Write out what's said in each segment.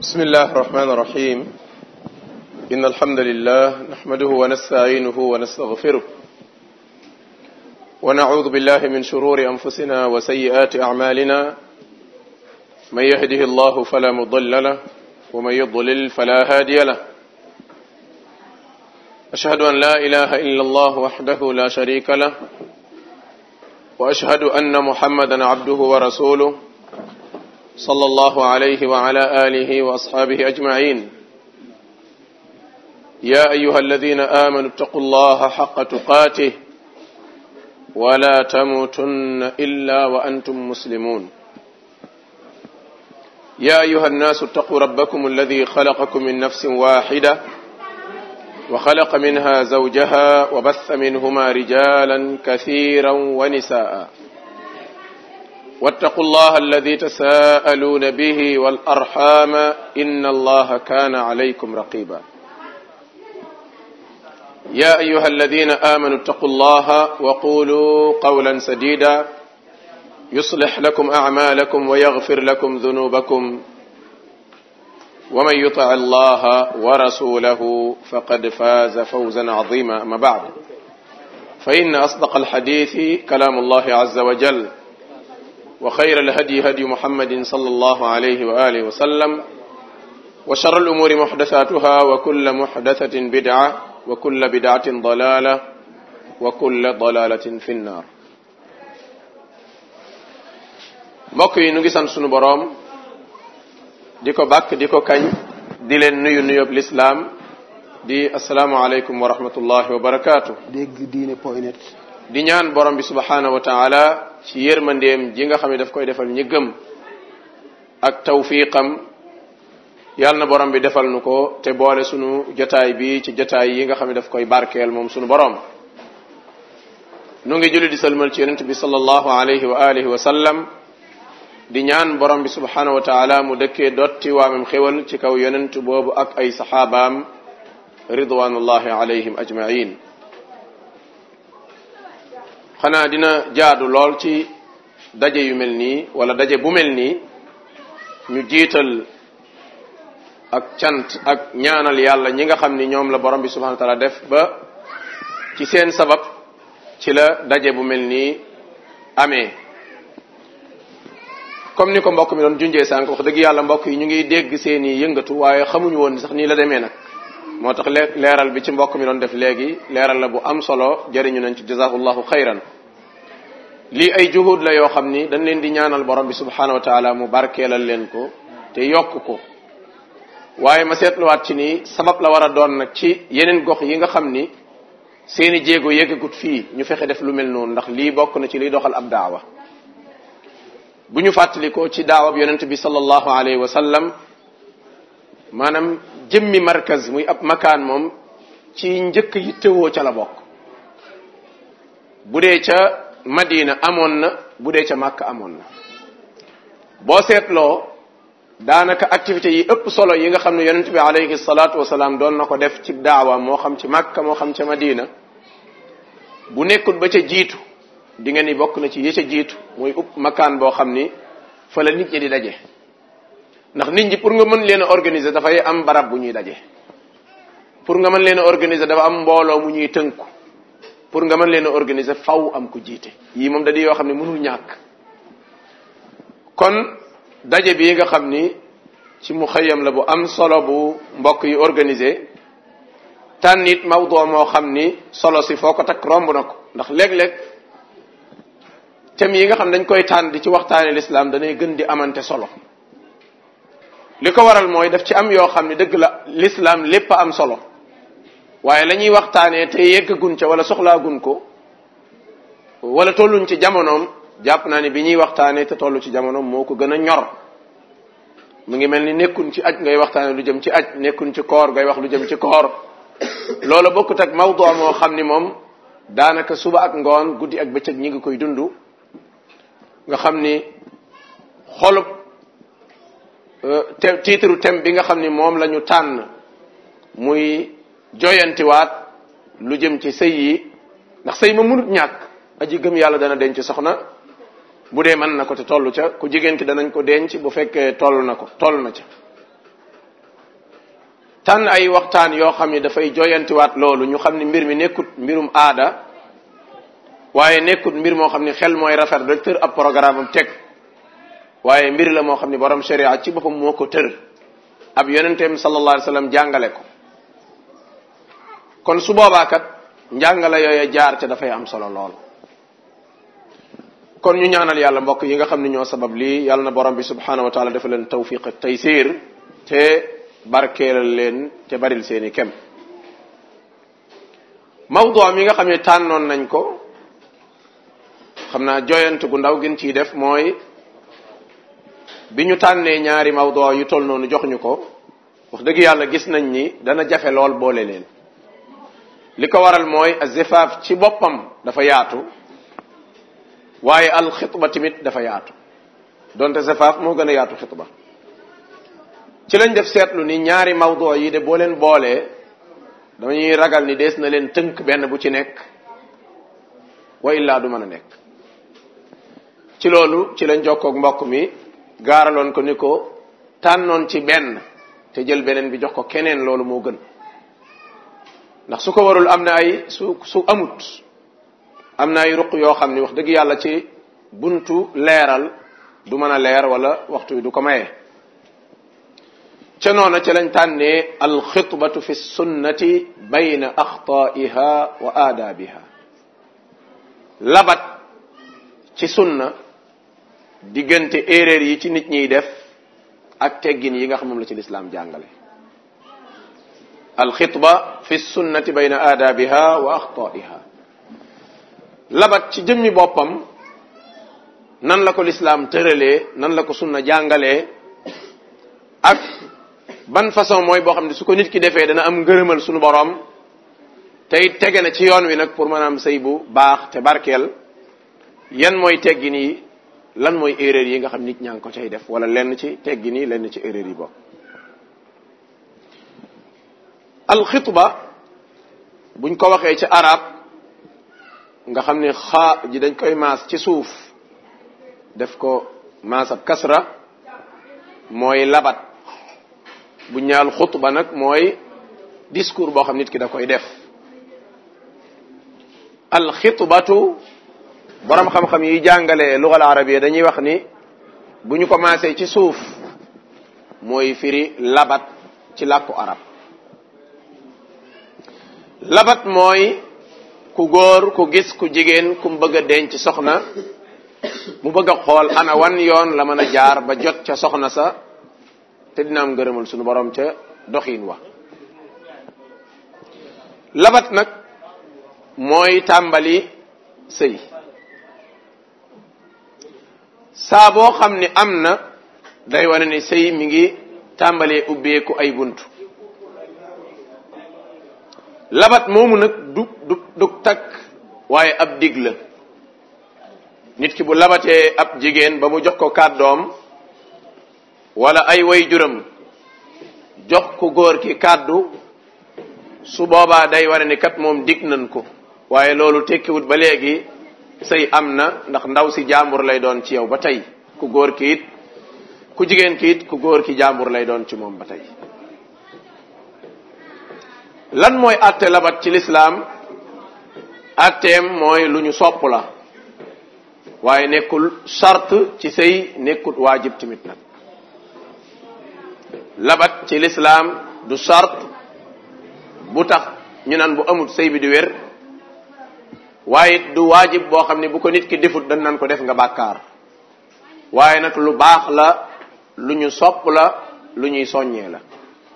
بسم الله الرحمن الرحيم إن الحمد لله نحمده ونستعينه ونستغفره ونعوذ بالله من شرور أنفسنا وسيئات أعمالنا من يهده الله فلا مضل له ومن يضلل فلا هادي له أشهد أن لا إله إلا الله وحده لا شريك له وأشهد أن محمدا عبده ورسوله صلى الله عليه وعلى آله وأصحابه أجمعين يا أيها الذين آمنوا اتقوا الله حق تقاته ولا تموتن إلا وأنتم مسلمون يا أيها الناس اتقوا ربكم الذي خلقكم من نفس واحدة وخلق منها زوجها وبث منهما رجالا كثيرا ونساء واتقوا الله الذي تساءلون به والأرحام إن الله كان عليكم رقيبا يا أيها الذين آمنوا اتقوا الله وقولوا قولا سديدا يصلح لكم أعمالكم ويغفر لكم ذنوبكم ومن يطع الله ورسوله فقد فاز فوزا عظيما أما بعد فإن أصدق الحديث كلام الله عز وجل وخير الهدي هدي محمد صلى الله عليه وآله وسلم وشر الأمور محدثاتها وكل محدثة بدعة وكل بدعة ضلالة وكل ضلالة في النار mbokk yi nu ngi sant sunu boroom di ko bàkk di ko kañ di leen nuyu nuyób lislaam di asalaamualeykum wa rahmatullahi wa barakaatu dégg diine point net di ñaan borom bi subhanahu wa taala ci yërmandeem ji nga xam ne daf koy defal ñi gëm ak tawfiqam yàlla na borom bi defal nu ko te boole sunu jotaay bi ci jotaay yi nga xam ne daf koy barkeel moom sunu borom nu ngi julli di salmal ci yonent bi sallallahu alayhi wa alihi wa sallam di ñaan borom bi subhanahu wa taala mu dëkkee dotti waamam xéwal ci kaw yonent boobu ak ay saxaabaam ridwanullahi alayhim ajmain xanaa dina jaadu lool ci daje yu mel nii wala daje bu mel nii ñu jiital ak cant ak ñaanal yàlla ñi nga xam ni ñoom la borom bi subhanahu wa taala def ba ci seen sabab ci la daje bu mel nii amee comme ni ko mbokk mi doon junjee sànq wax dëgg yàlla mbokk yi ñu ngi dégg seen i yëngatu waaye xamuñu woon sax nii la demee nag moo tax leeral bi ci mbokk mi doon def léegi leeral la bu am solo jëriñu nañ ci jazakallahu xayran lii ay juhud la yoo xam ni dañ leen di ñaanal borom bi subhanahu wa taala mu barkeelal leen ko te yokk ko waaye ma seetluwaat ci ni sabab la war a doon nag ci yeneen gox yi nga xam ni seeni jéego yeggagut fii ñu fexe def lu mel noonu ndax lii bokk na ci liy doxal ab daawa bu ñu fàttalikoo ci daawab yonent bi sallallahu alayhi wa sallam maanaam jëmmi markaz muy ab makaan moom ci njëkk yi tëwoo ca la bokk bu dee ca madina amoon na bu dee ca màkk amoon na boo seetloo daanaka activités yi ëpp solo yi nga xam ne yonent bi alayhi salaatu wasalaam doon na ko def ci daawa moo xam ci màkk moo xam ca madina bu nekkul ba ca jiitu di nga ni bokk na ci yi ca jiitu muy upp makaan boo xam ni fa la nit ñi di daje ndax nit ñi pour nga mën leen a organiser dafay am barab bu ñuy daje pour nga mën leen a organiser dafa am mbooloo mu ñuy tënku pour nga mën leen a organiser faw am ku jiite yii moom da di yoo xam ne mënul ñàkk kon daje bi nga xam ni ci mu xëyam la bu am solo bu mbokk yi organiser tànn it mawdoo moo xam ni solo si foo ko takk romb na ko ndax léeg-léeg thèmes yi nga xam dañ koy tànn di ci waxtaane l'islam danay gën di amante solo li ko waral mooy daf ci am yoo xam ne dëgg la l'islam lépp a am solo waaye la ñuy waxtaanee te yeggagun ca wala soxlaagun ko wala tolluñ ci jamonoom jàpp naa ne bi ñuy waxtaanee te tollu ci jamonoom moo ko gën a ñor mu ngi mel ni nekkun ci aj ngay waxtaane lu jëm ci aj nekkun ci koor ngay wax lu jëm ci koor loolu bokkut ak mawdu moo xam ni moom daanaka suba ak ngoon guddi ak bëccëg ñi ngi koy dund nga xam ni xolub te titre thème bi nga xam ni moom la ñu tànn muy joyantiwaat lu jëm ci sëy yi ndax sëy ma mënut ñàkk aji gëm yàlla dana denc soxna bu dee mën na ko te toll ca ku jigéen ki danañ ko denc bu fekkee toll na ko toll na ca tànn ay waxtaan yoo xam ne dafay joyantiwaat loolu ñu xam ne mbir mi nekkut mbirum aada waaye nekkut mbir moo xam ne xel mooy rafet rek tër ab programme am teg waaye mbir la moo xam ne borom sharia ci boppam moo ko tër ab yonenteem sallallahu alayhi wa sallam jàngale ko kon su boobaa kat njàngale yooya jaar ca dafay am solo lool kon ñu ñaanal yàlla mbokk yi nga xam ne ñoo sabab lii yàlla na borom bi subhanahu wa taala dafa leen tawfiq ak taysir te barkeelal leen te baril seeni kem mawdu mi nga xam ne tànnoon nañ ko xam naa joyant gu ndaw gën ciy def mooy bi ñu tànnee ñaari mawdu yu toll noonu jox ñu ko wax dëgg yàlla gis nañ ni dana jafe lool boole leen li ko waral mooy azifaaf ci boppam dafa yaatu waaye al xitba tamit dafa yaatu donte zifaaf moo gën a yaatu xitba ci lañ def seetlu ni ñaari mawdu yi de boo leen boolee dañuy ragal ni dees na leen tënk benn bu ci nekk wa illaa du mën a nekk ci loolu ci lañ jokkoog mbokk mi gaaraloon ko ni ko tànnoon ci benn te jël beneen bi jox ko keneen loolu moo gën ndax su ko warul am na ay su su amut am na ay ruq yoo xam ni wax dëgg yàlla ci buntu leeral du mën a leer wala waxtu wi du ko maye ca noona ca lañ tànnee alxitbatu fi sunnati bayna axtaiha wa aadaabiha labat ci sunna diggante erreur yi ci nit ñiy def ak teggin yi nga xam moom la ci lislaam jàngale alxitba fi sunnati bayna aadaabiha wa axtaiha labat ci jëmmi boppam nan la ko lislaam tëralee nan la ko sunna jàngalee ak ban façon mooy boo xam ne su ko nit ki defee dana am ngërëmal sunu borom tey tege na ci yoon wi nag pour maanaam sëy bu baax te barkeel yan mooy teggin yi lan mooy erreur yi nga xam nit ñaa ngi ko cay def wala lenn ci teggin yi lenn ci erreur yi bokk alxitba buñ ko waxee ci arab nga xam ne xaa ji dañ koy maas ci suuf def ko maasab kasra mooy labat bu ñaal xutba nag mooy discours boo xam nit ki da koy def alxitbatu borom xam-xam yi jàngale lugal arabiya dañuy wax ni bu ñu commencé ci suuf mooy firi labat ci làkku arab labat mooy ku góor ku gis ku jigéen ku mu bëgg a denc soxna mu bëgg a xool ana wan yoon la mën a jaar ba jot ca soxna sa te dina am ngërëmal sunu borom ca doxin wa labat nag mooy tàmbali sëy saa boo xam ni am na day wane ni sëy mi ngi tàmbalee ubbeeku ay bunt labat moomu nag du du du takk waaye ab dig la nit ki bu labatee ab jigéen ba mu jox ko kàddoom wala ay way juram jox ko góor ki kàddu su boobaa day wane ni kat moom dig nañ ko waaye loolu tekkiwut ba léegi sëy am na ndax ndaw si jàmbur lay doon ci yow ba tey ku góor ki it ku jigéen ki it ku góor ki jàmbur lay doon ci moom ba tey lan mooy atte labat ci lislaam atteem mooy lu ñu sopp la waaye nekkul charte ci sëy nekkul waajib tamit nag labat ci lislaam du charte bu tax ñu naan bu amul sëy bi di wér waaye du waajib boo xam ne bu ko nit ki defut dañ naan ko def nga bàkkaar waaye nag lu baax la lu ñu sopp la lu ñuy soññee la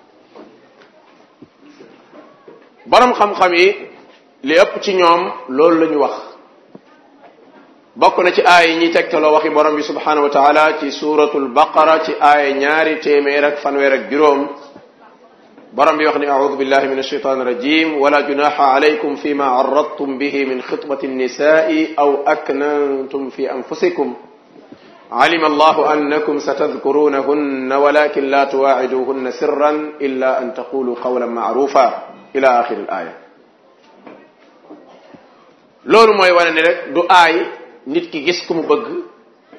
borom xam-xam yi li ëpp ci ñoom loolu la ñu wax bokk na ci aay yi ñuy tegtaloo waxi borom bi subhanahu wa taala ci suratul baqara ci aay ñaari téeméer ak fanweer ak juróom borom bi wax ni audu billahi min alshaitan irrajim wala junaxa alaykum fima arradtum bihi min xitbati الnisai aw aknantum fi anfusikum علم الله أنكم ستذكرونهن ولكن لا تواعدوهن سرا إلا أن تقولوا قولا معروفا إلى آخر الآية loolu mooy wane ni rek du aay nit ki gis ku mu bëgg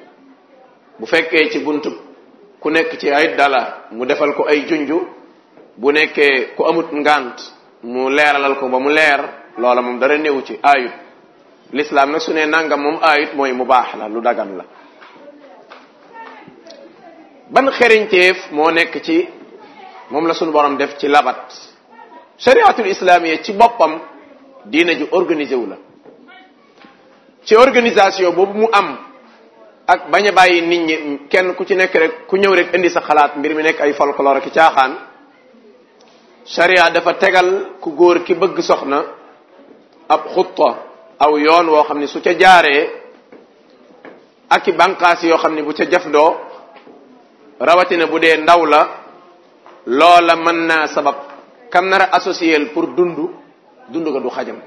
bu fekkee ci buntu ku nekk ci ay dala mu defal ko ay junju bu nekkee ku amut ngant mu leeralal ko ba mu leer loola moom dara néewu ci ayut l'islam nag su ne nangam moom ayut mooy mu baax la lu dagan la ban xeriñteef moo nekk ci moom la sunu borom def ci labat shariatul islamiya ci boppam diina ju organisé wu la ci organisation boobu mu am ak bañ a bàyyi nit ñi kenn ku ci nekk rek ku ñëw rek indi sa xalaat mbir mi nekk ay folklore ak caaxaan sharia dafa tegal ku góor ki bëgg soxna ab xutta aw yoon woo xam ne su ca jaaree ak i bànqaas yoo xam ne bu ca jafdoo rawatina bu dee ndaw la loola mën naa sabab kam nar a associé pour dund dund ga du xajam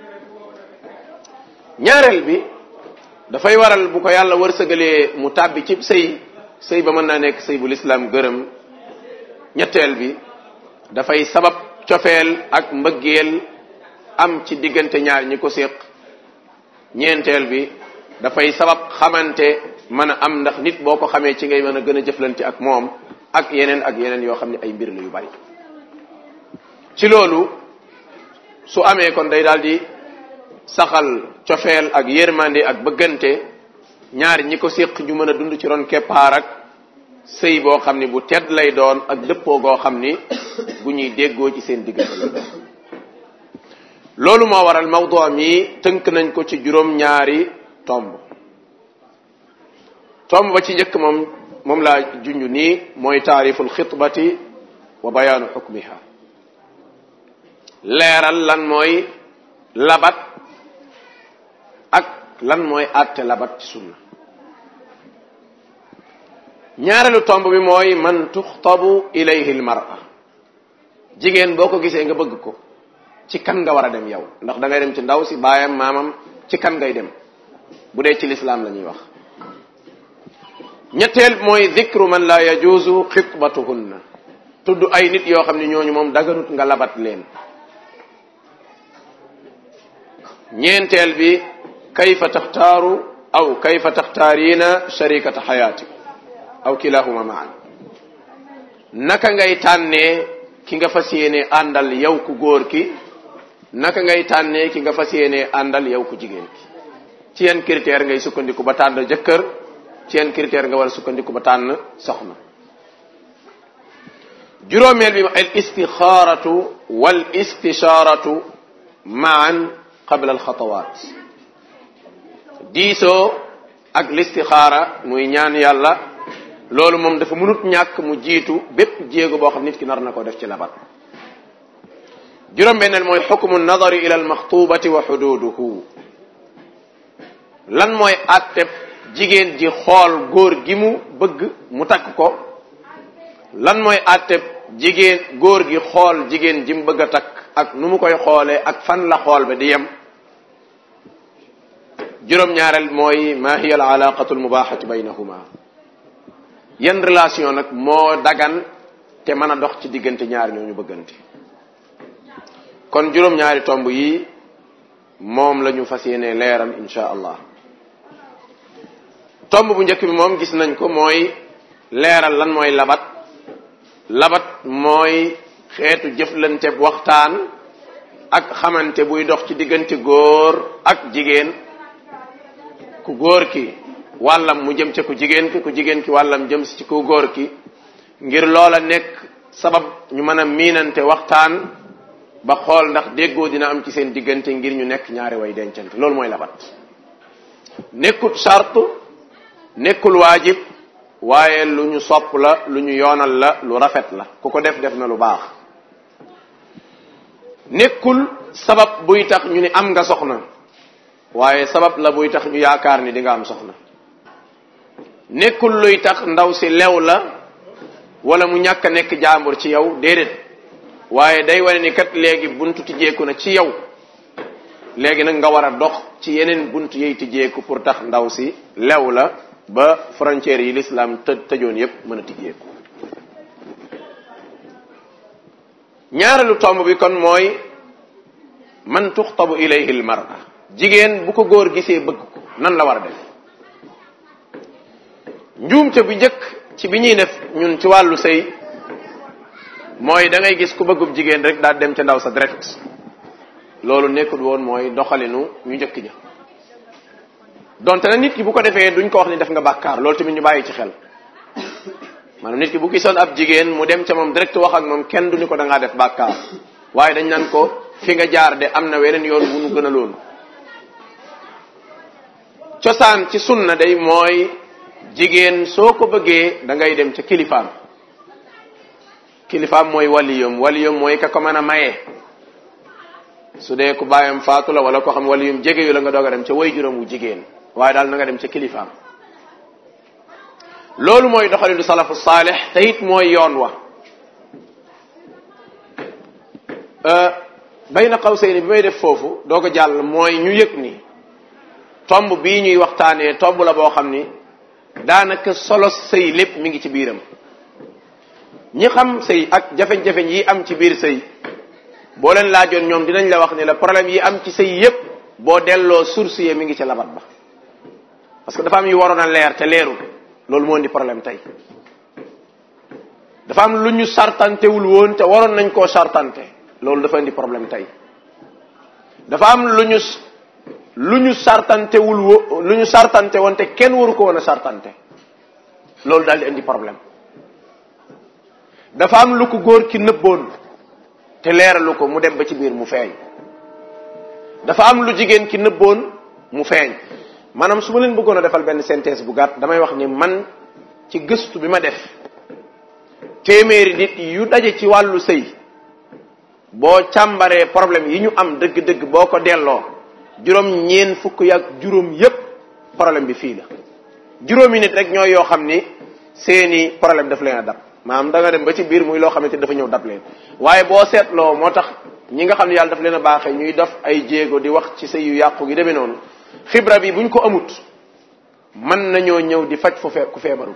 ñaareel bi dafay waral bu ko yàlla wërsëgalee mu tàbbi ci sëy sëy ba mën naa nekk sëy bu lislaam gërëm ñetteel bi dafay sabab cofeel ak mbëggeel am ci diggante ñaar ñi ko séq ñeenteel bi dafay sabab xamante mën a am ndax nit boo ko xamee ci ngay mën a gën a jëflante ak moom ak yeneen ak yeneen yoo xam ne ay mbir la yu bari ci loolu su amee kon day daal di saxal cofeel ak yërmande ak bëggante ñaari ñi ko séq ñu mën a dund ci ron keppaar ak sëy boo xam ni bu tedd lay doon ak dëppoo goo xam ni bu ñuy déggoo ci seen diggante lay doon loolu moo waral mawdu mi tënk nañ ko ci juróom ñaari tomb tomb ba ci njëkk moom moom laa junj nii mooy taariful xitbati wa bayaanu xukmiha leeral lan mooy labat ak lan mooy àtte labat ci sunna ñaareelu tomb bi mooy man tuxtabu ilayhi almar'a jigéen boo ko gisee nga bëgg ko ci kan nga war a dem yow ndax da ngay dem ci ndaw si baayam maamam ci kan ngay dem bu dee ci lislaam la ñuy wax ñetteel mooy dikru man la yajuuzu xitbatuhunna tudd ay nit yoo xam ne ñooñu moom daganut nga labat leen ñeenteel bi kayfa taxtaaru aw kayfa taxtaarina sharikata xayaati aw kilahuma maan naka ngay tànnee ki nga fas yéene àndal yow ku góor ki naka ngay tànnee ki nga fas yéene àndal yow ku jigéen ki ci yan critère ngay sukkandiku ba tànn jëkkër ci yan critère nga war a sukkandiku ba tànn soxna juróomeel bi al istixaaratu wal istishaaratu maan qabla al xatawaat diisoo ak listixaara muy ñaan yàlla loolu moom dafa mënut ñàkk mu jiitu bépp jéego boo xam nit ki nar na ko def ci labat juróom-benneel mooy xukmu nadari ila almaxtubati wa xududuhu lan mooy atteb jigéen ji xool góor gi mu bëgg mu takk ko lan mooy atteb jigéen góor gi xool jigéen ji mu bëgg a takk ak nu mu koy xoolee ak fan la xool ba di yem juróom-ñaareel mooy ma hiya al alaqatu al mubahatu baynahuma yan relation nag moo dagan te mën a dox ci diggante ñaari ñooñu bëggante kon juróom-ñaari tomb yi moom la ñu fas yéene leeral insha allah tomb bu njëkk bi moom gis nañ ko mooy leeral lan mooy labat labat mooy xeetu jëflante waxtaan ak xamante buy dox ci diggante góor ak jigéen ku góor ki wàllam mu jëm ca ku jigéen ki ku jigéen ki wàllam jëm ci ku góor ki ngir loola nekk sabab ñu mën a miinante waxtaan ba xool ndax déggoo dina am ci seen diggante ngir ñu nekk ñaari way dencante loolu mooy labat nekkul charte nekkul waajib waaye lu ñu sopp la lu ñu yoonal la lu rafet la ku ko def def na lu baax nekkul sabab buy tax ñu ni am nga soxna waaye sabab la buy tax ñu yaakaar ni di nga am soxna nekkul luy tax ndaw si lew la wala mu ñàkk a nekk jaambur ci yow déedéet waaye day wane ni kat léegi buntu tijjeeku na ci yow léegi nag nga war a dox ci yeneen buntu yey tijjeeku pour tax ndaw si lew la ba frontières yi l'islam të tëjoon yépp mën a tijjeeku ñaareelu tomb bi kon mooy man tuxtabu ilayhi al mar'a jigéen bu ko góor gisee bëgg ko nan la war a def njuumte bu njëkk ci bi ñuy def ñun ci wàllu sëy mooy da ngay gis ku bëggub jigéen rek daal dem ca ndaw sa direct loolu nekkul woon mooy doxalinu ñu njëkk ja donte nag nit ki bu ko defee duñ ko wax ni def nga bàkkaar loolu tamit ñu bàyyi ci xel maanaam nit ki bu gisoon ab jigéen mu dem ca moom direct wax ak moom kenn du ni ko da ngaa def bàkkaar waaye dañ naan ko fi nga jaar de am na weneen yoon wu nu gën a loolu cosaan ci sunna day mooy jigéen soo ko bëggee da ngay dem ca kilifaam kilifaam mooy waliyum waliyum mooy ka ko mën a maye su dee ku bàyyam faatu la wala ko xam waliyum jege yu la nga doog a dem ca way juróom wu jigéen waaye daal na nga dem ca kilifaam loolu mooy doxalinu salafu saalix te it mooy yoon wa bayna qawsayni bi may def foofu doo ko jàll mooy ñu yëg ni tomb bii ñuy waxtaanee tomb la boo xam ni daanaka solo sëy lépp mi ngi ci biiram ñi xam sëy ak jafe-jafe yi am ci biir sëy boo leen laajoon ñoom dinañ la wax ni la problème yi am ci sëy yépp boo delloo source yi mi ngi ci labat ba parce que dafa am yu waroon a leer te leerul loolu moo indi problème tey dafa am lu ñu sartantewul woon te waroon nañ koo sartante loolu dafa indi problème tey dafa am lu ñu lu ñu sartantewul wo lu ñu sartante woon te kenn waru ko woon a sartante loolu daal di indi problème dafa am lu ko góor ki nëbboon te leeralu ko mu dem ba ci biir mu feeñ dafa am lu jigéen ki nëbboon mu feeñ maanaam su ma leen bëggoon a defal benn synthèse bu gàtt damay wax ni man ci gëstu bi ma def téeméeri nit yu daje ci wàllu sëy boo càmbaree problème yi ñu am dëgg-dëgg boo ko delloo juróom ñeen fukk yak juróom yépp problème bi fii la juróomi nit rek ñooy yoo xam ni seeni problème daf leen a dab maanaam da nga dem ba ci biir muy loo xamante dafa ñëw dab leen waaye boo seetloo moo tax ñi nga xam ne yàlla daf leen a baaxee ñuy def ay jéego di wax ci sëy yu yàqu gi demee noonu xibra bi buñ ko amut mën nañoo ñëw di faj fu fee ku feebarut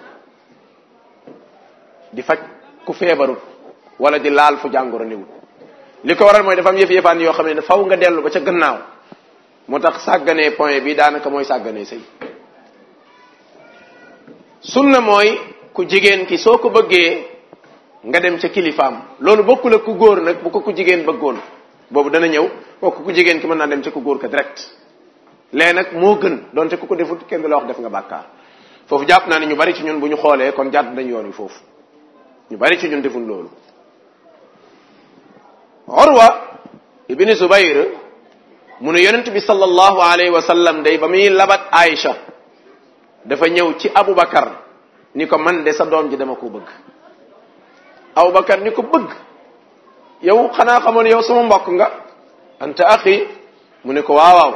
di faj ku feebarut wala di laal fu jàngoro niwut li ko waral mooy dafa am yëf-yëfaan yoo xam ne faw nga dellu ba ca gannaaw moo tax sàgganee point bi daanaka mooy sàgganee sëy sunna mooy ku jigéen ki soo ko bëggee nga dem ca kilifaam loolu bokkul ak ku góor nag bu ko ku jigéen bëggoon boobu dana ñëw kooku ku jigéen ki mën naa dem ca ku góor ka direct léegi nag moo gën donte ku ko defut kenn du la wax def nga bàkkaar foofu jàpp naa ne ñu bari ci ñun bu ñu xoolee kon jàdd dañ yoon wi foofu ñu bari ci ñun defun loolu Urwa ibni Zubayr mu ne yonent bi sallallahu alayhi wa sallam day ba muy labat Aïcha dafa ñëw ci Aboubacar ni ko man de sa doom ji dama ko bëgg Aboubacar ni ko bëgg yow xanaa xamoon yow sama mbokk nga anta axi mu ne ko waaw waaw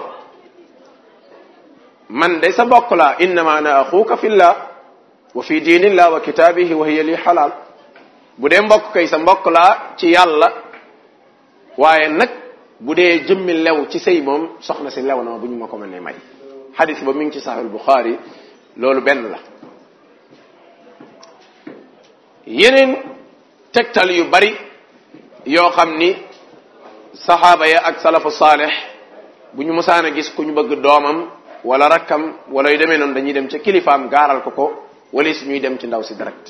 man de sa mbokk laa innama ana axuka fillah wa fi diinillah wa kitaabihi wa hiya li xalaal bu dee mbokk kay sa mbokk laa ci yàlla waaye nag bu dee jëmmi lew ci sëy moom soxna si lew na ma bu ñu ma ko mënee may xadis ba mi ngi ci saxiix Buxaari loolu benn la yeneen tegtal yu bari yoo xam ni saxaaba ya ak salafu saalix bu ñu mosaan a gis ku ñu bëgg doomam wala rakkam wala yu demee noonu dañuy dem ca kilifaam gaaral ko ko wala si ñuy dem ci ndaw si direct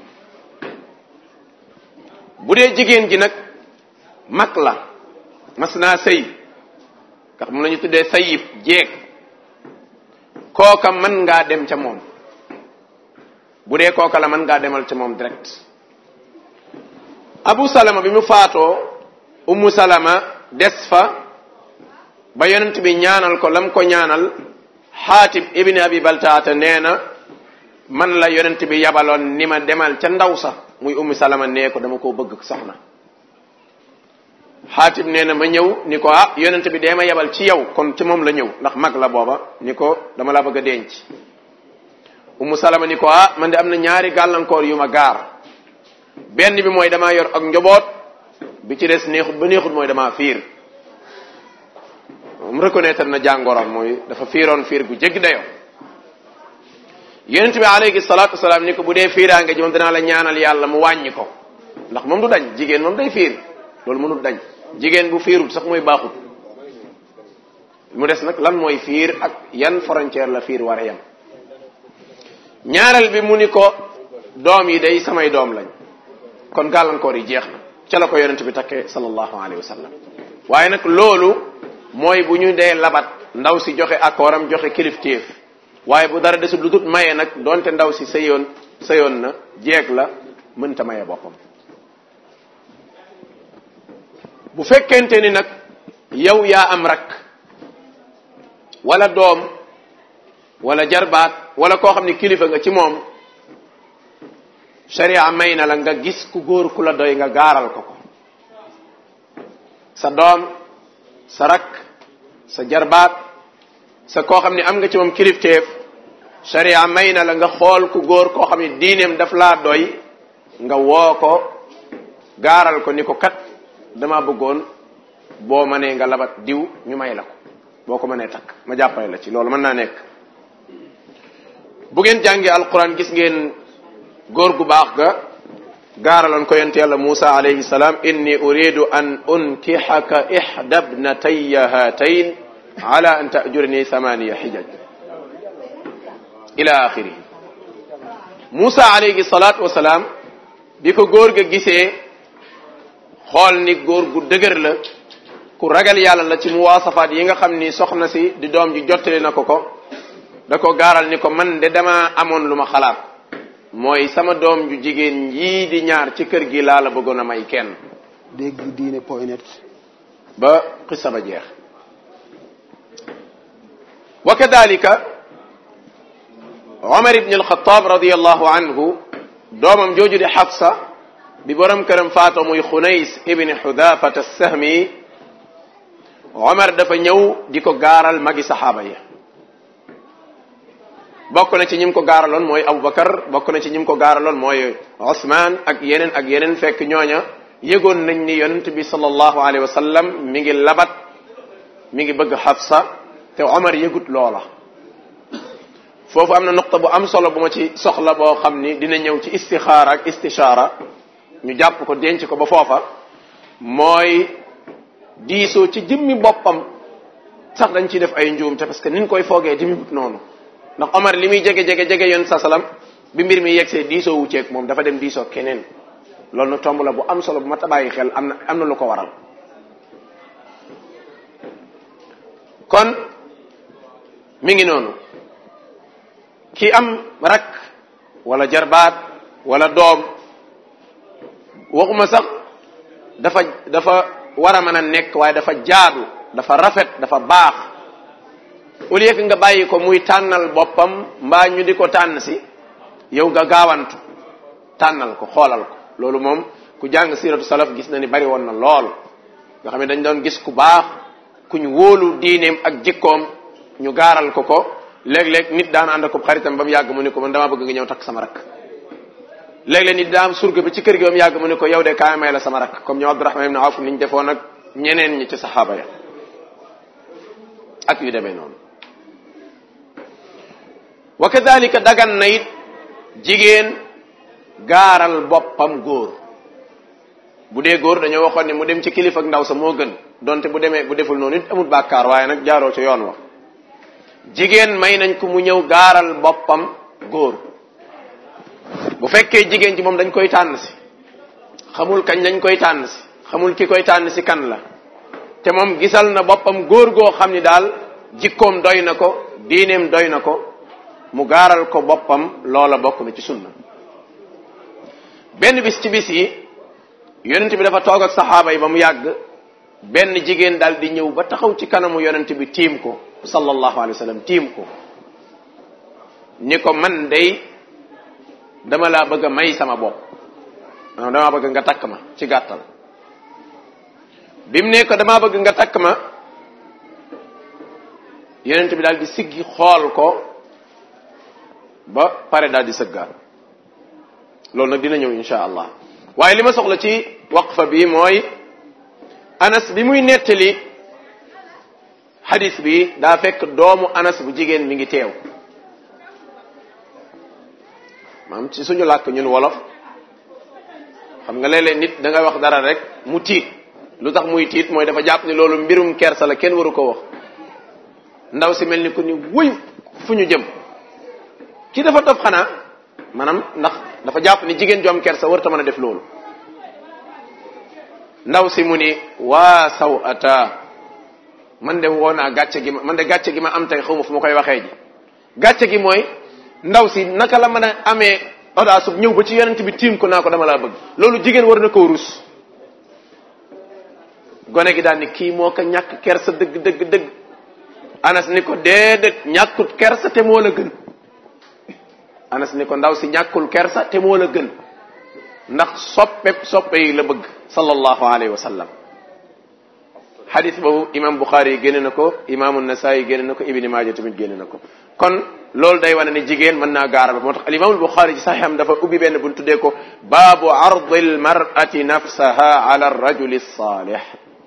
bu dee jigéen ji nag mag la mas naa sëy ndax moom la ñu tuddee sayib jeeg kooka mën ngaa dem ca moom bu dee kooka la mën ngaa demal ca moom direct abu salama bi mu faatoo ummu salama des fa ba yonent bi ñaanal ko lam ko ñaanal xaatib ibni abi baltaata nee na man la yonent bi yabaloon ni ma demal ca ndaw sa muy ummu salama nee ko dama koo bëgg soxna xaatib nee na ma ñëw ni ko ah yonent bi dee ma yabal ci yow kon ci moom la ñëw ndax mag la booba ni ko dama la bëgg a denc ummu salama ni ko ah man de am na ñaari gàllankoor yu ma gaar benn bi mooy damaa yor ak njaboot bi ci des neexut ba neexut mooy damaa fiir moom reconnaître na jàngoroon mooy dafa fiiroon fiir gu jéggi dayoo yonent bi alayhi salaatu wasalaam ni ko bu dee fiiraange ji moom danaa la ñaanal yàlla mu wàññi ko ndax moom du dañ jigéen moom day fiir loolu mënul dañ jigéen bu fiirut sax mooy baaxut mu des nag lan mooy fiir ak yan frontière la fiir war a yem ñaareel bi mu ni ko doom yi day samay doom lañ kon gàllankoor yi jeex na ca la ko yonent bi takkee sallallahu alayhi wa sallam waaye nag loolu mooy bu ñu dee labat ndaw si joxe akooram joxe kilifteef waaye bu dara desul lu dut maye nag donte ndaw si sëyoon sëyoon na jeeg la mënta maye boppam bu fekkente ni nag yow yaa am rak wala doom wala jarbaat wala koo xam ne kilifa nga ci moom sharia may na la nga gis ku góor ku la doy nga gaaral ko ko sa doom sa rak sa jarbaat sa koo xam ne am nga ci moom kilifteef sharia may na la nga xool ku góor koo xam ne diineem daf laa doy nga woo ko gaaral ko ni ko kat dama bëggoon boo mënee nga labat diw ñu may la ko boo ko mënee takk ma jàppale la ci loolu mën naa nekk bu ngeen jàngee alquran gis ngeen góor gu baax ga gaaraloon ko yonent yàlla Musa alayhi salaam inni uridu an unkixaka ixda bnataya hatayn ala an tajurni thamaniya xijaj ila axirihi Musa alayhi salaatu wasalaam bi ko góor ga gisee xool ni góor gu dëgër la ku ragal yàlla la ci muwaasafaat yi nga xam ni soxna si di doom ji jottali na ko ko da ko gaaral ni ko man de dama amoon lu ma xalaat mooy sama doom ju jigéen yii di ñaar ci kër gi laa la bëggoon a may kenn dégg diine point net ba xissa ba jeex wa kadalika Omar ibn al-Khattab radiyallahu anhu doomam jooju di Xafsa bi borom këram faatoo muy Xunays ibn Xudafat as-Sahmi Omar dafa ñëw di ko gaaral magi saxaaba yi bokk na ci ñim ko gaaraloon mooy Aboubacar bokk na ci ñim ko gaaraloon mooy Ousmane ak yeneen ak yeneen fekk ñooña yëgoon nañ ni yonent bi sallallahu alayhi wa sallam mi ngi labat mi ngi bëgg Xafsa te Omar yëgut loola foofu am na nuqta bu am solo bu ma ci soxla boo xam ni dina ñëw ci istixaara ak istishaara ñu jàpp ko denc ko ba foofa mooy diisoo ci jëmmi boppam sax dañ ciy def ay njuumte parce que niñ koy foogee jëmmi noonu ndax Omar li muy jege jege jege yoon sa salam bi mbir mi yegsee diisoo wu ceeg moom dafa dem diisoo keneen loolu na tomb la bu am solo bu ma tabayi xel am na am na lu ko waral kon mi ngi noonu ki am rak wala jarbaat wala doom waxuma sax dafa dafa war a mën a nekk waaye dafa jaadu dafa rafet dafa baax au lieu que nga bàyyi ko muy tànnal boppam mbaa ñu di ko tànn si yow nga gaawantu tànnal ko xoolal ko loolu moom ku jàng siratu salaf gis na ni bari woon na lool nga xam ne dañ doon gis ku baax ku ñu wóolu diineem ak jikkoom ñu gaaral ko ko léeg-léeg nit daan ànd ko xaritam ba mu yàgg mu ne ko man damaa bëgg nga ñëw takk sama rakk léeg-léeg nit daa am surga bi ci kër gi ba mu yàgg mu ne ko yow de kaay may la sama rakk comme ñoom Abdurahman ibn Awf niñ defoon ak ñeneen ñi ci saxaaba ya ak yu demee noonu wa kadalika dagan na it jigéen gaaral boppam góor bu dee góor dañoo waxoon ne mu dem ci kilifa ak ndaw sa moo gën donte bu demee bu deful noonu it amul bàkkaar waaye nag jaaroo ca yoon wa jigéen may nañ ko mu ñëw gaaral boppam góor bu fekkee jigéen ji moom dañ koy tànn si xamul kañ lañ koy tànn si xamul ki koy tànn si kan la te moom gisal na boppam góor goo xam ni daal jikkoom doy na ko diineem doy na ko mu gaaral ko boppam loola bokk na ci sunna benn bis ci bis yi yonent bi dafa toog ak saxaaba yi ba mu yàgg benn jigéen daal di ñëw ba taxaw ci kanamu yonent bi tiim ko sallallahu alayhi wa sallam tiim ko ni ko man day dama laa bëgg a may sama bopp maanaam damaa bëgg nga takk ma ci gàttal bi mu ne ko damaa bëgg nga takk ma yonent bi daal di siggi xool ko ba pare daal di sëggaat loolu nag dina ñëw insha allah waaye li ma soxla ci waqfa bi mooy anas bi muy nettali xadis bi daa fekk doomu anas bu jigéen mi ngi teew maam ci suñu làkk ñun wolof xam nga léeg-léeg nit da nga wax dara rek mu tiit lu tax muy tiit mooy dafa jàpp ni loolu mbirum kersa la kenn waru ko wax ndaw si mel ni ku ni wuy fu ñu jëm ki dafa dof xanaa maanaam ndax dafa jàpp ni jigéen ju am kersa warta mën a def loolu ndaw si mu ni waa saw ata man de woo naa gàcce gi ma man de gàcce gi ma am tey xawma fu ma koy waxee ji gàcce gi mooy ndaw si naka la mën a amee audace ñëw ba ci yonent bi tiim ko naa ko dama laa bëgg loolu jigéen war na koo rus gone gi daal ni kii moo ko ñàkk kersa dëgg dëgg dëgg anas ni ko déedéet ñàkkut kersa te moo la gën anas ni ko ndaw si ñàkkul kersa te moo la gën ndax soppe soppe yi la bëgg sallallahu alayhi wa sallam xadis boobu imam Bukhari yi génne na ko imaamu Nasaayi génne na ko Ibni Maaja tamit génne na ko kon loolu day wane ne jigéen mën naa gaaral moo tax al imaamul Bukhari ci saxiixam dafa ubbi benn bu ñu tuddee ko baabu ardi al mar'ati nafsaha ala rajuli salih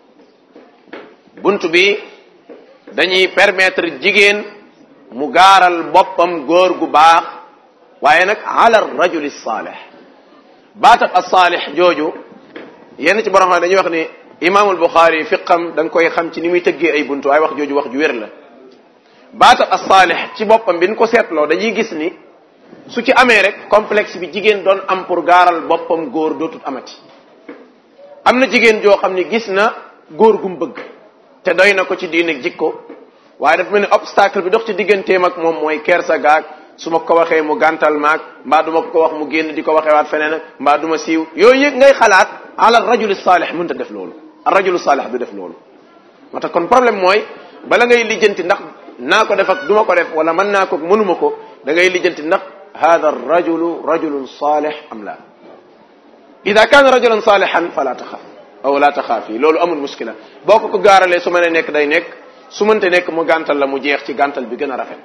buntu bi dañuy permettre jigéen mu gaaral boppam góor gu baax waaye nag ala rajuli salih baatab as-salih jooju yenn ci borom xam dañuy wax ni imaamul Buxaari fiqam da nga koy xam ci ni muy tëggee ay buntu waaye wax jooju wax ju wér la baatab as-salih ci boppam bi ñu ko seetloo dañuy gis ni su ci amee rek complexe bi jigéen doon am pour gaaral boppam góor dootut amati am na jigéen joo xam ni gis na góor gum bëgg te doy na ko ci diine jikko waaye dafa mel ni obstacle bi dox ci digganteem ak moom mooy kersa gaag su ma ko waxee mu gàntal maag mbaa du ma ko wax mu génn di ko waxee waat feneen ak mbaa du ma siiw yooyu yëg ngay xalaat ala rajuli saalih mënta def loolu rajulu saalih du def loolu moo tax kon problème mooy bala ngay lijjanti ndax naa ko def ak du ma ko def wala mën naa ko mënuma ko da ngay lijjanti ndax hada rajulu rajulun saalih am la ida kaana rajulan saalihan fala taxaaf aw la taxaafi loolu amul muskila boo ko ko gaaralee su mënee nekk day nekk su mënte nekk mu gàntal la mu jeex ci gàntal bi gën a rafet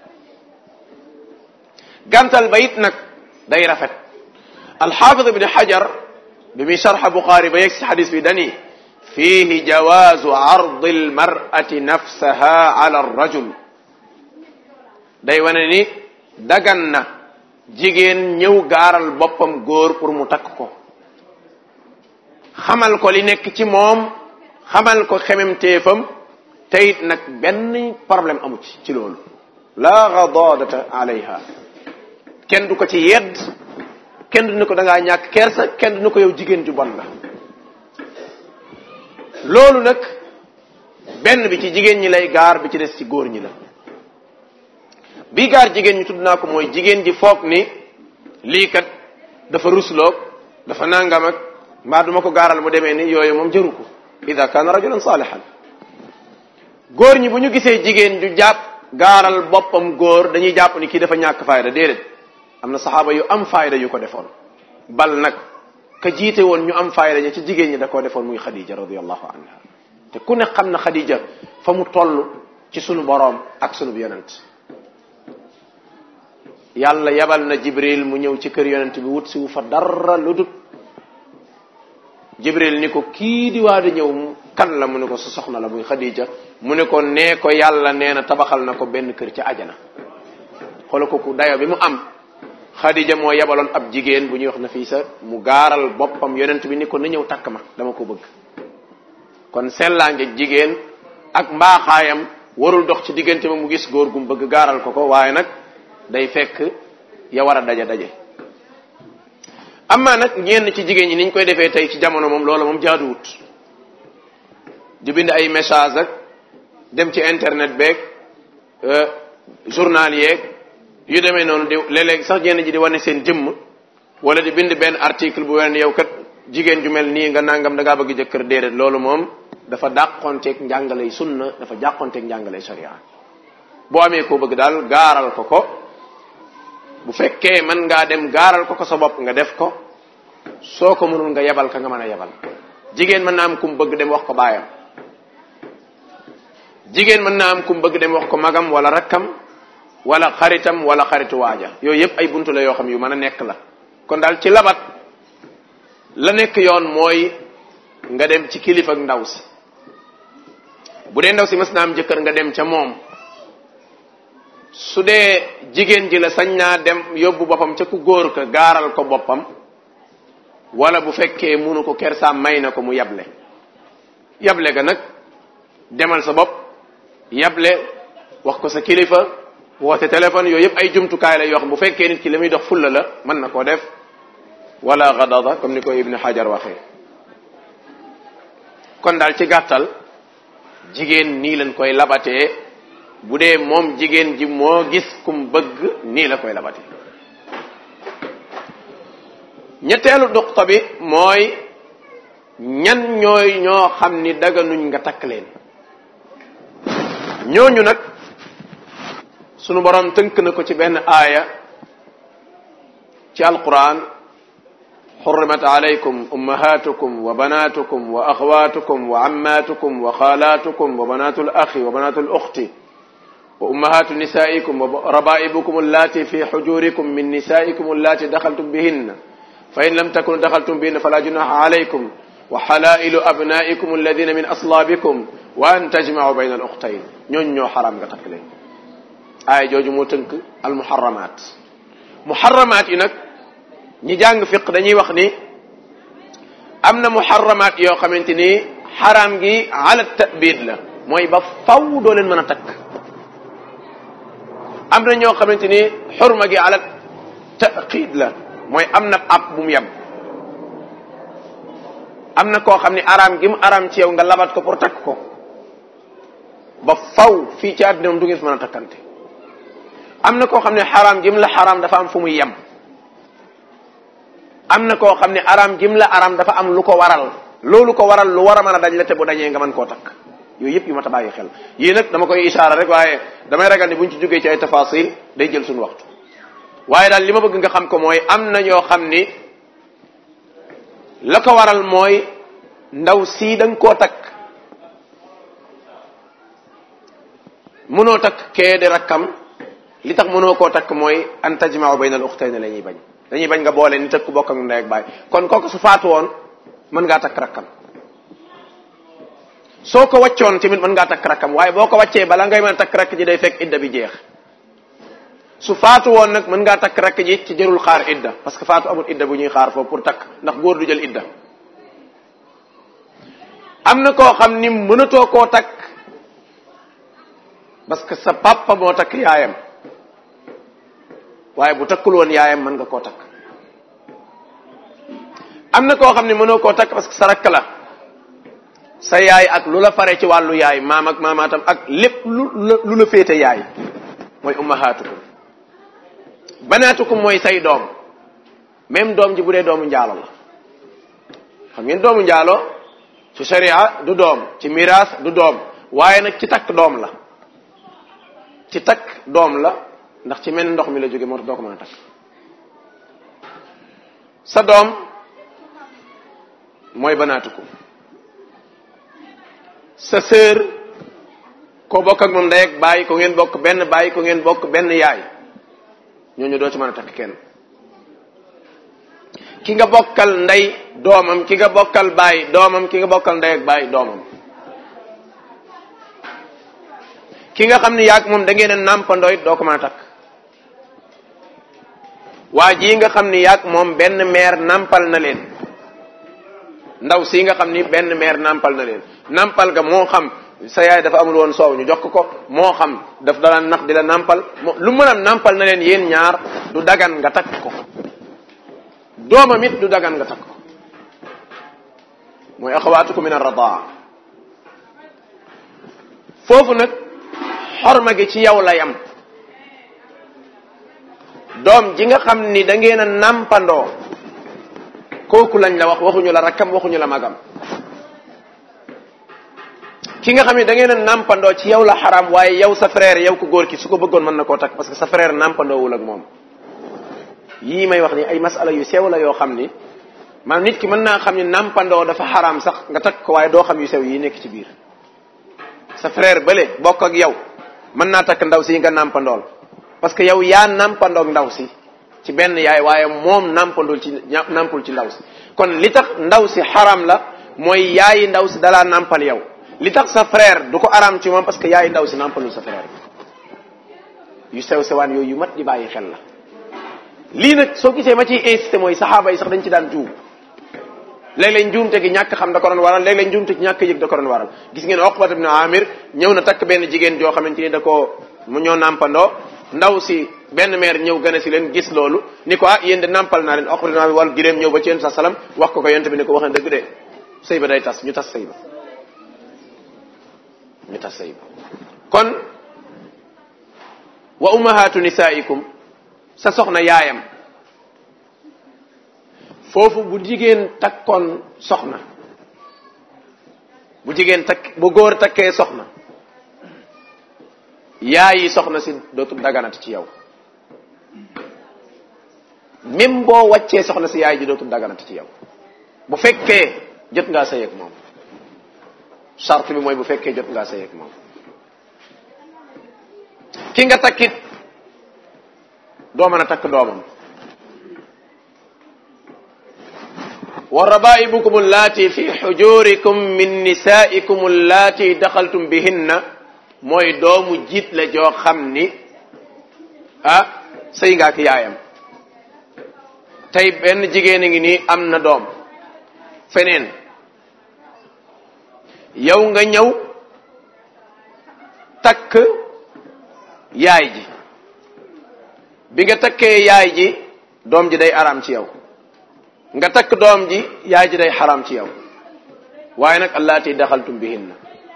gàntal ba it nag day rafet alxaafid ibni xajar bi muy sarxa buxaari ba yegg si xadis bi dani fihi jawaazu ardi almar'ati nafsaha ala arrajul day wane ni dagan na jigéen ñëw gaaral boppam góor pour mu takk ko xamal ko li nekk ci moom xamal ko xememteefam te it nag benn problème amu ci ci loolu la gadadata alayha kenn du ko ci yedd kenn du ne ko da ngaa ñàkk kersa kenn du ne ko yow jigéen ju bon la loolu nag benn bi ci jigéen ñi lay gaar bi ci des ci góor ñi la bii gaar jigéen ñi tudd naa ko mooy jigéen ji foog ni lii kat dafa rusloog dafa nangam ak mbaa duma ko gaaral mu demee ni yooyu moom jëru ko ida kaana rajulan saalihan góor ñi bu ñu gisee jigéen ju jàpp gaaral boppam góor dañuy jàpp ni kii dafa ñàkk fayda déedéet am na saxaaba yu am fayda yu ko defoon bal nag ka jiite woon ñu am fayda ña ci jigéen ñi da koo defoon muy Khadija radiyallahu anha te ku ne xam na Khadija fa mu toll ci sunu boroom ak sunu yonent yàlla yabal na Jibril mu ñëw ci kër yonent bi wut si wu fa dara lu dut Jibril ni ko kii di waa di ñëw kan la mu ne ko sa soxna la muy Khadija mu ne ko nee ko yàlla nee na tabaxal na ko benn kër ca ajana xoolal ko ku dayo bi mu am Khadija moo yabaloon ab jigéen bu ñuy wax Nafisa mu gaaral boppam yonent bi ni ko na ñëw takk ma dama ko bëgg kon sellaange jigéen ak mbaaxaayam warul dox ci diggante ma mu gis góor gum bëgg gaaral ko ko waaye nag day fekk ya war a daje daje amma nag ñenn ci jigéen ñi niñ koy defee tey ci jamono moom loola moom jaaduwut di bind ay message ak dem ci internet beeg journal yeeg yu demee noonu di léeg-léeg sax ñenn ji di wane seen jëmm wala di bind benn article bu wane yow kat jigéen ju mel nii nga nangam da ngaa bëgg jëkkër déedéet loolu moom dafa dàqonteeg njàngaley sunna dafa dàqonteeg njàngaley sharia boo amee koo bëgg daal gaaral ko ko bu fekkee mën ngaa dem gaaral ko ko sa bopp nga def ko soo ko mënul nga yebal ka nga mën a yebal jigéen mën naa am kum bëgg dem wax ko baayam jigéen mën naa am kum bëgg dem wax ko magam wala rakkam wala xaritam wala xaritu waaja yooyu yépp ay buntu la yoo xam yu mën a nekk la kon daal ci labat la nekk yoon mooy nga dem ci kilifa ak ndaw si bu dee ndaw si mas naa am jëkkër nga dem ca moom su dee jigéen ji la sañ naa dem yóbbu boppam ca ku góor ka gaaral ko boppam wala bu fekkee munu ko kersaam may na ko mu yable yable ga nag demal sa bopp yable wax ko sa kilifa woote téléphone yooyu yëpp ay jumtukaay la yoo xam bu fekkee nit ki la muy dox fulla la mën na koo def wala gadada comme ni ko ibnu hajar waxee kon daal ci gàttal jigéen nii lañ koy labatee bu dee moom jigéen ji moo gis kum bëgg nii la koy labatee ñetteelu duqta bi mooy ñan ñooy ñoo xam ni daganuñ nga takk leen ñooñu nag sunu borom tënk na ko ci benn aaya ci alquran حرمت عليكم أمهاتكم وبناتكم وأخواتكم وعماتكم وخالاتكم وبنات الأخ وبنات الأخت وأمهات نسائكم وربائبكم اللاتي في حجوركم من نسائكم اللاتي دخلتم بهن فإن لم تكونوا دخلتم بهن فلا جناح عليكم وحلائل أبنائكم الذين من أصلابكم وأن تجمعوا بين الأختين ñooñ ñoo xaram nga takk leen aaya jooju moo tënk al muharramaat muharramaat yi nag ñi jàng fiq dañuy wax ni am na muharramaat yoo xamante ni xaraam gi ala tabid la mooy ba faw doo leen mën a takk am na ñoo xamante ni xurma gi ala taqid la mooy am na ab bu mu yem am na koo xam ni araam gi mu araam ci yow nga labat ko pour takk ko ba faw fii ci àddina du ngeen fi mën a takkante am na koo xam ne xaraam gi mu la xaraam dafa am fu muy yem am na koo xam ne araam jim la araam dafa am lu ko waral loolu ko waral lu war a mën a daj la te bu dañee nga mën koo takk yooyu yëpp yu ma ta bàyyi xel yii nag dama koy isaara rek waaye damay ragal ni buñ ci jógee ci ay tafasil day jël suñu waxtu waaye daal li ma bëgg nga xam ko mooy am na ñoo xam ni la ko waral mooy ndaw sii da nga koo takk mënoo takk kee di rakkam li tax mënoo koo takk mooy an tajma'u bayna al ukhtayni la ñuy bañ dañuy bañ nga boole ni tëkk bokk ak ndey ak baay kon kooku su faatu woon mën ngaa takk rakkam soo ko wàccoon tamit mën ngaa takk rakkam waaye boo ko wàccee bala ngay mën a takk rakk ji day fekk idda bi jeex su faatu woon nag mën ngaa takk rakk ji ci jërul xaar idda parce que faatu amul idda bu ñuy xaar foofu pour takk ndax góor du jël idda am na koo xam ni mënatoo koo takk parce que sa papa moo takk yaayam waaye bu takkul woon yaayam mën nga koo takk am na koo xam ne mënoo koo takk parce que sa rakk la sa yaay ak lu la fare ci wàllu yaay maam ak maamaatam ak lépp lu lu la féete yaay mooy ummahaatukum banaatukum mooy say doom même doom ji bu dee doomu njaalo la xam ngeen doomu njaalo ci sharia du doom ci miraas du doom waaye nag ci takk doom la ci takk doom la ndax ci mel ndox mi la jóge moo tax doo ko mën a takk sa doom mooy banaatukum sa sœur ko bokk ak moom ndey ak baay ko ngeen bokk benn baay ko ngeen bokk benn yaay ñooñu doo ci mën a takk kenn ki nga bokkal ndey doomam ki nga bokkal baay doomam ki nga bokkal ndey ak baay doomam ki nga xam ne yaag moom da ngeen a nàmpandoo it doo ko mën a takk waa jii nga xam ni yaag moom benn meer nampal na leen ndaw si nga xam ni benn meer nampal na leen nampal ga moo xam sa yaay dafa amul woon soow ñu jox ko ko moo xam daf dala nax di la nampal moo lu mën a nampal na leen yéen ñaar du dagan nga takk ko doomam it du dagan nga takk ko mooy axawaatukum min arradaa foofu nag xorma gi ci yow la yam doom ji nga xam ni da ngeen a nampandoo kooku lañ la wax waxuñu la rakkam waxuñu la magam ki nga xam ne da ngeen a nampandoo ci yow la xaram waaye yow sa frère yow ko góor ki su ko bëggoon mën na koo takk parce que sa frère nampandoowul ak moom yii may wax ni ay masala yu sew la yoo xam ni maanaam nit ki mën naa xam ni nampandoo dafa xaram sax nga takk ko waaye doo xam yu sew yi nekk ci biir sa frère bële bokk ak yow mën naa takk ndaw si nga nampandool parce que yow yaa nampandoog ndaw si ci benn yaay waaye moom nampandul ci nampul ci ndaw si kon li tax ndaw si xaram la mooy yaayi ndaw si dalaa nampal yow li tax sa frère du ko aram ci moom parce que yaayi ndaw si nampalul sa frère yu sew sewaan yooyu yu mat di bàyyi xel la lii nag soo gisee ma ciy insisté mooy saxaaba yi sax dañ ci daan juum léeg-léeg njuumte gi ñàkk xam da ko doon waral léeg-léeg njuumte gi ñàkk yëg da ko doon waral gis ngeen Uqbat ibn Amir ñëw na takk benn jigéen joo xamante ni da ko mu ñoo nampandoo ndaw si benn meer ñëw gën a si leen gis loolu ni ko ah yéen de nampal naa leen Uqbat ibn Amir wal giréem ñëw ba ci yéen sa salam wax ko ko yonte bi ni ko wax na dëgg de sëy ba day tas ñu tas sëy ba ñu tas sëy ba kon wa ummahatu nisaikum sa soxna yaayam foofu bu jigéen takkoon soxna bu jigéen takk bu góor takkee soxna yaayi soxna si dootul daganati ci yow même boo wàccee soxna si yaay ji dootul daganati ci yow bu fekkee jot ngaa sëy ak moom charte bi mooy bu fekkee jot ngaa sëy ak moom ki nga takkit doo mën a takk doomam wa rabaibukum allati fi xujurikum min nisaikum allati daxaltum bihinna mooy doomu jiit la joo xam ni ah sëy nga ak yaayam tey benn jigéen a ngi nii am na doom feneen yow nga ñëw takk yaay ji bi nga takkee yaay ji doom ji day araam ci yow nga takk doom ji yaay ji day xaraam ci yow waaye nag allaati daxaltum bihinna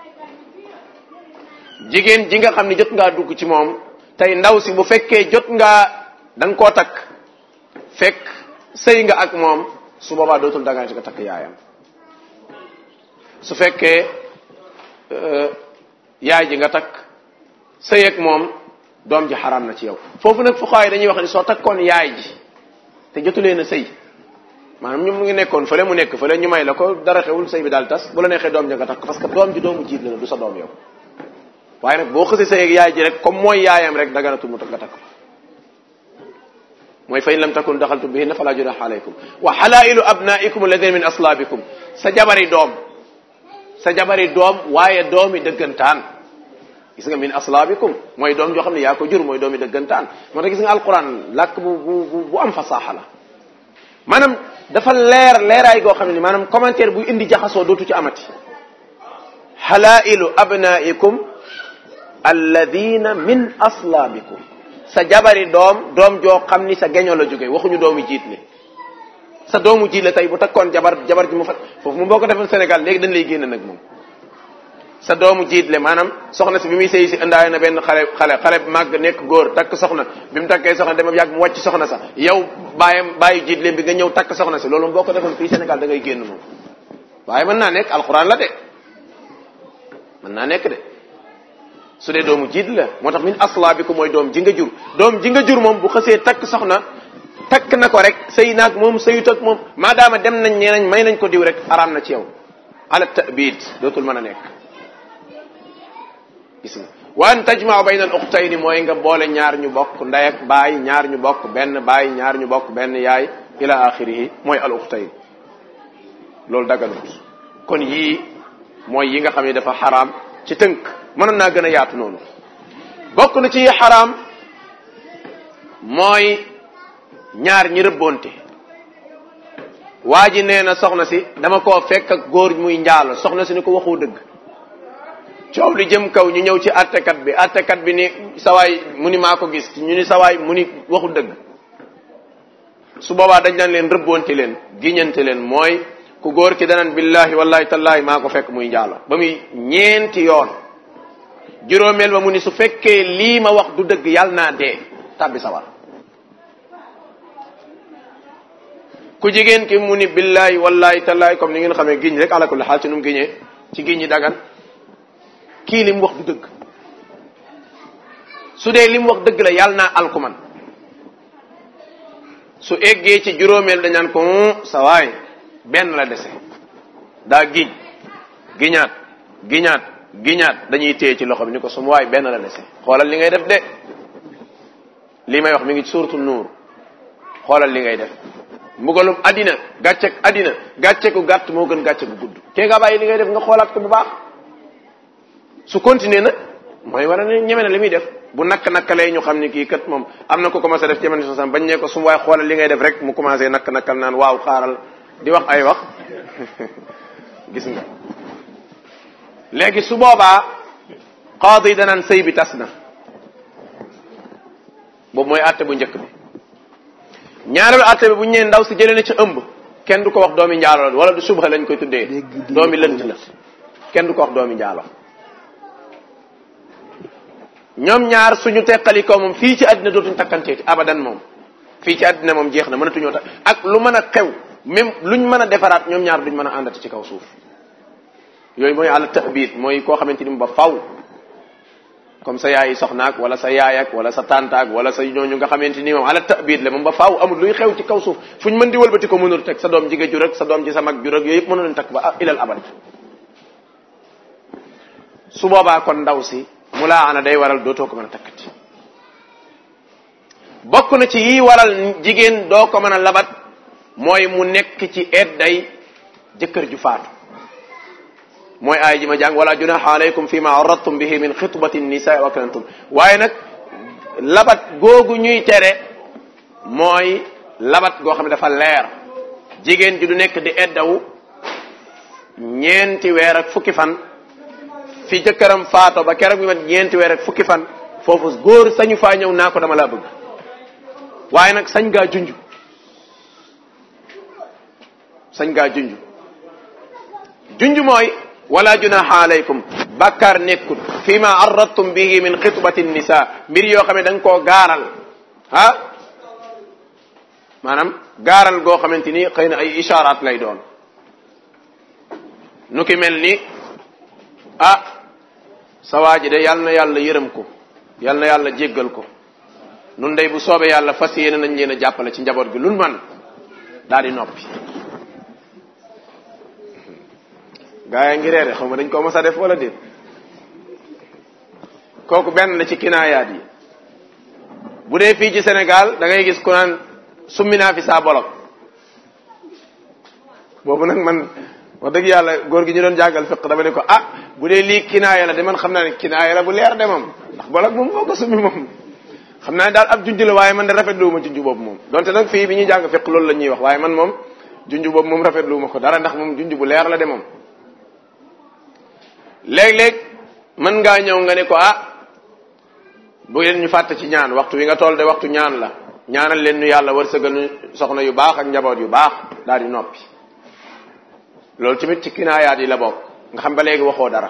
jigéen ji nga xam ne jot ngaa dugg ci moom tey ndaw si bu fekkee jot ngaa da nga koo takk fekk sëy nga ak moom su boobaa dootul dagaan ci nga takk yaayam su fekkee yaay ji nga takk sëy ak moom doom ji xaraam na ci yow foofu nag fuqaa yi dañuy wax ni soo takkoon yaay ji te jotuleen a sëy maanaam ñu mu ngi nekkoon fële mu nekk fële ñu may la ko dara xewul sëy bi daal tas bu la neexee doom ja nga takk parce que doom ji doomu jiit la du sa doom yow waaye nag boo xësee sëy ak yaay ji rek comme mooy yaayam rek daganatul mu nga takk mooy fa in lam takun daxaltum bihinna fala junaha alaykum wa halailu abnaikum alladina min aslaabikum sa jabari doom sa jabari doom waaye doomi dëggantaan gis nga min aslaabikum mooy doom joo xam ne yaa ko jur mooy doomi dëggantaan moo tax gis nga alquran làkk bu bu bu am fasaaxa la maanaam dafa leer leeraay goo xam ne maanaam commentaire buy indi jaxasoo dootu ci amati halailu abnaikum alladina min aslaabikum sa jabari doom doom joo xam ni sa geño la jóge waxuñu doomu jiit li sa doomu jiit la tey bu takkoon jabar jabar ji mu fat foofu mu boo ko defoon Sénégal léegi dañ lay génn nag moom sa doomu jiit le maanaam soxna si bi muy sëy si indaale na benn xale xale xale màgg nekk góor takk soxna bi mu takkee soxna dem yàgg mu wàcc soxna sax yow bàyyam bàyyi jiit leen bi nga ñëw takk soxna si loolu boo ko defoon fii Sénégal da ngay génn moom waaye mën naa nekk alxuraan la de mën naa nekk de su dee doomu jiit la moo tax min aslaabiku mooy doom ji nga jur doom ji nga jur moom bu xësee takk soxna takk na ko rek sëy naag moom sëyut ak moom maadaama dem nañ nee nañ may nañ ko diw rek araam na ci yow ala ta'bid dootul mën a nekk gis nga wa an tajma'u bayna al ukhtayni mooy nga boole ñaar ñu bokk ndey ak baay ñaar ñu bokk benn baay ñaar ñu bokk benn yaay ila axirihi mooy al ukhtayn loolu daganut kon yii mooy yi nga xam ne dafa xaraam ci tënk mënoon naa gën a yaatu noonu bokk na ci xaraam mooy ñaar ñi rëbbonte waa ji nee na soxna si dama koo fekk ak góor muy njaalo soxna si ni ko waxoo dëgg coow li jëm kaw ñu ñëw ci attekat bi attekat bi ni sawaay mu ni maa ko gis ñu ni sawaay mu ni waxu dëgg su boobaa dañ daan leen rëbbonte leen giñante leen mooy ku góor ki danaan billahi wallahi tallahi maa ko fekk muy njaalo ba muy ñeenti yoon juróomeel ba mu ni su fekkee lii ma wax du dëgg yàlla naa dee tàbbi sawar ku jigéen ki mu ni billahi wallahi tallahi comme ni ngeen xamee giñ rek ala kulli xaal ci nu mu giñee ci giñ ñi dagan kii li mu wax du dëgg su dee li mu wax dëgg la yàlla naa alkuman su eggee ci juróomeel dañaan ko sa waay benn la dese daa giñ giñaat giñaat giñaat dañuy téye ci loxo bi ni ko sum waay benn la dese xoolal li ngay def de li may wax mi ngi suuratu nuur xoolal li ngay def mbugalum addina gàccek addina gàcceku gàtt moo gën gàcce gu gudd te nga bàyyi li ngay def nga xoolaat ko bu baax su continuer nag mooy war a ne ñeme na li muy def bu nakk nakkalee ñu xam ni kii kat moom am na ko commencé def ci man sosam bañ ne ko su waay xoolal li ngay def rek mu commencé nakk nakkal naan waaw xaaral di wax ay wax gis nga léegi su boobaa qaadi danaan sëy bi tas na boobu mooy àtte bu njëkk bi ñaareelu àtte bi bu ñu nee ndaw si jëlee na ci ëmb kenn du ko wax doomi njaalo la wala du subha lañ koy tuddee doomi lënt la kenn du ko wax doomi njaalo ñoom ñaar suñu teqalikoo moom fii ci àddina dootuñ takkanteeti abadan moom fii ci àddina moom jeex na mënatuñoo takk ak lu mën a xew même luñ mën a defaraat ñoom ñaar duñ mën a àndati ci kaw suuf yooyu mooy àla tahbit mooy koo xamante ni ba faw comme sa yaay soxnaak wala sa yaayak wala sa tantaak wala sa ñooñu nga xamante ni moom ala tahbit la moom ba faw amul luy xew ci kaw suuf fuñ mën di wëlbati ko mënul teg sa doom jigéen jur ak sa doom ci sa mag jur ak yooyu yëpp mënu leen takk ba ilal abad su boobaa kon ndaw si mu laa ana day waral dootoo ko mën a takkati bokk na ci yi waral jigéen doo ko mën a labat mooy mu nekk ci edday jëkkër ju faatu mooy aay ji ma jàng wala junaha alaykum fi ma aradtum bihi min xitbati nisa wa kanantum waaye nag labat googu ñuy tere mooy labat goo xam ne dafa leer jigéen ji du nekk di eddawu ñeenti weer ak fukki fan fi jëkkëram faato ba keroog bi mat ñeenti weer ak fukki fan foofu góor sañu faa ñëw naa ko dama laa bëgg waaye nag sañ ngaa junj sañ ngaa junj junj mooy wala junaha alaykum bàkkaar nekkul fi ma arradtum bihi min xitbati nisa mbir yoo xam ne da nga koo gaaral ah maanaam gaaral goo xamante ni xëy na ay isharaat lay doon nu ki mel ni ah sa waa ji de yàlla na yàlla yërëm ko yàlla na yàlla jéggal ko nun day bu soobee yàlla fas yéene nañ leen a jàppale ci njaboot gi lun man daal di noppi gaa yaa ngi reere xaw ma dañ ko mos a def wala déet kooku benn la ci kinaayaat yi bu dee fii ci Sénégal da ngay gis ku naan summi naa fi saa bolok boobu nag man wax dëgg yàlla góor gi ñu doon jàngal fiq dama ne ko ah bu dee lii kinaaya la de man xam naa ne kinaaya la bu leer de moom ndax bolok moom foo ko summi moom xam naa ne daal ab junj la waaye man de rafetlu ma junj boobu moom donte nag fii bi ñuy jàng fiq loolu la ñuy wax waaye man moom junj boobu moom rafetlu ma ko dara ndax moom junj bu leer la de moom léeg-léeg mën ngaa ñëw nga ne ko ah bu leen ñu fàtte ci ñaan waxtu wi nga toll de waxtu ñaan la ñaanal leen ñu yàlla wërsëgal ñu soxna yu baax ak njaboot yu baax daal di noppi loolu tamit ci kinaayaat yi la bokk nga xam ba léegi waxoo dara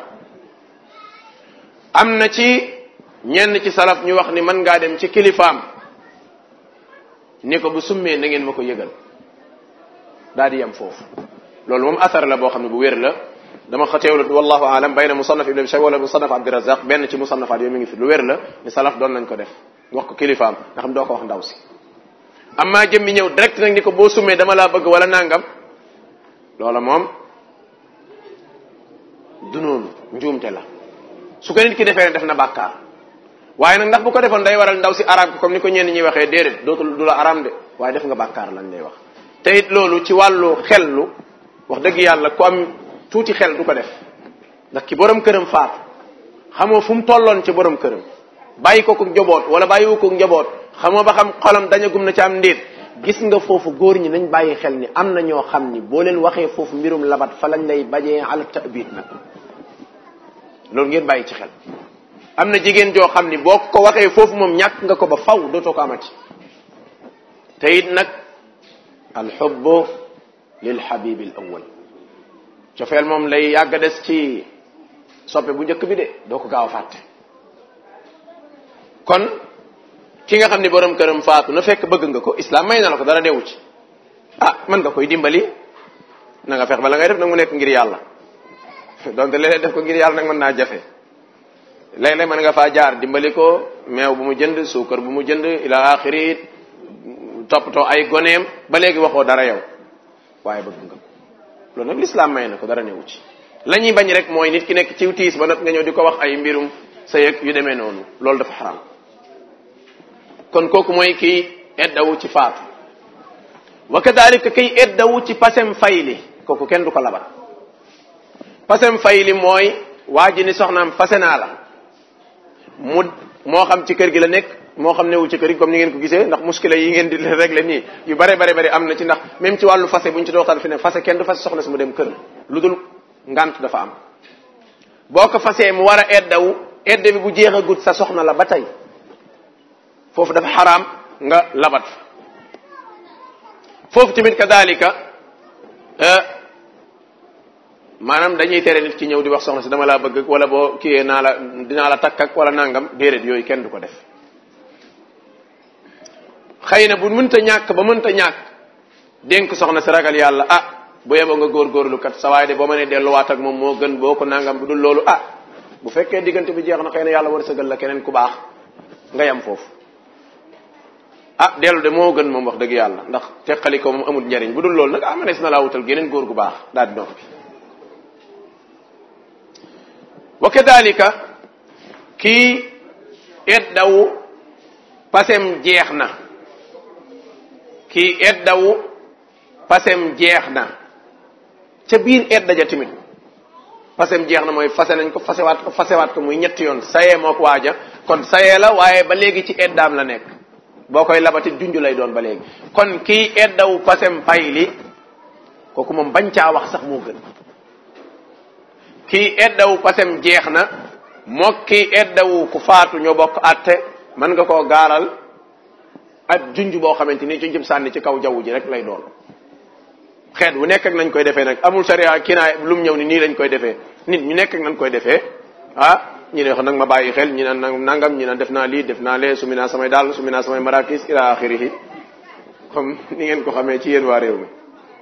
am na ci ñenn ci salaf ñu wax ni mën ngaa dem ci kilifaam ni ko bu summee na ngeen ma ko yëgal daal di yem foofu loolu moom asar la boo xam ne bu wér la dama xateewlu wallahu alam bayna musannaf ibn abi shayba wala musannaf abdirazaq benn ci musannafaat yooyu mi ngi fi lu wér la ni salaf doon nañ ko def wax ko kilifaam nga xam doo ko wax ndaw si amma jëmmi ñëw direct nag ni ko boo summee dama laa bëgg wala nangam loola moom du noonu njuumte la su ko nit ki defee ne def na bàkkaar waaye nag ndax bu ko defoon day waral ndaw si araam ko comme ni ko ñenn ñi waxee déedéet dootul du la araam de waaye def nga bàkkaar lañ lay wax te it loolu ci wàllu xellu wax dëgg yàlla ku am tuuti xel du ko def ndax ki borom këram faatu xamoo fu mu tolloon ci borom këram bàyyi ko ko njaboot wala bàyyiwu ko njaboot xamoo ba xam xolam dañagum na ci am ndéet gis nga foofu góor ñi nañ bàyyi xel ni am na ñoo xam ni boo leen waxee foofu mbirum labat fa lañ lay bajee ala ta'bid nag loolu ngeen bàyyi ci xel am na jigéen joo xam ni boo ko waxee foofu moom ñàkk nga ko ba faw dootoo ko amati te it nag alxubbu lil habibi al awwal cofeel moom lay yàgg a des ci soppe bu njëkk bi de doo ko gaaw a fàtte kon ki nga xam ni borom këram faatu na fekk bëgg nga ko islam may na la ko dara newu ci ah mën nga koy dimbali na nga fex ba la ngay def nag mu nekk ngir yàlla donte léeg-léeg def ko ngir yàlla nag mën naa jafe léeg-léeg mën nga faa jaar dimbali ko meew bu mu jënd suukar bu mu jënd ila axiri toppatoo ay goneem ba léegi waxoo dara yow waaye bëgg nga ko loolu nag l'islam may na ko dara newu ci la ñuy bañ rek mooy nit ki nekk ci tiis ba nag nga ñëw di ko wax ay mbirum sa yëg yu demee noonu loolu dafa xaram kon kooku mooy kiy eddawu ci faatu wa kadalika kiy eddawu ci pasem fayli kooku kenn du ko labat pasem fayli mooy waa ji ni soxnaam fase naa la mu moo xam ci kër gi la nekk moo xam newul ci kër gi comme ni ngeen ko gisee ndax muskila yi ngeen di régler nii yu bare bare bare am na ci ndax même ci wàllu fase bu ñu ci dooxtaan fi ne fase kenn du fase soxna si mu dem kër lu dul ngant dafa am boo ko fasee mu war a eddawu edda bi bu jeex a gut sa soxna la ba tey foofu dafa xaraam nga labat foofu tamit kadalika maanaam dañuy tere nit ki ñëw di wax soxna si dama laa bëgg wala boo kiyee naa la dinaa la takk ak wala nangam déedéet yooyu kenn du ko def xëy na bu mënta ñàkk ba mënta ñàkk dénk soxna si ragal yàlla ah bu yeboo nga góorgóorlu kat sa waaye de boo ma ne delluwaat ak moom moo gën boo ko nangam bu dul loolu ah bu fekkee diggante bi jeex na xëy na yàlla war sëgal la keneen ku baax nga yam foofu ah dellu de moo gën moom wax dëgg yàlla ndax teqali ko moom amul njariñ bu dul loolu nag ah manees na laa wutal geneen góor gu baax daal di noppi wa kadalika kii eddawu pasem jeex na kii eddawu pasem jeex na ca biir edda ja tamit pasem jeex na mooy fase nañ ko fasewaat ko fasewaat ko muy ñetti yoon sayee moo ko waaja kon sayee la waaye ba léegi ci eddaam la nekk boo koy labati junj lay doon ba léegi kon kii eddawu pasem pay li kooku moom bañ caa wax sax moo gën kii eddawu pasem jeex na mook kii eddawu ku faatu ñoo bokk atte mën nga koo gaaral ab junj boo xamante ni junjum sànni ci kaw jaww ji rek lay doon xeet bu nekk ak nañ koy defee nag amul sariya kii naa lu mu ñëw ni nii lañ koy defee nit ñu nekk ak nañ koy defee ah ñi ne wax nag ma bàyyi xel ñi naan nangam ñi naan def naa lii def naa lee sumi naa samay daal sumi naa samay marakis ila axirihi comme ni ngeen ko xamee ci yéen waa réew mi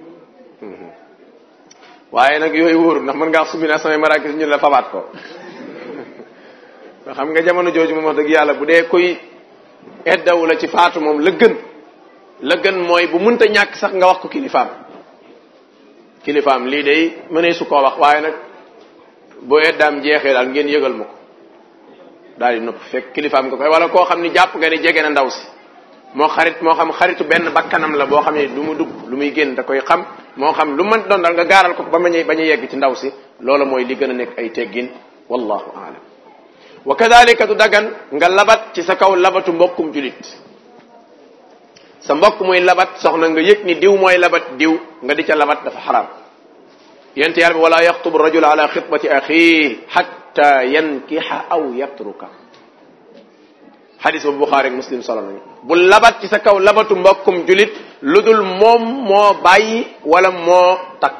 waaye nag yooyu wóorul ndax mën ngaa wax sumi naa samay marakis ñu la fabaat ko xam nga jamono jooju moom wax dëgg yàlla bu dee kuy eddawu la ci faatu moom la gën la gën mooy bu mënta ñàkk sax nga wax ko kilifaam kilifaam lii day mënee su koo wax waaye nag boo eddaam jeexee daal ngeen yëgal ma ko daal di nopp fekk kilifaam nga koy wala koo xam ni jàpp nga ni jege na ndaw si moo xarit moo xam xaritu benn bakkanam la boo xam ne lu mu dugg lu muy génn da koy xam moo xam lu mën doon daal nga gaaral ko ba ma bañ a yegg ci ndaw si loola mooy li gën a nekk ay teggin wallahu aalam wa kadalika du dagan nga labat ci sa kaw labatu mbokkum julit sa mbokk muy labat soxna nga yëg ni diw mooy labat diw nga di ca labat dafa xaraam yent yàlla bi wala yaxtubu rajul ala xitbati axii xatta yankixa aw yatruka xadis bu buxaari ak muslim solo nañu bu labat ci sa kaw labatu mbokkum julit lu dul moom moo bàyyi wala moo takk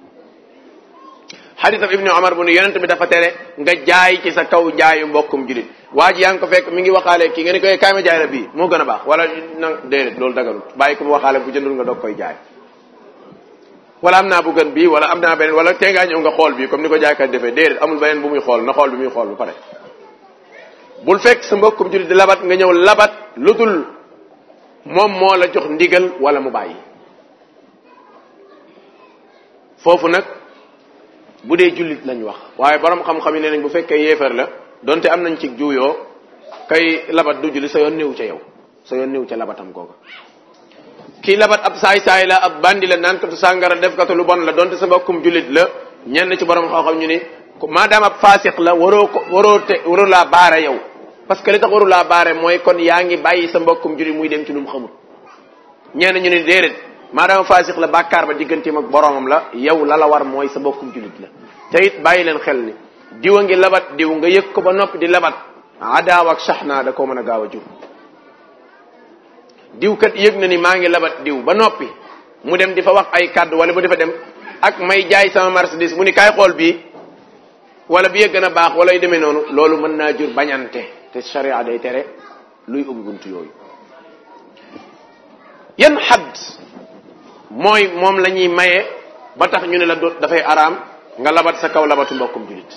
xadis ab ibni omar bu nu yonent bi dafa tere nga jaay ci sa kaw jaayu mbokkum julit waa ji yaa ngi ko fekk mi ngi waxaale kii nga ni koy kaay ma jaay la bii moo gën a baax wala na déedéet loolu daganul bàyyi ko mu waxaale bu jëndul nga doog koy jaay wala am naa bu gën bii wala am naa beneen wala tee ngaa ñëw nga xool bii comme ni ko jaaykat defee déedéet amul beneen bu muy xool na xool bi muy xool bu pare bul fekk sa mbokkum julit di labat nga ñëw labat lu dul moom moo la jox ndigal wala mu bàyyi foofu nag bu dee jullit lañ wax waaye borom xam-xam yi nee nañ bu fekkee yéefar la donte am nañ ci juuyoo kay labat du julli sa yoon néew ca yow sa yoon néew ca labatam kooka kii labat ab saay-saay la ab bandi la naan katu sàngara def katu lu bon la donte sa mbokkum jullit la ñenn ci borom xam-xam ñu ni maadaam ab faasiq la waroo ko waroo te waroo laa baare yow parce que li tax waru laa baare mooy kon yaa ngi bàyyi sa mbokkum jullit muy dem ci lu mu xamul ñenn ñu ni déedéet maadaama faasiq la bàkkaar ba digganteem ak boromam la yow la la war mooy sa mbokkum jullit la te it bàyyi leen xel ni diw a ngi labat diw nga yëg ko ba noppi di labat adaaw ak saxnaa da koo mën a gaaw a jur diw kat yëg na ni maa ngi labat diw ba noppi mu dem di fa wax ay kàddu wala mu defa dem ak may jaay sama marchandise mu ni kaay xool bii wala bi yëg gën a baax wala yu demee noonu loolu mën naa jur bañante te sharia day tere luy ubbi buntu yooyu yan xadd mooy moom la ñuy maye ba tax ñu ne la do dafay araam nga labat sa kaw labatu mbokkum julit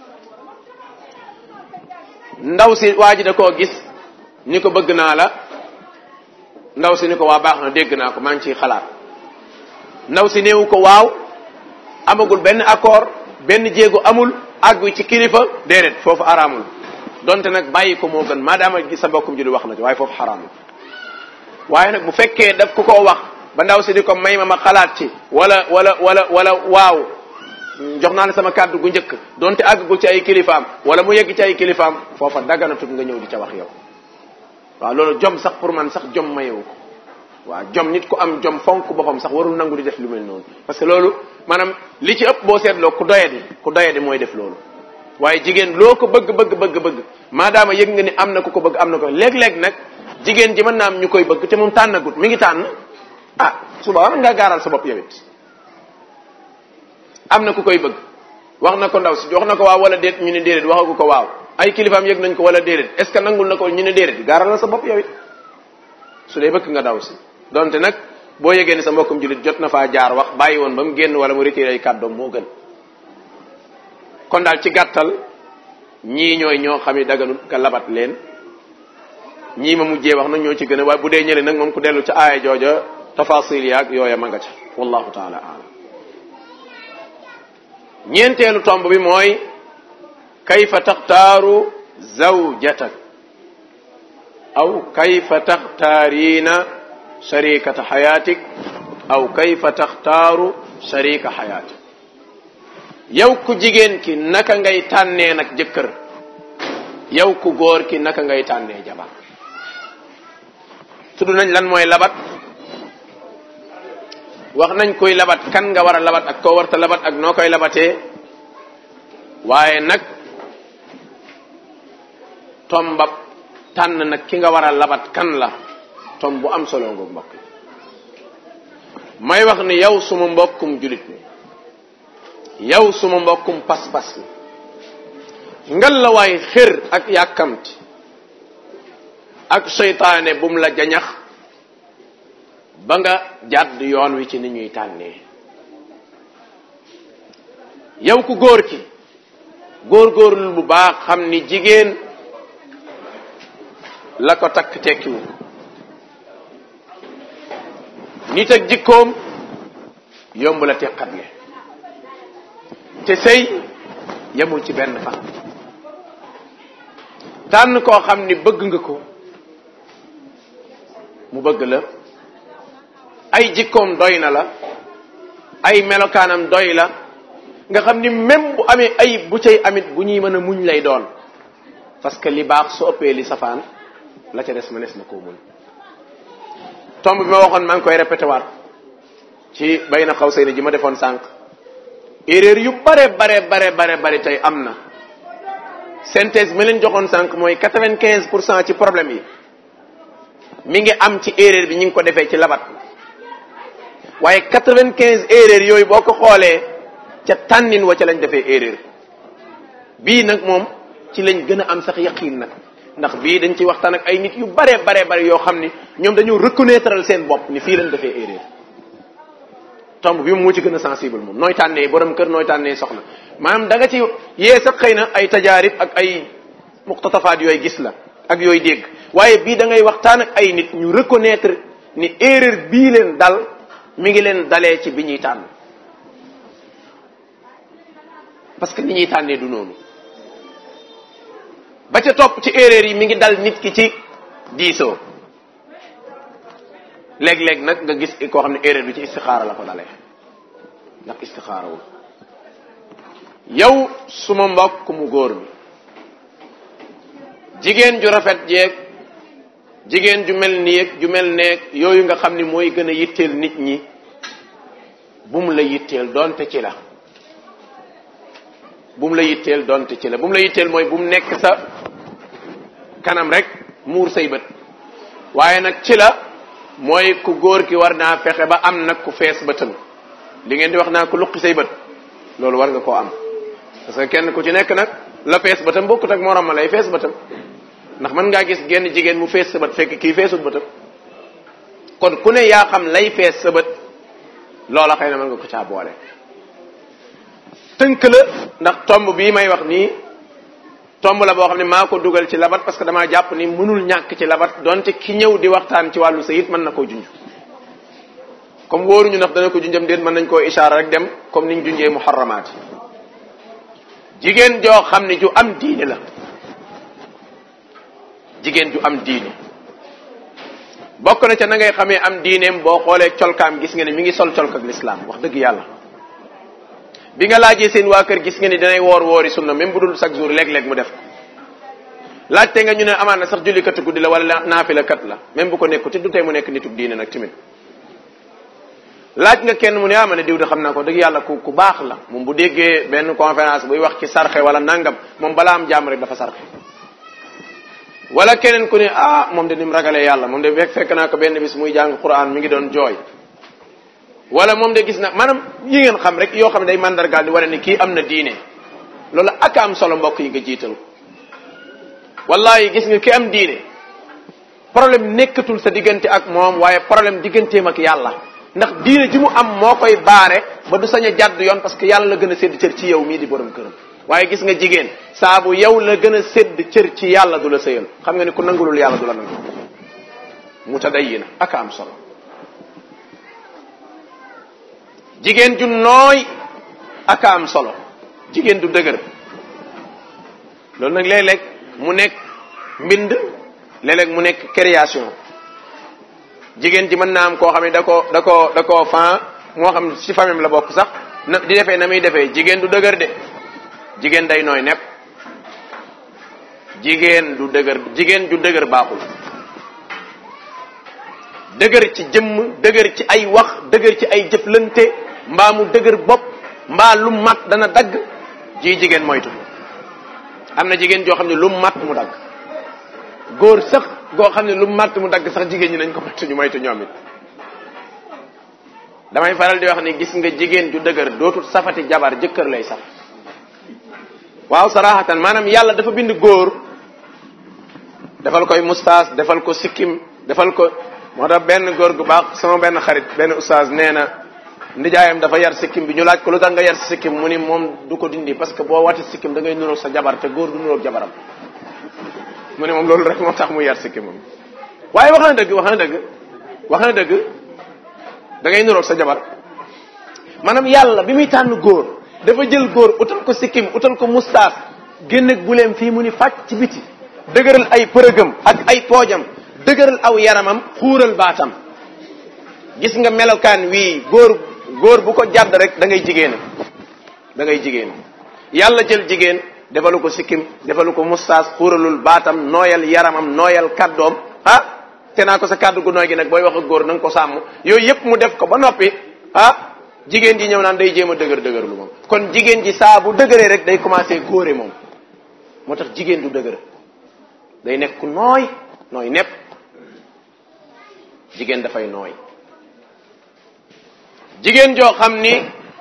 ndaw si waa ji da koo gis ni ko bëgg naa la ndaw si ni ko waa baax na dégg naa ko maa ngi ciy xalaat ndaw si néewu ko waaw amagul benn accord benn jéego amul àggu ci kilifa déedéet foofu araamul donte nag bàyyi ko moo gën maadaama gis sa mbokkum julit wax na ci waaye foofu xaraamul waaye nag bu fekkee daf ku ko wax ba ndaw si di ko may ma ma xalaat ci wala wala wala wala waaw jox naa la sama kàddu gu njëkk donte àggagul ci ay kilifaam wala mu yegg ci ay kilifaam foofa daganatut nga ñëw di ca wax yow waaw loolu jom sax pour man sax jom mayewu ko waaw jom nit ku am jom fonk boppam sax warul nangu di def lu mel noonu parce que loolu maanaam li ci ëpp boo seetloo ku doyadi ku doyadi mooy def loolu waaye jigéen loo ko bëgg bëgg bëgg bëgg maadaama yëg nga ni am na ku ko bëgg am na ko léeg-léeg nag jigéen ji mën naa am ñu koy bëgg te moom tànnagut mi ngi tànn ah suba war nga gaaral sa bopp yow it am na ku koy bëgg wax na ko ndaw si wax na ko waaw wala déet ñu ne déedéet waxagu ko waaw ay kilifaam yëg nañ ko wala déedéet est ce que nangul na ko ñu ne déedéet gaaral na sa bopp yow it su dee bëgg nga daw si donte nag boo yëgee ni sa mbokkum julit jot na faa jaar wax bàyyi woon ba mu génn wala mu retiré ay kàddoom moo gën kon daal ci gàttal ñii ñooy ñoo xam ne daganul nga labat leen ñii ma mujjee wax nag ñoo ci gën a waaye bu dee ñële nag moom ku dellu ca aaya jooja tafasil yaag yooya ma nga ca wallahu taala alam ñeenteelu tomb bi mooy kayfa taxtaaru zawjatak aw kayfa taxtaariina sharikata xayaatik aw kayfa taxtaaru sharika xayaatik yow ku jigéen ki naka ngay tànnee nag jëkkër yow ku góor ki naka ngay tànnee jabar tudd nañ lan mooy labat wax nañ koy labat kan nga war a labat ak koo warta labat ak noo koy labatee waaye nag tombab tànn nag ki nga war a labat kan la tom bu am solo nga mbokk may wax ni yow suma mbokkum julit mi yow suma mbokkum pas-pas mi ngal la waay xër ak yàkkamti ak seytaane bum la jañax ba nga jàdd yoon wi ci ni ñuy tànnee yow ku góor ki góor-góorlu bu baax xam ni jigéen la ko takk tekkiwu nit ak jikkoom yomb la teqatle te sëy yemul ci benn fan tànn koo xam ni bëgg nga ko mu bëgg la ay jikkoom doy na la ay melokaanam doy la nga xam ni même bu amee ay bu cay amit bu ñuy mën a muñ lay doon parce que li baax su ëppee li safaan la ca des ma nes na koo muñ tomb bi ma waxoon maa ngi koy répété waat ci bay na xaw say ji ma defoon sànq erreur yu bare bare bare bare bare tey am na synthèse ma leen joxoon sànq mooy quatre-vingt-quinze pour cent ci problème yi mi ngi am ci erreur bi ñu ngi ko defee ci labat waaye quatre-vingt-quinze erreur yooyu boo ko xoolee ca tànnin wa ca lañ defee erreur bii nag moom ci lañ gën a am sax yaqiin nag ndax bii dañ ci waxtaan ak ay nit yu bare bare bare yoo xam ni ñoom dañoo reconnaître seen bopp ni fii lañ defee erreur tomb bi moo ci gën a sensible moom nooy tànnee borom kër nooy tànnee soxna maanaam da nga ci yee sax xëy na ay tajaarib ak ay muqtatafaat yooyu gis la ak yooyu dégg waaye bii da ngay waxtaan ak ay nit ñu reconnaître ni erreur bii leen dal mi ngi leen dalee ci bi ñuy tànn parce que ni ñuy tànnee du noonu ba ca topp ci erreur yi mi ngi dal nit ki ci diisoo léeg-léeg nag nga gis koo xam ne erreur bi ci istixaara la ko dalee ndax istixaarawul yow suma mbokk mu góor mi jigéen ju rafet jeeg jigéen ju mel nii ju mel neeg yooyu nga xam ni mooy gën a yitteel nit ñi bum la yitteel donte ci la bum la yitteel donte ci la bum la yitteel mooy bum nekk sa kanam rek muur say bët waaye nag ci la mooy ku góor ki war naa fexe ba am nag ku fees bëtam li ngeen di wax naa ku luqi say bët loolu war nga koo am parce que kenn ku ci nekk nag la fees bëtam bokkut ak morom ma lay fees bëtam ndax mën ngaa gis genn jigéen mu fees sa bët fekk kii feesut bëtam kon ku ne yaa xam lay fees sa bët loola xëy na mën nga ko caa boole tënk la ndax tomb bii may wax nii tomb la boo xam ne maa ko dugal ci labat parce que damaa jàpp ni mënul ñàkk ci labat donte ki ñëw di waxtaan ci wàllu sayit mën na koo junj comme wóoruñu ndax dana ko junjam déet mën nañ koo ishaara rek dem comme niñ junjee muharramaat jigéen joo xam ne ju am diine la jigéen ju am diine bokk na ca na ngay xamee am diineem boo xoolee colkaam gis nga ne mi ngi sol colk ak lislaam wax dëgg yàlla bi nga laajee seen waa kër gis nga ni danay woor woori sunna même bu dul chaque jour léeg-léeg mu def ko laajte nga ñu ne amaan na sax jullikatu guddi la wala naafila kat la même bu ko nekku te du tey mu nekk nitub diine nag timit laaj nga kenn mu ne ah ma ne diw de xam naa ko dëgg yàlla ku ku baax la moom bu déggee benn conférence buy wax ci sarxe wala nangam moom balaa am jàmm rek dafa sarxe wala keneen ku ne ah moom de ni mu ragalee yàlla moom de fekk fekk naa ko benn bis muy jàng quran mi ngi doon jooy wala moom de gis na maanaam yi ngeen xam rek yoo xam ne day mandargaal di wane ni kii am na diine loolu ak am solo mbokk yi nga jiital wallahi gis nga ki am diine problème nekkatul sa diggante ak moom waaye problème digganteem ak yàlla ndax diine ji mu am moo koy baare ba du sañ a jàdd yoon parce que yàlla la gën a sédd cër ci yow mii di borom këram waaye gis nga jigéen saabu yow la gën a sédd cër ci yàlla du la sëyal xam nga ni ku nangulul yàlla du la nangu mutadayyina ak am solo jigéen ju nooy ak am solo jigéen du dëgër loolu nag léeg-léeg mu nekk mbind léeg-léeg mu nekk création jigéen ji mën naa am koo xam ne da ko da ko da koo fan moo xam ci famille la bokk sax na di defee na muy defee jigéen du dëgër de jigéen day nooy nepp jigéen du dëgër jigéen ju dëgër baaxul dëgër ci jëmm dëgër ci ay wax dëgër ci ay jëflante mbaa mu dëgër bopp mbaa lu mat dana dagg ji jigéen moytu am na jigéen joo xam ne lu mat mu dagg góor sax goo xam ne lu mat mu dagg sax jigéen ñi nañ ko moytu ñu moytu ñoom it damay faral di wax ni gis nga jigéen ju dëgër dootul safati jabar jëkkër lay saf waaw sarahatan maanaam yàlla dafa bind góor defal koy mustaas defal ko sikkim defal ko moo tax benn góor gu baax sama benn xarit benn ustaas nee na ndijaayam dafa yar sikkim bi ñu laaj ko lu tax nga yar sikkim mu ni moom du ko dindi parce que boo wati sikkim da ngay nuroog sa jabar te góor du nuroog jabaram mu ne moom loolu rek moo tax mu yar sikkim moom waaye wax na dëgg wax na dëgg wax na dëgg da ngay nuroog sa jabar maanaam yàlla bi muy tànn góor dafa jël góor utal ko sikkim utal ko mustaas génn buleem fii mu ni fàcc ci biti dëgëral ay përëgam ak ay poojam dëgëral aw yaramam xuural baatam gis nga melokaan wii góor góor bu ko jàdd rek da ngay jigéenam da ngay jigéen yàlla jël jigéen defalu ko sikkim defalu ko mustaas xuuralul baatam nooyal yaramam nooyal kaddoom ah te naa ko sa kaddu gu nooy gi nag booy wax ak góor na nga ko sàmm yooyu yëpp mu def ko ba noppi ah jigéen ji ñëw naan day jéem a dëgër dëgër lu moom kon jigéen ji saa bu dëgëree rek day commencé góore moom moo tax jigéen du dëgër day nekk ku nooy nooy nepp jigéen dafay nooy jigéen joo xam ni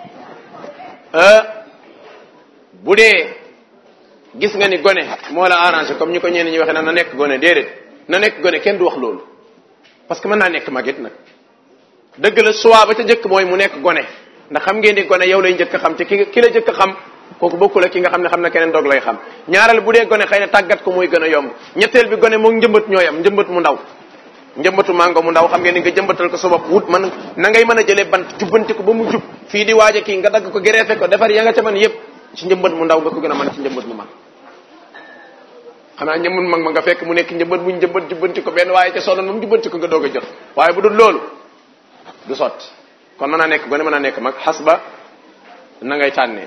bu dee gis nga ni gone moo la arrangé comme ñi ko ñenn ñi waxee na na nekk gone déedéet na nekk gone kenn du wax loolu parce que mën naa nekk magit nag dëgg la soit ba ca njëkk mooy mu nekk gone ndax xam ngeen ni gone yow lay njëkk a xam te ki ki la njëkk a xam kooku bokkul ak ki nga xam ne xam na keneen doog lay xam ñaareel bu dee gone xëy na tàggat ko muy gën a yomb ñetteel bi gone moom njëmbat ñooyam njëmbat mu ndaw njëmbatu mango mu ndaw xam ngeen ni nga jëmbatal ko sa bopp wut man na ngay mën a jëlee bant jubbanti ko ba mu jub fii di waaja kii nga dagg ko gereefe ko defar ya nga ca man yépp ci njëmbat mu ndaw nga ko gën a mën ci njëmbat mu mag xanaa njëmbat mag ma nga fekk mu nekk njëmbat mu njëmbat jubbanti ko benn waaye ca sonnoon moom jubbanti ko nga doog a jot waaye bu dul loolu du sotti kon mën naa nekk gone mën naa nekk mag xas ba na ngay tànnee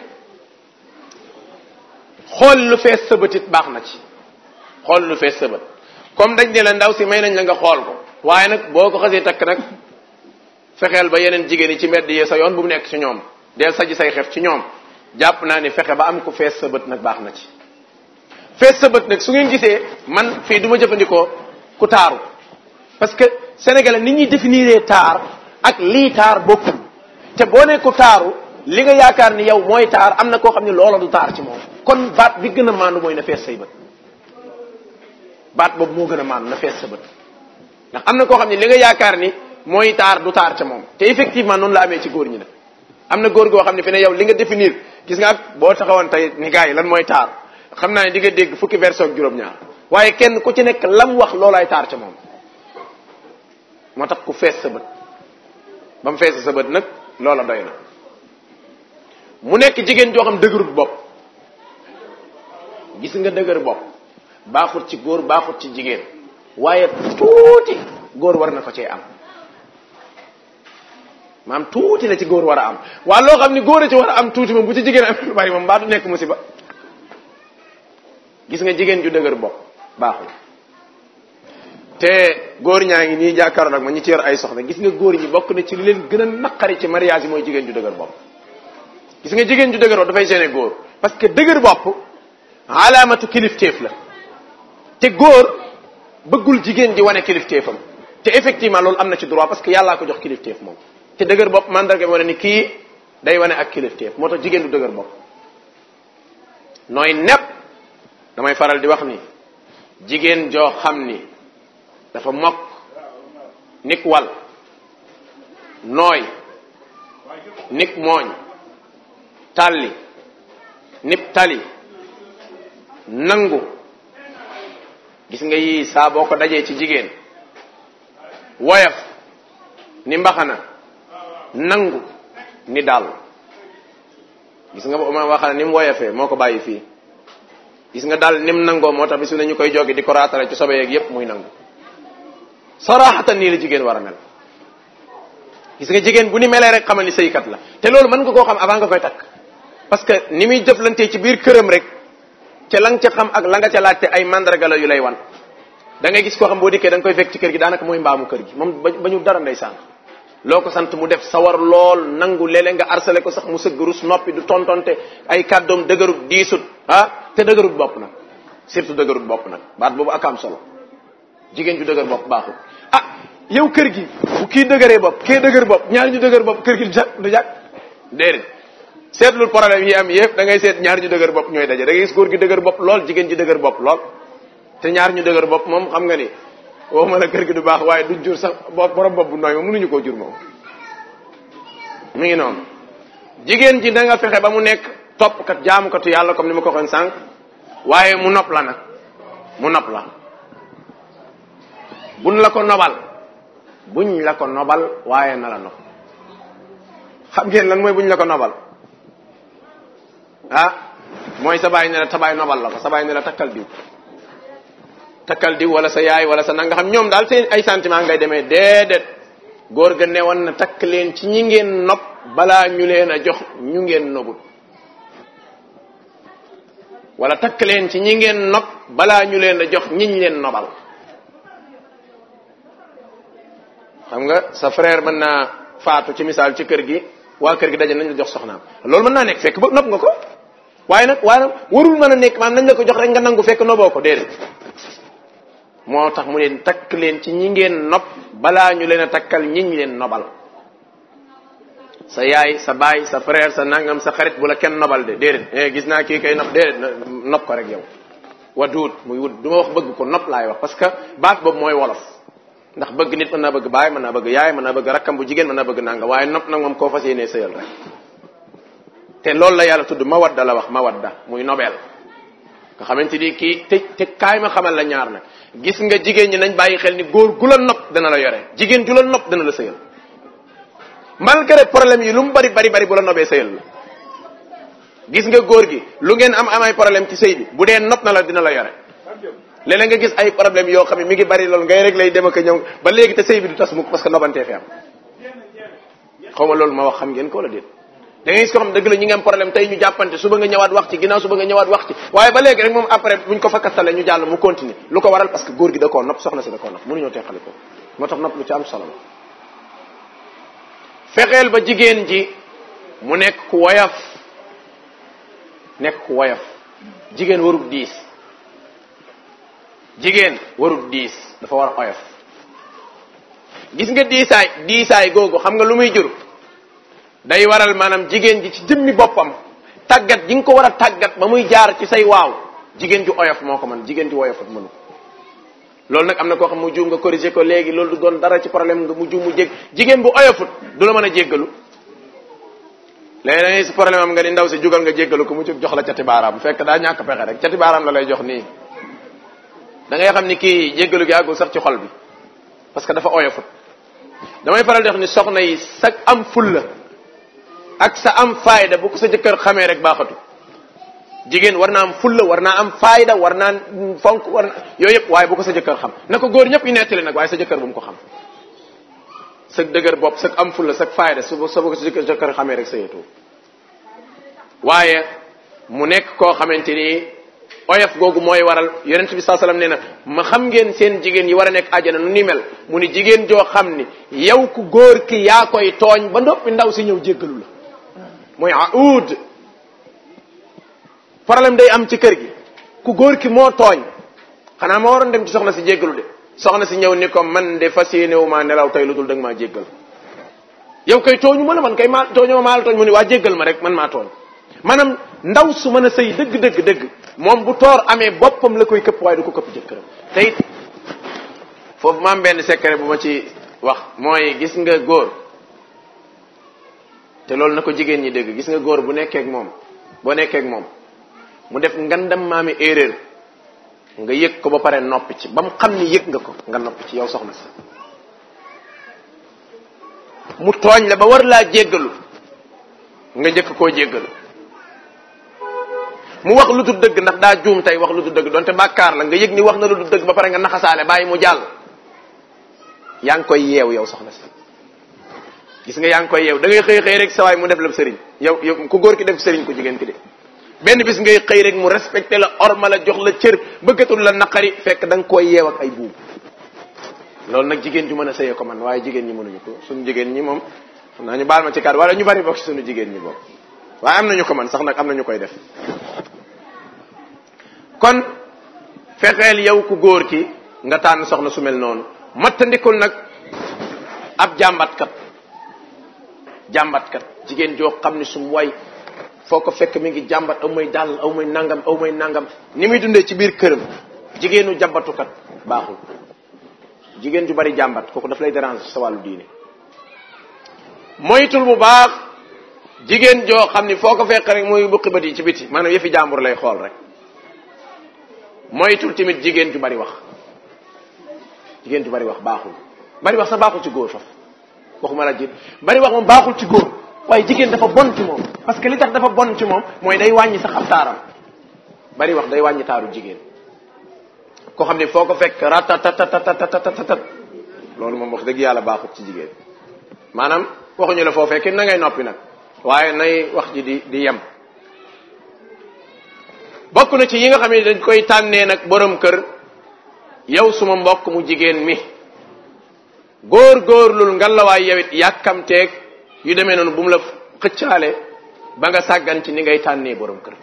xool lu fees sëbatit baax na ci xool lu fees sëbat comme dañ ne la ndaw si may nañ la nga xool ko waaye nag boo ko xasee takk nag fexeel ba yeneen jigéen yi ci mbedd yee sa yoon bu mu nekk ci ñoom del saji say xef ci ñoom jàpp naa ni fexe ba am ko fees sa bët nag baax na ci fees sa bët nag su ngeen gisee man fii du ma jëfandikoo ku taaru parce que sénégalais nit ñuy définir taar ak lii taar bokkul te boo ne ku taaru li nga yaakaar ni yow mooy taar am na koo xam ne loola du taar ci moom kon baat bi gën a maandu mooy na fees say bët baat boobu moo gën a maandu na fees sa bët ndax am na koo xam ne li nga yaakaar ni mooy taar du taar ca moom te effectivement noonu la amee ci góor ñi nag am na góor goo xam ne fi ne yow li nga définir gis nga ak boo taxawoon tey ni gars yi lan mooy taar xam naa ne di nga dégg fukki version ak juróom-ñaar waaye kenn ku ci nekk lam wax loolaay taar ca moom moo tax ku fees sa bët ba mu fees sa bët nag loola doy na mu nekk jigéen joo xam dëgërut bopp gis nga dëgër bopp baaxut ci góor baaxut ci jigéen waaye tuuti góor war na ko cee am maam tuuti la ci góor war a am waa loo xam ni góor a ci war a am tuuti moom bu ci jigéen am lu bari moom mbaa du nekk musiba gis nga jigéen ju dëgër bopp baaxul te góor ñaa ngi nii jàkkaaroon ak ma ñi ci yor ay soxna gis nga góor ñi bokk na ci li leen gën a naqari ci mariage yi mooy jigéen ju dëgër bopp gis nga jigéen ju dëgër bopp dafay gêner góor parce que dëgër bopp alaamatu kilifteef la te góor bëggul jigéen ji wane kilifteefam te effectivement loolu am na ci droit parce que yàllaa ko jox kilifteef moom te dëgër bopp mandarga bi wane ni kii day wane ak kilifteef moo tax jigéen du dëgër bopp nooy nepp damay faral di wax ni jigéen joo xam ni dafa mokk nik wal nooy nik mooñ tàlli nip tali nangu gis nga yii saa boo ko dajee ci jigéen woyof ni mbaxana nangu ni daal gis nga ma waxana ni mu woyofee moo ko bàyyi fii gis nga daal nim nangoo moo tax bi su ne ñu koy jogi di ko raatale ci sobe yeeg yépp muy nangu saraxatan nii la jigéen war a mel gis nga jigéen bu ni melee rek xamal ni sëykat la te loolu mën nga koo xam avant nga koy takk parce que ni muy jëflantee ci biir këram rek ca la nga ca xam ak la nga ca laajte ay mandarga la yu lay wan da ngay gis koo xam boo dikkee da nga koy fekk ci kër gi daanaka mooy mbaamu kër gi moom ba ñu dara ndeysaan loo ko sant mu def sawar lool nangu léeg-léeg nga harcelé ko sax mu sëgg rus noppi du tontonte ay kàddoom dëgërut diisut ah te dëgërut bopp nag surtout dëgërut bopp nag baat boobu ak am solo jigéen ju dëgër bopp baaxul ah yow kër gi bu kii dëgëree bopp kii dëgër bopp ñaar ñu dëgër bopp kër gi du jag du jag déedéet seetlul problème yi am yëpp da ngay seet ñaar ñu dëgër bopp ñooy daje da ngay gis góor gi dëgër bopp lool jigéen ji dëgër bopp lool te ñaar ñu dëgër bopp moom xam nga ni waxuma la kër gi du baax waaye du jur sax bopp borom bopp bu nooy moom mënuñu koo jur moom mi ngi noonu jigéen ji da nga fexe ba mu nekk toppkat jaamukatu yàlla comme ni ma ko waxoon sànq waaye mu nopp la nag mu nopp la buñ la ko nobal buñ la ko nobal waaye na la nopp xam ngeen lan mooy buñ la ko nobal ah mooy sa baay ne la tabaay nobal la ko sa baay ne la takkal diw takkal diw wala sa yaay wala sa nanga xam ñoom daal seen ay sentiment ngay demee déedéet góor ga ne woon na takk leen ci ñi ngeen nopp balaa ñu leen a jox ñu ngeen nobut wala takk leen ci ñi ngeen nopp balaa ñu leen a jox ñiñ leen nobal xam nga sa frère mën naa faatu ci misaal ci kër gi waa kër gi daje nañ la jox soxnaam loolu mën naa nekk fekk ba nopp nga ko waaye nag waaye warul mën a nekk maanaam nañ la ko jox rek nga nangu fekk noboo ko déedéet moo tax mu leen takk leen ci ñi ngeen nopp balaa ñu leen a takkal ñiñ leen nobal sa yaay sa baay sa frère sa nangam sa xarit bu la kenn nobal de déedéet eh gis naa kii kay nopp déedéet nopp ko rek yow wa duut muy wut du ma wax bëgg ko nopp laay wax parce que baat boobu mooy wolof ndax bëgg nit mën naa bëgg baay mën naa bëgg yaay mën naa bëgg rakkam bu jigéen mën naa bëgg nanga waaye nopp nag moom koo fas yéenee sëyal rek te loolu la yàlla tudd mawadda la wax mawadda muy nobel nga xamante ni kii te te kaay ma xamal la ñaar nag gis nga jigéen ñi nañ bàyyi xel ni góor gu la nopp dana la yore jigéen ju la nopp dana la sëyal malgré problème yi lu mu bari bari bari bu la nobee sëyal la gis nga góor gi lu ngeen am amay problème ci sëy bi bu dee nopp na la dina la yore léeg-léeg nga gis ay problème yoo xam ne mi ngi bari loolu ngay rek lay dem ak ñëw ba léegi te sëy bi du tas mukk parce que nobantee fi am xaw ma loolu ma wax xam ngeen ko wala déet da ngay gis ko xam dëgg la ñi ngi am problème tey ñu jàppante suba nga ñëwaat wax ci ginnaaw suba nga ñëwaat wax ci waaye ba léegi rek moom après buñ ko fakkastale ñu jàll mu continuer lu ko waral parce que góor gi da koo nopp soxna si da koo nopp mënuñoo teqali ko moo tax nopp lu ci am solo la fexeel ba jigéen ji mu nekk ku woyof nekk ku woyof jigéen warul diis jigéen warul diis dafa war a oyof gis nga diisaay diisaay googu xam nga lu muy jur day waral maanaam jigéen ji ci jëmmi boppam tàggat ji nga ko war a tàggat ba muy jaar ci say waaw jigéen ju oyof moo ko man jigéen ju oyofut mënu loolu nag am na koo xam mu juum nga corriger ko léegi loolu du doon dara ci problème nga mu juum mu jég jigéen bu oyofut du la mën a jéggalu léegi si problème am nga ni ndaw si jugal nga jéggalu ko mu jóg jox la cati baaraam fekk daa ñàkk pexe rek cati baaraam la lay jox nii da ngay xam ni kii jéggalu gi àggul sax ci xol bi parce que dafa oyofut damay faral di wax ni soxna yi sa am fulla ak sa am fayda bu ko sa jëkkër xamee rek baaxatu jigéen war naa am fulla war naa am fayda war naa fonk war na yooyu yëpp waaye bu ko sa jëkkër xam na ko góor ñëpp ñu nettali nag waaye sa jëkkër bu mu ko xam sa dëgër bopp sa am fulla sa fayda su sa bu ko sa jëkkër xamee rek sa yetu waaye mu nekk koo xamante ni oyof googu mooy waral yonent bi saa sallam nee na ma xam ngeen seen jigéen yi war a nekk àjjana nu ni mel mu ni jigéen joo xam ni yow ku góor ki yaa koy tooñ ba noppi ndaw si ñëw jéggalu la mooy aud problème day am ci kër gi ku góor ki moo tooñ xanaa ma waroon dem ci soxna si jéggalu de soxna si ñëw ni ko man de fas yéene wu maa nelaw tey lu dul danga maa jéggal yow koy tooñu ma la man kay maa tooñu ma maa la tooñ mu ni waa jéggal ma rek man maa tooñ maanaam ndaw su mën a sëy dëgg dëgg dëgg moom bu toor amee boppam la koy këpp waaye du ko këpp jëkkëram te it foofu ma am benn secret bu ma ci wax mooy gis nga góor te loolu na ko jigéen ñi dégg gis nga góor bu nekkee ak moom boo nekkee ak moom mu def ngandam maami erreur nga yëg ko ba pare noppi ci ba mu xam ni yëg nga ko nga noppi ci yow soxna si mu tooñ la ba war laa jéggalu nga njëkk koo jéggalu mu wax lu dul dëgg ndax daa juum tey wax lu dul dëgg donte bàkkaar la nga yëg ni wax na lu dul dëgg ba pare nga naxasaale bàyyi mu jàll yaa ngi koy yeew yow soxna si gis nga yaa ngi koy yeew da ngay xëy xëy rek sa waay mu def la sëriñ yow yow ku góor ki def sëriñ ku jigéen ki de benn bis ngay xëy rek mu respecté la orma la jox la cër bëggatul la naqari fekk da nga koy yeew ak ay buub loolu nag jigéen ju mën a sëyee ko man waaye jigéen ñi mënuñu ko suñu jigéen ñi moom xam naa ñu baal ma ci kàddu wala ñu bari bokk ci suñu jigéen ñi bokk waaye am nañu ko man sax nag am nañu koy def kon fexeel yow ku góor ki nga tànn soxna su mel noonu mattandikul nag ab jàmbatkat jàmbatkat jigéen joo xam ni su mu way foo ko fekk mi ngi jàmbat aw may dàll aw may nangam aw may nangam ni muy dundee ci biir këram jigéenu jàmbatukat baaxul jigéen ju bari jàmbat kooku daf lay déranger sa wàllu diine moytul bu baax jigéen joo xam ni foo ko fekk rek muy buqi bët yi ci biti maanaam yëfi jàmbur lay xool rek moytul tamit jigéen ju bari wax jigéen ju bari wax baaxul bari wax sax baaxul ci góor faf waxuma la jigéen bari wax moom baaxul ci góor waaye jigéen dafa bon ci moom parce que li tax dafa bon ci moom mooy day wàññi sax ab taaram bari wax day wàññi taaru jigéen koo xam ne foo ko fekk ratatatatatatatat loolu moom wax dëgg yàlla baaxut ci jigéen maanaam waxuñu la foo fekkee na ngay noppi nag waaye nay wax ji di di yem bokk na ci yi nga xam ne dañ koy tànnee nag borom kër yow suma mbokk mu jigéen mi góor góorlul ngalawaay yawit yàkkamteeg yu demee noonu bu mu la xëccaale ba nga sàggan ci ni ngay tànnee borom kër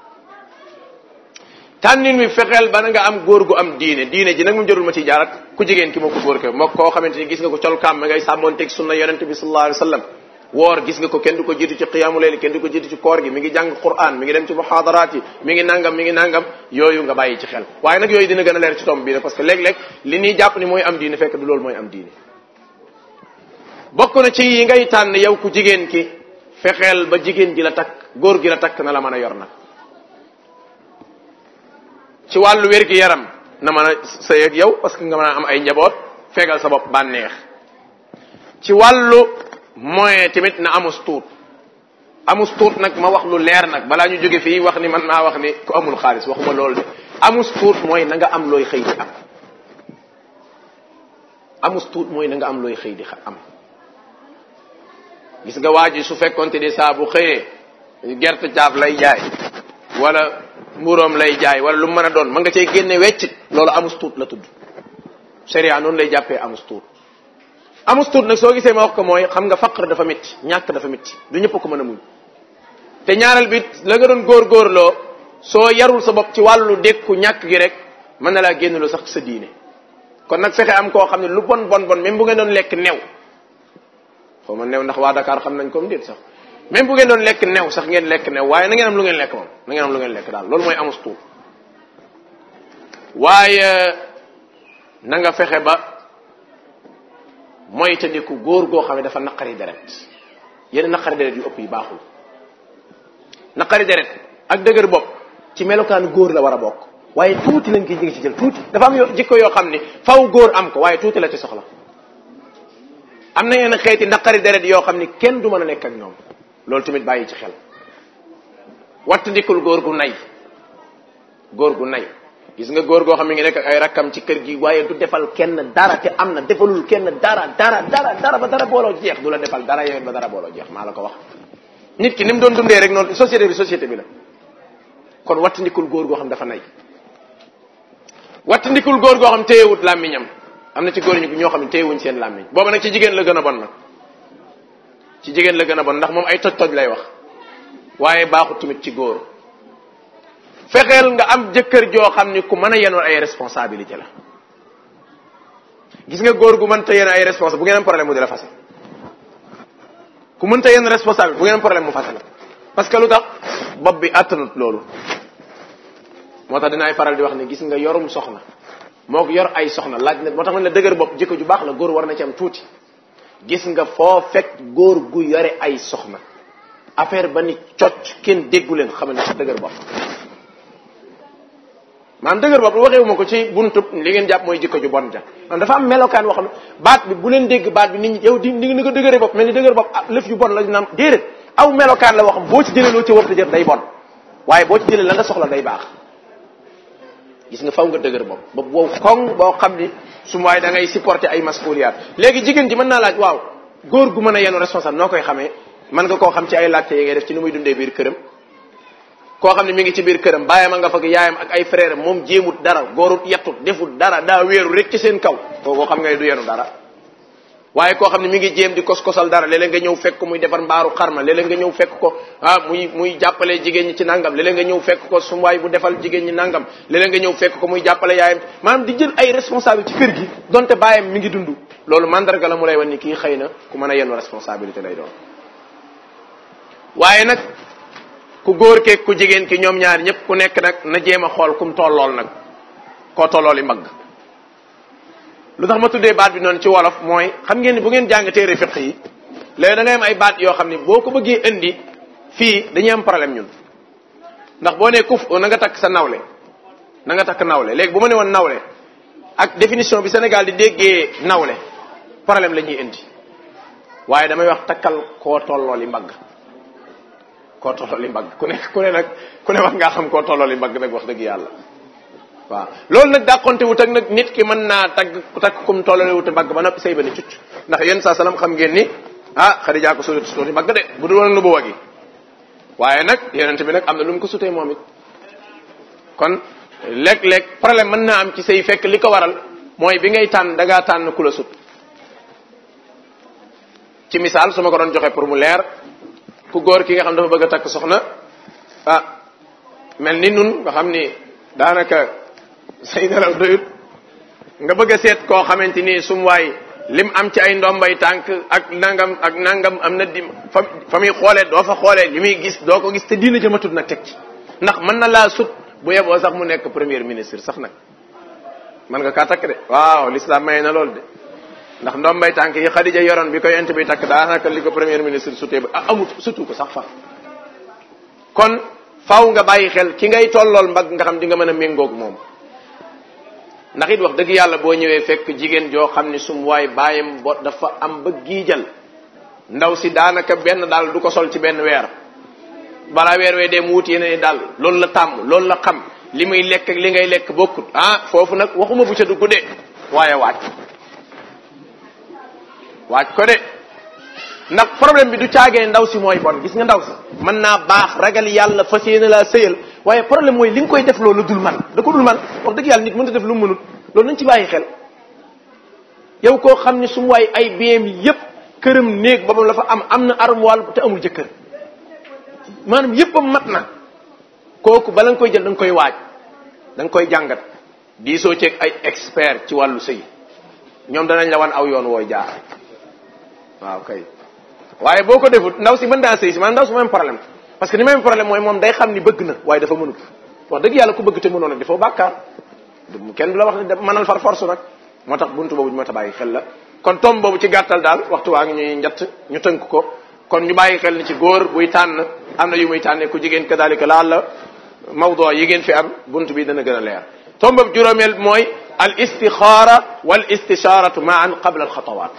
tànnin mi fexeel ba nga am góor gu am diine diine ji nag mu jarul ma ci jaarat ku jigéen ki moo ko góor ko moo koo xamante ni gis nga ko colkaam ma ngay sàmmoonteeg sunna yonente bi sallallahu alayhi wa sallam woor gis nga ko kenn du ko jiitu ci qiyaamu layli kenn du ko jiitu ci koor gi mi ngi jàng quran mi ngi dem ci muhaadaraat yi mi ngi nangam mi ngi nangam yooyu nga bàyyi ci xel waaye nag yooyu dina gën a leer ci tomb bii parce que léeg-léeg li ñuy jàpp ni mooy am diine fekk du loolu mooy am diine bokk na ci yi ngay tànn yow ku jigéen ki fexeel ba jigéen ji la takk góor gi la takk na la mën a yor nag ci wàllu wér gi yaram na mën a sëy ak yow parce que nga mën a am ay njaboot fegal sa bopp bànneex ci wàllu moyen tamit na amus tuut amus tuut nag ma wax lu leer nag balaa ñu jóge fii wax ni man naa wax ni ku amul xaalis waxuma loolu de amus tuut mooy na nga am looy xëy di am amus tuut mooy na nga am looy xëy di am gis nga waa ji su fekkonte ni saa bu xëyee gerte caaf lay jaay wala mburoom lay jaay wala lu mën a doon ma nga cay génne weccit loolu amus tuut la tudd sharia noonu lay jàppee amus tuut amus tuut nag soo gisee ma wax ko mooy xam nga faqr dafa métti ñàkk dafa métti du ñëpp ko mën a muñ te ñaareel bi la nga doon góorgóorloo soo yarul sa bopp ci wàllu dékku ñàkk gi rek mën na laa génnloo sax sa diine kon nag fexe am koo xam ne lu bon bon bon même bu ngeen doon lekk new xaw ma new ndax waa Dakar xam nañ comme déet sax même bu ngeen doon lekk new sax ngeen lekk new waaye na ngeen am lu ngeen lekk moom na ngeen am lu ngeen lekk daal loolu mooy amus tuut waaye na nga fexe ba moytandiku góor goo xam ne dafa naqari deret yenn naqari deret yu ëpp yi baaxul naqari deret ak dëgër bopp ci melokaanu góor la war a bokk waaye tuuti lañ koy jigi ci jël tuuti dafa am yo jikko yoo xam ne faw góor am ko waaye tuuti la ci soxla am na yenn xeeti naqari deret yoo xam ni kenn du mën a nekk ak ñoom loolu tamit bàyyi ci xel wattandikul góor gu nay góor gu nay gis nga góor goo xam ne ngi nekk ak ay rakkam ci kër gi waaye du defal kenn dara te am na defalul kenn dara dara dara dara ba dara booloo jeex du la defal dara yowet ba dara booloo jeex maa la ko wax nit ki ni mu doon dundee rek noonu société bi société bi la kon wattandikul góor goo xam dafa nay wattandikul góor goo xam téyewut làmmiñam am na ci góor ñi ñoo xam ne téyewuñ seen làmmiñ booba nag ci jigéen la gën a bon nag ci jigéen la gën a bon ndax moom ay toj-toj lay wax waaye baaxut tamit ci góor fexeel nga am jëkkër joo xam ni ku mën a yenoon ay responsabilité la gis nga góor gu mënta yen ay responsable bu ngeen am problème mu di la fase ku mënta yenn responsable bu ngeen am problème mu fase la parce que lu tax bopp bi attanut loolu moo tax dinaay faral di wax ne gis nga yorum soxna moo ko yor ay soxna laaj na moo tax man la dëgër bopp jikko ju baax la góor war na ci am tuuti gis nga foo fekk góor gu yore ay soxna affaire ba ni cocc kenn déggu leen xam ne dëgër bopp maanaam dëgër bopp waxeewu ma ko ci buntub li ngeen jàpp mooy jikko ju bon ja man dafa am melokaan woo xam ne baat bi bu leen dégg baat bi nit ñi yow di ni nga dëgëre bopp mel ni dëgër bopp lëf yu bon la naam déedéet aw melokaan la woo xam boo ci jëlee loo ci warta jël day bon waaye boo ci jëlee la nga soxla day baax gis nga faw nga dëgër bopp ba wow koŋ boo xam ni su waaye da ngay supporter ay mas'uliyat léegi jigéen ji mën naa laaj waaw góor gu mën a yenu responsable noo koy xamee mën nga koo xam ci ay laajte yi ngay def ci ni muy dundee biir këram koo xam ne mi ngi ci biir këram bàyyam a nga fag yaayam ak ay frère moom jéemut dara góorut yettut defut dara daa wéeru rek ci seen kaw koo xam nga ne du yenu dara waaye koo xam ne mi ngi jéem di kos-kosal dara léeg-léeg nga ñëw fekk ko muy defar mbaaru xarma léeg-léeg nga ñëw fekk ko ah muy muy jàppale jigéen ñi ci nangam léeg-léeg nga ñëw fekk ko sum waay bu defal jigéen ñi nangam léeg-léeg nga ñëw fekk ko muy jàppale yaayam maanaam di jël ay responsable ci kër gi donte baayam mi ngi dund loolu mandarga la mu lay wan ni kii xëy na ku mën a yenn responsabilité lay doon waaye nag ku góor keeg ku jigéen ki ñoom ñaar ñëpp ku nekk nag na jéem a xool kum tollool nag koo tollooli mbagg lu tax ma tuddee baat bi noonu ci wolof mooy xam ngeen ni bu ngeen jàng téere fiq yi léegi da ngay am ay baat yoo xam ni boo ko bëggee indi fii dañuy am problème ñun ndax boo nee kuf na nga takk sa nawle na nga takk nawle léegi bu ma ne woon nawle ak définition bi Sénégal di déggee nawle problème la ñuy indi waaye damay wax takkal koo tollooli mbagg koo tollooli mbagg ku ne ku ne nag ku ne wax ngaa xam koo tollooli mbagg nag wax dëgg yàlla waaw loolu nag dàqonte wut ak nag nit ki mën naa tagg takk kum tollale wut mbagg ba noppi say ba ni cucc ndax yéen saa salaam xam ngeen ni ah Xadija ko sut suuti mbagg de bu dul woon nu bu wagi waaye nag yonent bi nag am na lu mu ko sutee moom it kon léeg-léeg problème mën naa am ci say fekk li ko waral mooy bi ngay tànn da ngaa tànn ku la sut ci misaal su ma ko doon joxe pour mu leer ku góor ki nga xam dafa bëgg a takk soxna ah mel ni nun nga xam ni daanaka say nelaw doyut nga bëgg a seet koo xamante ni sum waay lim am ci ay ndombay tànk ak nangam ak nangam am na di fa fa muy xoolee doo fa xoolee li muy gis doo ko gis te diina jëmatut nag teg ci ndax mën na laa sut bu yeboo sax mu nekk premier ministre sax nag mën nga kaa takk de waaw l'islam may na loolu de ndax ndombay tànk yi Xadija yoroon bi ko yent bi takk daanaka li ko premier ministre sutee ba amut sutu ko sax fa kon faaw nga bàyyi xel ki ngay tollool mbagg nga xam di nga mën a méngoog moom ndax it wax dëgg yàlla boo ñëwee fekk jigéen joo xam ni sum waay bàyyam bo dafa am ba giijal ndaw si daanaka benn daal du ko sol ci benn weer balaa weer wee dem wut yeneen daal loolu la tàmm loolu la xam li muy lekk ak li ngay lekk bokkut ah foofu nag waxuma bu ca dugg de waaye waaj waaj ko de ndax problème bi du caagee ndaw si mooy bon gis nga ndaw si mën naa baax ragal yàlla fas yéene laa sëyal waaye problème mooy li nga koy def loolu dul man da ko dul man wax dëgg yàlla nit mënta def lu mu mënut loolu nañ ci bàyyi xel yow koo xam ne su mu waay ay biam yépp këram néeg boppam la fa am am na armoire te amul jëkkër maanaam yéppam mat na kooku bala nga koy jël da nga koy waaj da nga koy jàngat diisoo ceeg ay expert ci wàllu sëy ñoom danañ la wan aw yoon wooy jaar waaw kay waaye boo ko defut ndaw si mën daa sëy si maanaam ndaw si même problème parce que ni même problème mooy moom day xam ni bëgg na waaye dafa mënut wax dëgg yàlla ku bëgg te mënoon nag dafa bàkkaar kenn du la wax ne mënal far force nag moo tax buntu boobu ñu ma ta bàyyi xel la kon tom boobu ci gàttal daal waxtu waa ngi ñuy njatt ñu tënk ko kon ñu bàyyi xel ni ci góor buy tànn am na yu muy tànnee ku jigéen kadalika laal la mawdo yi ngeen fi am buntu bi dana gën a leer tom boobu juróomeel mooy al istixaara wal istisharatu maan qabla al xatawaat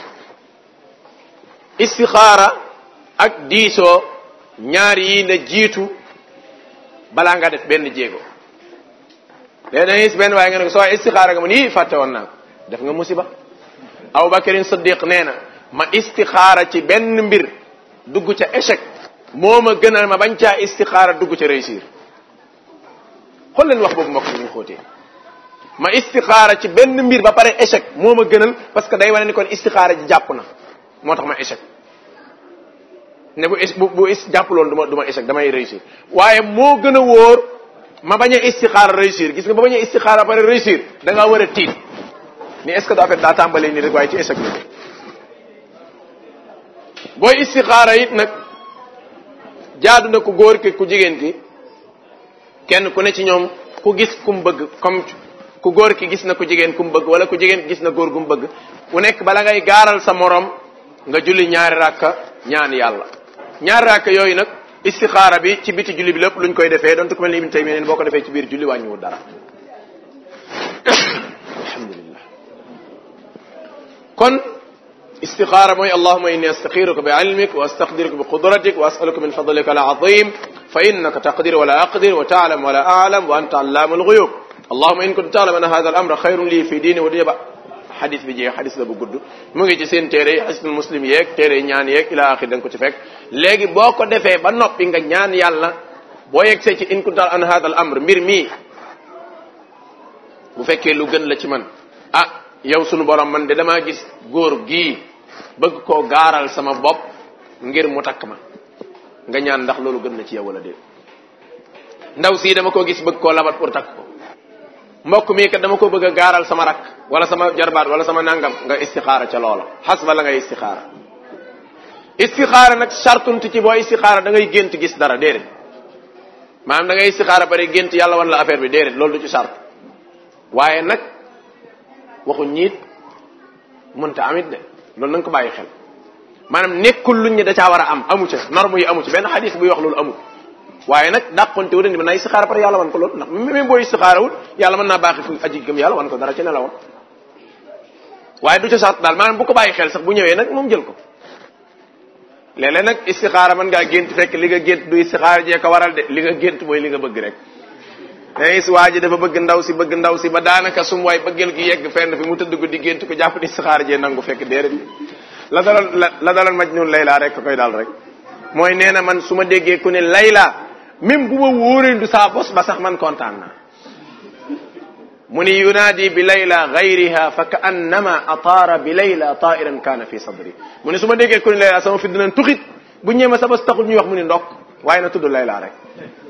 istixaara ak diisoo ñaar yi na jiitu balaa nga def benn jéego léegi da ngay gis benn waaye nga ne ko soo istixaara nga ma nii fàtte woon naa def nga musiba Abubakarin Siddiq nee na ma istixaara ci benn mbir dugg ca échec moo ma gënal ma bañ caa istixaara dugg ca réussir xool leen wax boobu mbokk ñu xóotee ma istixaara ci benn mbir ba pare échec moo ma gënal parce que day wane ni kon istixaara ji jàpp na moo tax ma échec ne bu bu bu jàpp loolu du ma du ma échec damay réussir waaye moo gën a wóor ma bañ a istixaara réussir gis nga ba bañ a istixaara ba pare réussir da ngaa war a tiit ni est ce que daa fait daa tàmbalee nii rek waaye ci échec la booy istixaara it nag jaadu na ku góor ki ku jigéen ki kenn ku ne ci ñoom ku gis ku mu bëgg comme ku góor ki gis na ku jigéen ku mu bëgg wala ku jigéen ki gis na góor gu mu bëgg ku nekk bala ngay gaaral sa morom nga julli ñaari rakka ñaan yàlla ñaari rakka yooyu nag istixaara bi ci biti julli bi lépp luñ koy defee donte ku mel ni Ibn Taymiyya boo ko defee ci biir julli wàññiwul dara alhamdulillah kon istixaara mooy allahuma inni astaxiruka bi ilmik wa astaqdiruka bi qudratik wa asaluka min fadlika al azim fa innaka taqdir wala aqdir wa taalam wala aalam wa anta allaamu alghuyub allahuma in kunta taalam anna hada al amra xayrun lii fi diini wa dunya ba xadis bi jeex xadis la bu gudd mu ngi ci seen téere yi xisnul muslim yeeg téere yi ñaan yeeg ila axir da nga ko ci fekk léegi boo ko defee ba noppi nga ñaan yàlla boo yegsee ci in kunta an hada al amr mbir mii bu fekkee lu gën la ci man ah yow sunu borom man de damaa gis góor gii bëgg koo gaaral sama bopp ngir mu takk ma nga ñaan ndax loolu gën na ci yow wala déet ndaw sii dama koo gis bëgg koo labat pour takk ko mbokk mii kat dama ko bëgg a gaaral sama rak wala sama jarbaat wala sama nangam nga istixaara ca loola xas ba la ngay istixaara istixaara nag sartunti ci boo istixaara da ngay gént gis dara déedéet maanaam da ngay istixaara bari gént yàlla wan la affaire bi déedéet loolu du ci sart waaye nag waxu ñiit mënta amit de loolu na nga ko bàyyi xel maanaam nekkul luñ ne da caa war a am amu ca norme yi amu ci benn xadis buy wax loolu amul waaye nag dàqonte wu ne mën naa istixaara pare yàlla wan ko loolu ndax même booy istixaarawul yàlla mën naa baaxi fu aji gëm yàlla wan ko dara ci nelawam waaye du ca sart daal maanaam bu ko bàyyi xel sax bu ñëwee nag moom jël ko léeg-léeg nag istixaara mën ngaa gént fekk li nga gént du istixaara jee ko waral de li nga gént mooy li nga bëgg rek dangay si waa ji dafa bëgg ndaw si bëgg ndaw si ba daanaka sum waay bëggeel gi yegg fenn fi mu tëdd ko di gént ko jàpp ni istixaara jee nangu fekk déedéet la daloon la daloon Majnun Layla rek koy daal rek mooy nee na man su ma déggee ku ne Layla même bu ma wóoree du saa bos ba sax man kontaan naa mu ni yunaadi bi layla gayriha fa ka annama ataara bi layla tairan kaana fi sadri mu ne su ma déggee ku ne layla sama fi dinañ tuxit bu ñëwee ma sa bos taxul ñuy wax mu ni ndokk waaye na tudd layla rek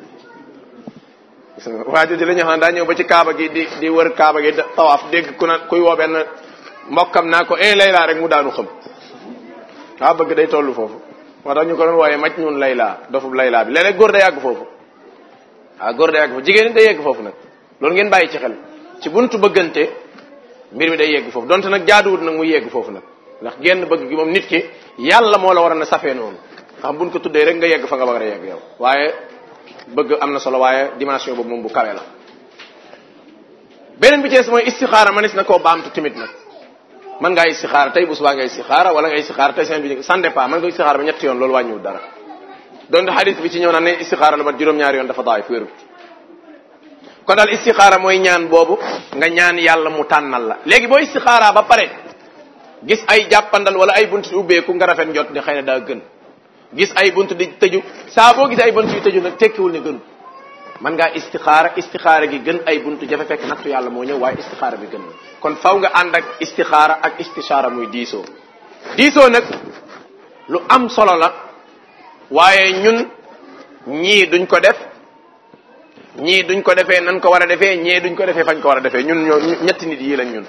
waa jooju la ñu xam daa ñëw ba ci kaaba gi di di wër kaaba gi tawaaf dégg ku na kuy woo benn mbokkam naa ko eh layla rek mu daanu xam waa bëgg day toll foofu moo tax ñu ko doon wooyee maj ñun layla dofub layla bi léeg-léeg góor day yàgg foofu waaw góor day yàgg foofu jigéen ñi day yegg foofu nag loolu ngeen bàyyi ci xel ci buntu bëggante mbir mi day yegg foofu donte nag jaaduwut nag mu yegg foofu nag ndax genn bëgg gi moom nit ki yàlla moo la war a na safee noonu xam buñ ko tuddee rek nga yegg fa nga war a yegg yow waaye bëgg am na solo waaye dimension boobu moom bu kawe la beneen bi ci des mooy istixaara manis na koo baamtu timit nag mën ngaa istixaara tey bu subaa nga istixaara wala nga istixaara tey semaine bi sans départ mën nga istixaara ba ñetti yoon loolu wàññiwul dara donte xadis bi ci ñëw naan ne istixaara la mat juróom-ñaari yoon dafa daay wérut kon daal istixaara mooy ñaan boobu nga ñaan yàlla mu tànnal la léegi boo istixaara ba pare gis ay jàppandal wala ay bunt di ubbeeku nga rafet njot ni xëy na daa gën gis ay bunt di tëju saa boo gis ay bunt yu tëju nag tekkiwul ne gënu man ngaa istixaara istixaara gi gën ay buntu jafe fekk nattu yàlla moo ñëw waaye istixaara bi gën na kon faw nga ànd ak istixaara ak istishaara muy diisoo diisoo nag lu am solo la waaye ñun ñii duñ ko def ñii duñ ko defee nan ko war a defee ñii duñ ko defee fañ ko war a defee ñun ñoo ñetti nit yii lañ ñun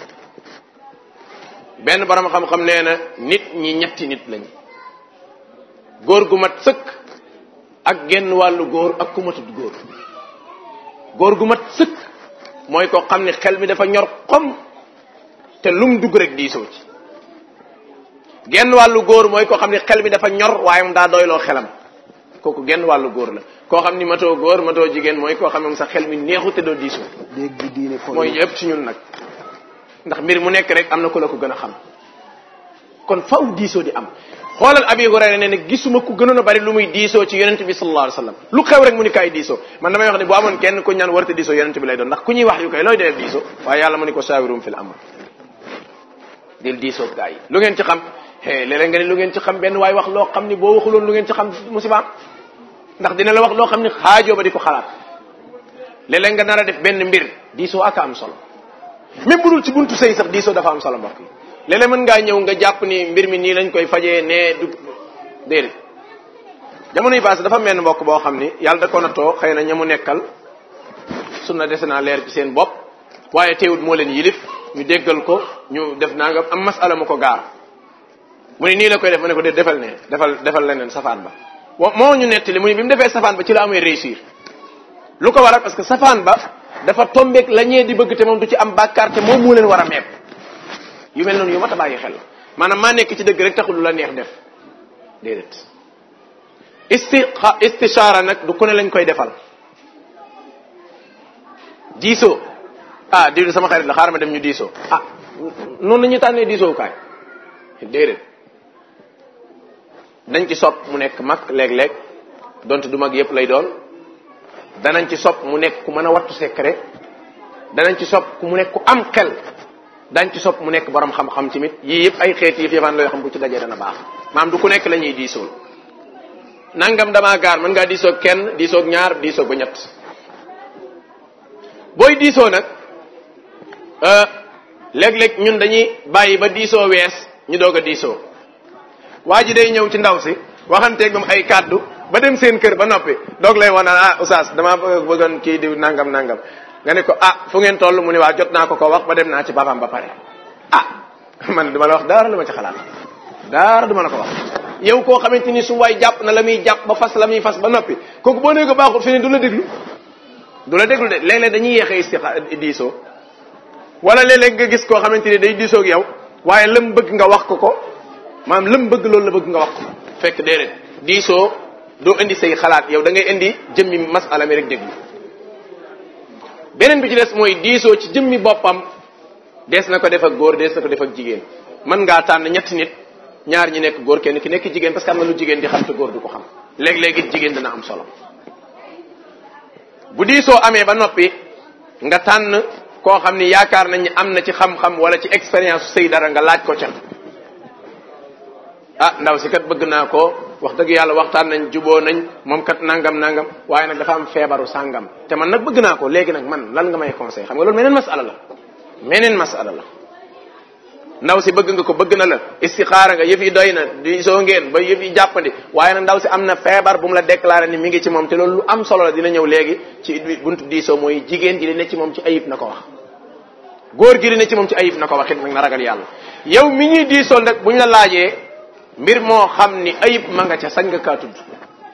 benn borom xam-xam nee na nit ñi ñetti nit lañ góor gu mat sëkk ak genn wàllu góor ak ku matut góor góor gu mat sëkk mooy koo xam ne xel mi dafa ñor xom te lum dugg rek diisoo ci genn wàllu góor mooy koo xam ne xel mi dafa ñor waaye mu daa doyloo xelam kooku genn wàllu góor la koo xam ni matoo góor matoo jigéen mooy koo xam ne sa xel mi neexu te doo diisoo dégg diine point mooy yëpp ci ñun nag ndax mbir mu nekk rek am na ku la ko gën a xam kon faw diisoo di am xoolal abi hurayra nee na gisuma ku gënoon a bari lu muy diisoo ci yonent bi sallallahu alayhi wasallam lu xew rek mu ni kaay diisoo man damay wax ne bu amoon kenn ku ñaan warta diisoo yonent bi lay doon ndax ku ñuy wax yu koy looy dee diisoo waaye yàlla mu ni ko saawirum fil amr del diisoo gaa yi lu ngeen ci xam é léeg-léeg nga ne lu ngeen ci xam benn waaye wax loo xam ni boo waxuloon lu ngeen ci xam musibaam ndax dina la wax loo xam ni xaajoo ba di ko xalaat léeg-léeg nga nar a def benn mbir diisoo aka am solo même bu dul ci buntu sëy sax diisoo dafa am solo mbokk yi léeg-léeg mën ngaa ñëw nga jàpp ni mbir mi nii lañ koy fajee nee du déedéet jamono yi passé dafa mel mbokk boo xam ni yàlla da ko nattoo xëy na ñamu nekkal sunna dese naa leer ci seen bopp waaye teewut moo leen yilif ñu déggal ko ñu def naa nga am masala mu ko gaar mu ne nii la koy def ma ne ko dé defal ne defal defal leneen safaan ba wa moo ñu nettali mu ni bi mu defee safaan ba ci la amee réussir lu ko waral parce que safaan ba dafa tombeek la ñee di bëgg te moom du ci am bàkkaar te moom moo leen war a meeb yu mel noonu yu mat a bàyyi xel maanaam maa nekk ci dëgg rek taxul lu la neex def déedéet isti istishaara nag du ku ne lañ koy defal diisoo ah diw sama xarit la xaaral ma dem ñu diisoo ah noonu la ñuy tànnee diisoo kaay déedéet dañ ci sopp mu nekk mag léeg-léeg donte du mag yépp lay doon danañ ci sopp mu nekk ku mën a wattu secret danañ ci sopp ku mu nekk ku am xel dañ ci sopp mu nekk borom xam-xam tamit yii yëpp ay xeet yi yëfaan looy xam bu ci dajee dana baax maam du ku nekk la ñuy diisool nangam damaa gaar mën ngaa diisoog kenn diisoog ñaar diisoog ba ñett booy diisoo nag léeg-léeg ñun dañuy bàyyi ba diisoo wees ñu doog a diisoo waa ji day ñëw ci ndaw si waxanteeg moom ay kàddu ba dem seen kër ba noppi doog lay wan ah oustaz damaa bëggoon kii di nangam nangam nga ne ko ah fu ngeen toll mu ne waa jot naa ko ko wax ba dem naa ci papaam ba pare ah man duma la wax dara lu ma ci xalaat dara duma la ko wax yow koo xamante ni su waay jàpp na la muy jàpp ba fas la muy fas ba noppi kooku boo nee ko baaxul fi ne du la déglu du la déglu de léeg-léeg dañuy yéexee istixa diisoo wala léeg-léeg nga gis koo xamante ni day diisoo ak yow waaye lam bëgg nga wax ko ko maanaam lam bëgg loolu la bëgg nga wax ko fekk déedéet diisoo doo indi say xalaat yow da ngay indi jëmmi masala mi rek déglu beneen bi ci des mooy diisoo ci jëmmi boppam dees na ko def ak góor dees na ko def ak jigéen mën ngaa tànn ñetti nit ñaar ñi nekk góor kenn ki nekk jigéen parce que am na lu jigéen di xam te góor du ko xam léeg-léeg it jigéen dana am solo bu diisoo amee ba noppi nga tànn koo xam ni yaakaar nañ ni am na ci xam-xam wala ci expérience sëy dara nga laaj ko ca ah ndaw si kat bëgg naa ko wax dëgg yàlla waxtaan nañ juboo nañ moom kat nangam nangam waaye nag dafa am feebaru sàngam te man nag bëgg naa ko léegi nag man lan nga may conseil xam nga loolu meneen masala la meneen masala la ndaw si bëgg nga ko bëgg na la istixaara nga yëf yi doy na di soo ngeen ba yëf yi jàppandi waaye nag ndaw si am na feebar bu mu la déclaré ni mi ngi ci moom te loolu lu am solo la dina ñëw léegi ci buntu diisoo mooy jigéen ji li ne ci moom ci ayib na ko wax góor gi li ne ci moom ci ayib na ko wax it nag na ragal yàlla yow mi ñuy diisoo nag bu ñu la laajee mbir moo xam ni ayib ma nga ca sañ nga kaa tudd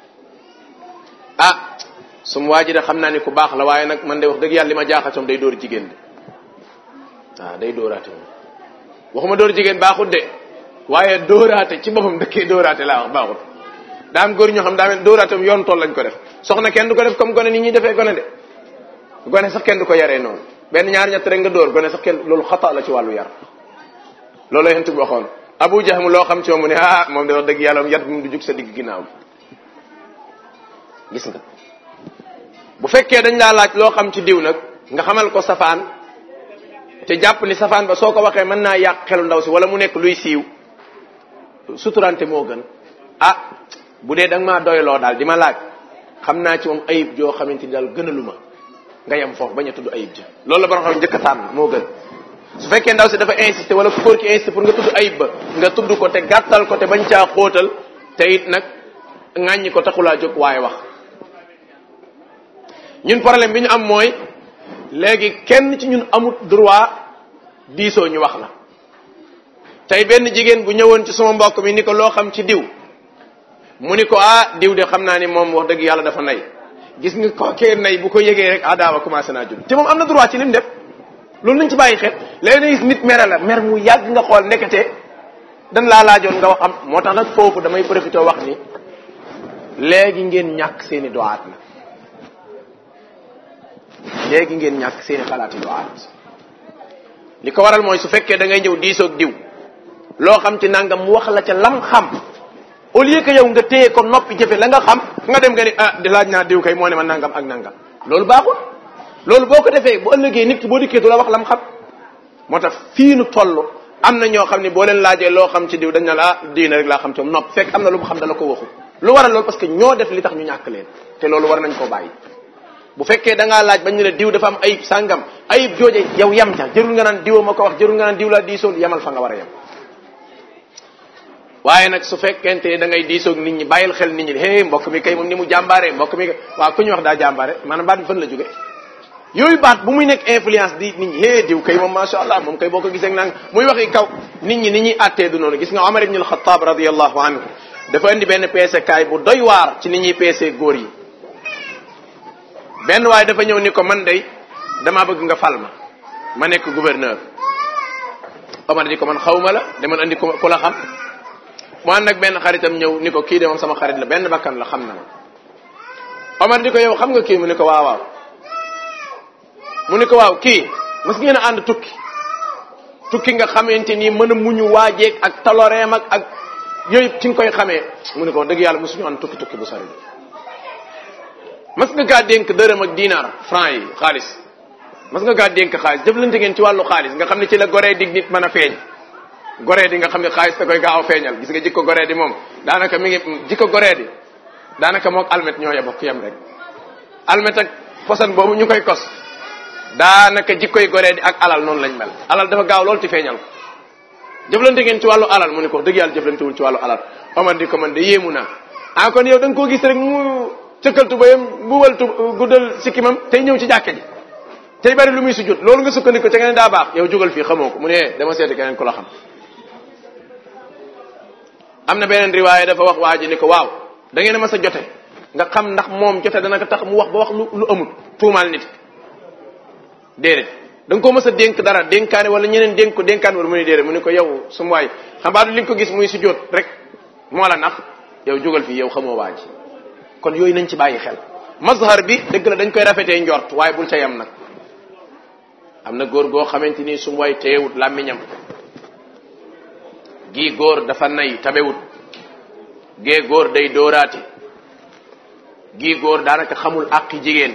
ah sum waa ji de xam naa ni ku baax la waaye nag man de wax dëgg yàlla li ma jaaxal soom day dóor jigéen de waaw day dóoraate moom waxuma dóor jigéen baaxut de waaye dóoraate ci boppam dëkkee dóoraate laa wax baaxut daa am góor ñoo xam daa mel dóoraate moom yoon tool lañ ko def soxna kenn du ko def comme gone ni ñuy defee gone de gone sax kenn du ko yaree noonu benn ñaar ñett rek nga dóor gone sax kenn loolu xata la ci wàllu yar loolu yent bi waxoon abu jahm loo xam ci moom mu ne ah moom de wax dëgg yàlla yat bi mu du jug sa digg ginnaaw gis nga bu fekkee dañ laa laaj loo xam ci diw nag nga xamal ko safaan te jàpp ni safaan ba soo ko waxee mën naa yàq xelu ndaw si wala mu nekk luy siiw suturante moo gën ah bu dee da nga maa doyloo daal di ma laaj xam naa ci moom ayib joo xamante ni daal gënalu ma nga yem foofu bañ a tudd ayib ja loolu la borom xam njëkk a tànn moo gën su fekkee ndaw si dafa insister wala ku góor ki insister pour nga tudd ayib ba nga tudd ko te gàttal ko te bañ caa xóotal te it nag ŋàññi ko taxulaa jóg waaye wax ñun problème bi ñu am mooy léegi kenn ci ñun amut droit diisoo ñu wax la tey benn jigéen bu ñëwoon ci sama mbokk mi ni ko loo xam ci diw mu ni ko ah diw de xam naa ni moom wax dëgg yàlla dafa nay gis nga ko kee nay bu ko yëgee rek adaawa commencé naa jul te moom am na droit ci lim def loolu nañ ci bàyyi xel léegi nag nit mere la mer mu yàgg nga xool nekkate dan laa laajoon nga wax am moo tax nag foofu damay profité wax ni léegi ngeen ñàkk seeni doaat na léegi ngeen ñàkk seeni xalaati doaat li ko waral mooy su fekkee da ngay ñëw diisoog diw loo xam ci nangam mu wax la ca lam xam au lieu que yow nga téye ko noppi jëfe la nga xam nga dem nga ni ah di laaj naa diw kay moo ne ma nangam ak nangam loolu baaxul loolu boo ko defee bu ëllëgee nit ki boo dikkee du la wax lam xam moo tax fii nu toll am na ñoo xam ne boo leen laajee loo xam ci diw dañ na la ah diina rek laa xam ci moom nopp fekk am na lu mu xam dala ko waxu lu waral loolu parce que ñoo def li tax ñu ñàkk leen te loolu war nañ koo bàyyi bu fekkee da ngaa laaj bañ ne la diw dafa am ayib sàngam ayib jooje yow yam ca jërul nga naan diwa ma ko wax jërul nga naan diw laa diisool yamal fa nga war a yem waaye nag su fekkente da ngay diisoog nit ñi bàyyil xel nit ñi hé mbokk mi kay moom ni mu jàmbaare mbokk mi waaw ku ñu wax daa jàmbaare maanaam baat bi fan la jóge yooyu baat bu muy nekk influence di nit ñi hé diw kay moom macha allah moom kay boo ko gisee nang muy waxi kaw nit ñi ni ñuy attee du noonu gis nga Omar ibn al-Khattab radiyallahu anhu dafa indi benn peesekaay bu doy waar ci ni ñuy peesee góor yi benn waaye dafa ñëw ni ko man day damaa bëgg nga fal ma ma nekk gouverneur Omar di ko man xawma la demal andi ku la xam mu ànd nag benn xaritam ñëw ni ko kii de moom sama xarit la benn bakkan la xam na ma Omar di ko yow xam nga kii mu ni ko waaw waaw mu ni ko waaw kii mas ngeen a ànd tukki tukki nga xamante ni mën a muñu waajeeg ak taloreem ak ak yooyu ci nga koy xamee mu ni ko dëgg yàlla mosuñu ànd tukki tukki bu sori mas nga kaa dénk dërëm ak dinar franc yi xaalis mas nga kaa dénk xaalis jëflante ngeen ci wàllu xaalis nga xam ne ci la goree dig nit mën a feeñ goree di nga xam ne xaalis da koy gaaw a feeñal gis nga jikko goree di moom daanaka mi ngi jikko goree di daanaka mook almet ñoo yebok yem rek almet ak posan boobu ñu koy kos daanaka jikkoy goree di ak alal noonu lañ mel alal dafa gaaw loolu ci feeñal ko jëflante ngeen ci wàllu alal mu ne ko dëgg yàlla jëflantewul ci wàllu alal Omar di ko man de yéemu naa ah kon yow da nga koo gis rek mu cëkkaltu bayam buwal tu guddal sikkimam tey ñëw ci jàkka ji tey bari lu muy sujjóot loolu nga sukkandiku ca nga ne daa baax yow jógal fii xamoo ko mu ne dama seeti keneen ku la xam am na beneen riwaaya dafa wax waa ji ni ko waaw da ngeen a mas a jote nga xam ndax moom jote dana ko tax mu wax ba wax lu lu amul tuumaal nit déedéet da nga ko mas a dénk dara dénkaane wala ñeneen dénk ko dénkaan wala mu ne déedéet mu ne ko yow sum waay xam baa du li nga ko gis muy sujjóot rek moo la nax yow jógal fii yow xamoo waa ji kon yooyu nañ ci bàyyi xel mazhar bi dëgg la dañ koy rafetee njort waaye bul ca yam nag am na góor goo xamante ni su way teewut làmmiñam gii góor dafa nay tabewut gee góor day dóoraati gii góor daanaka xamul àqi jigéen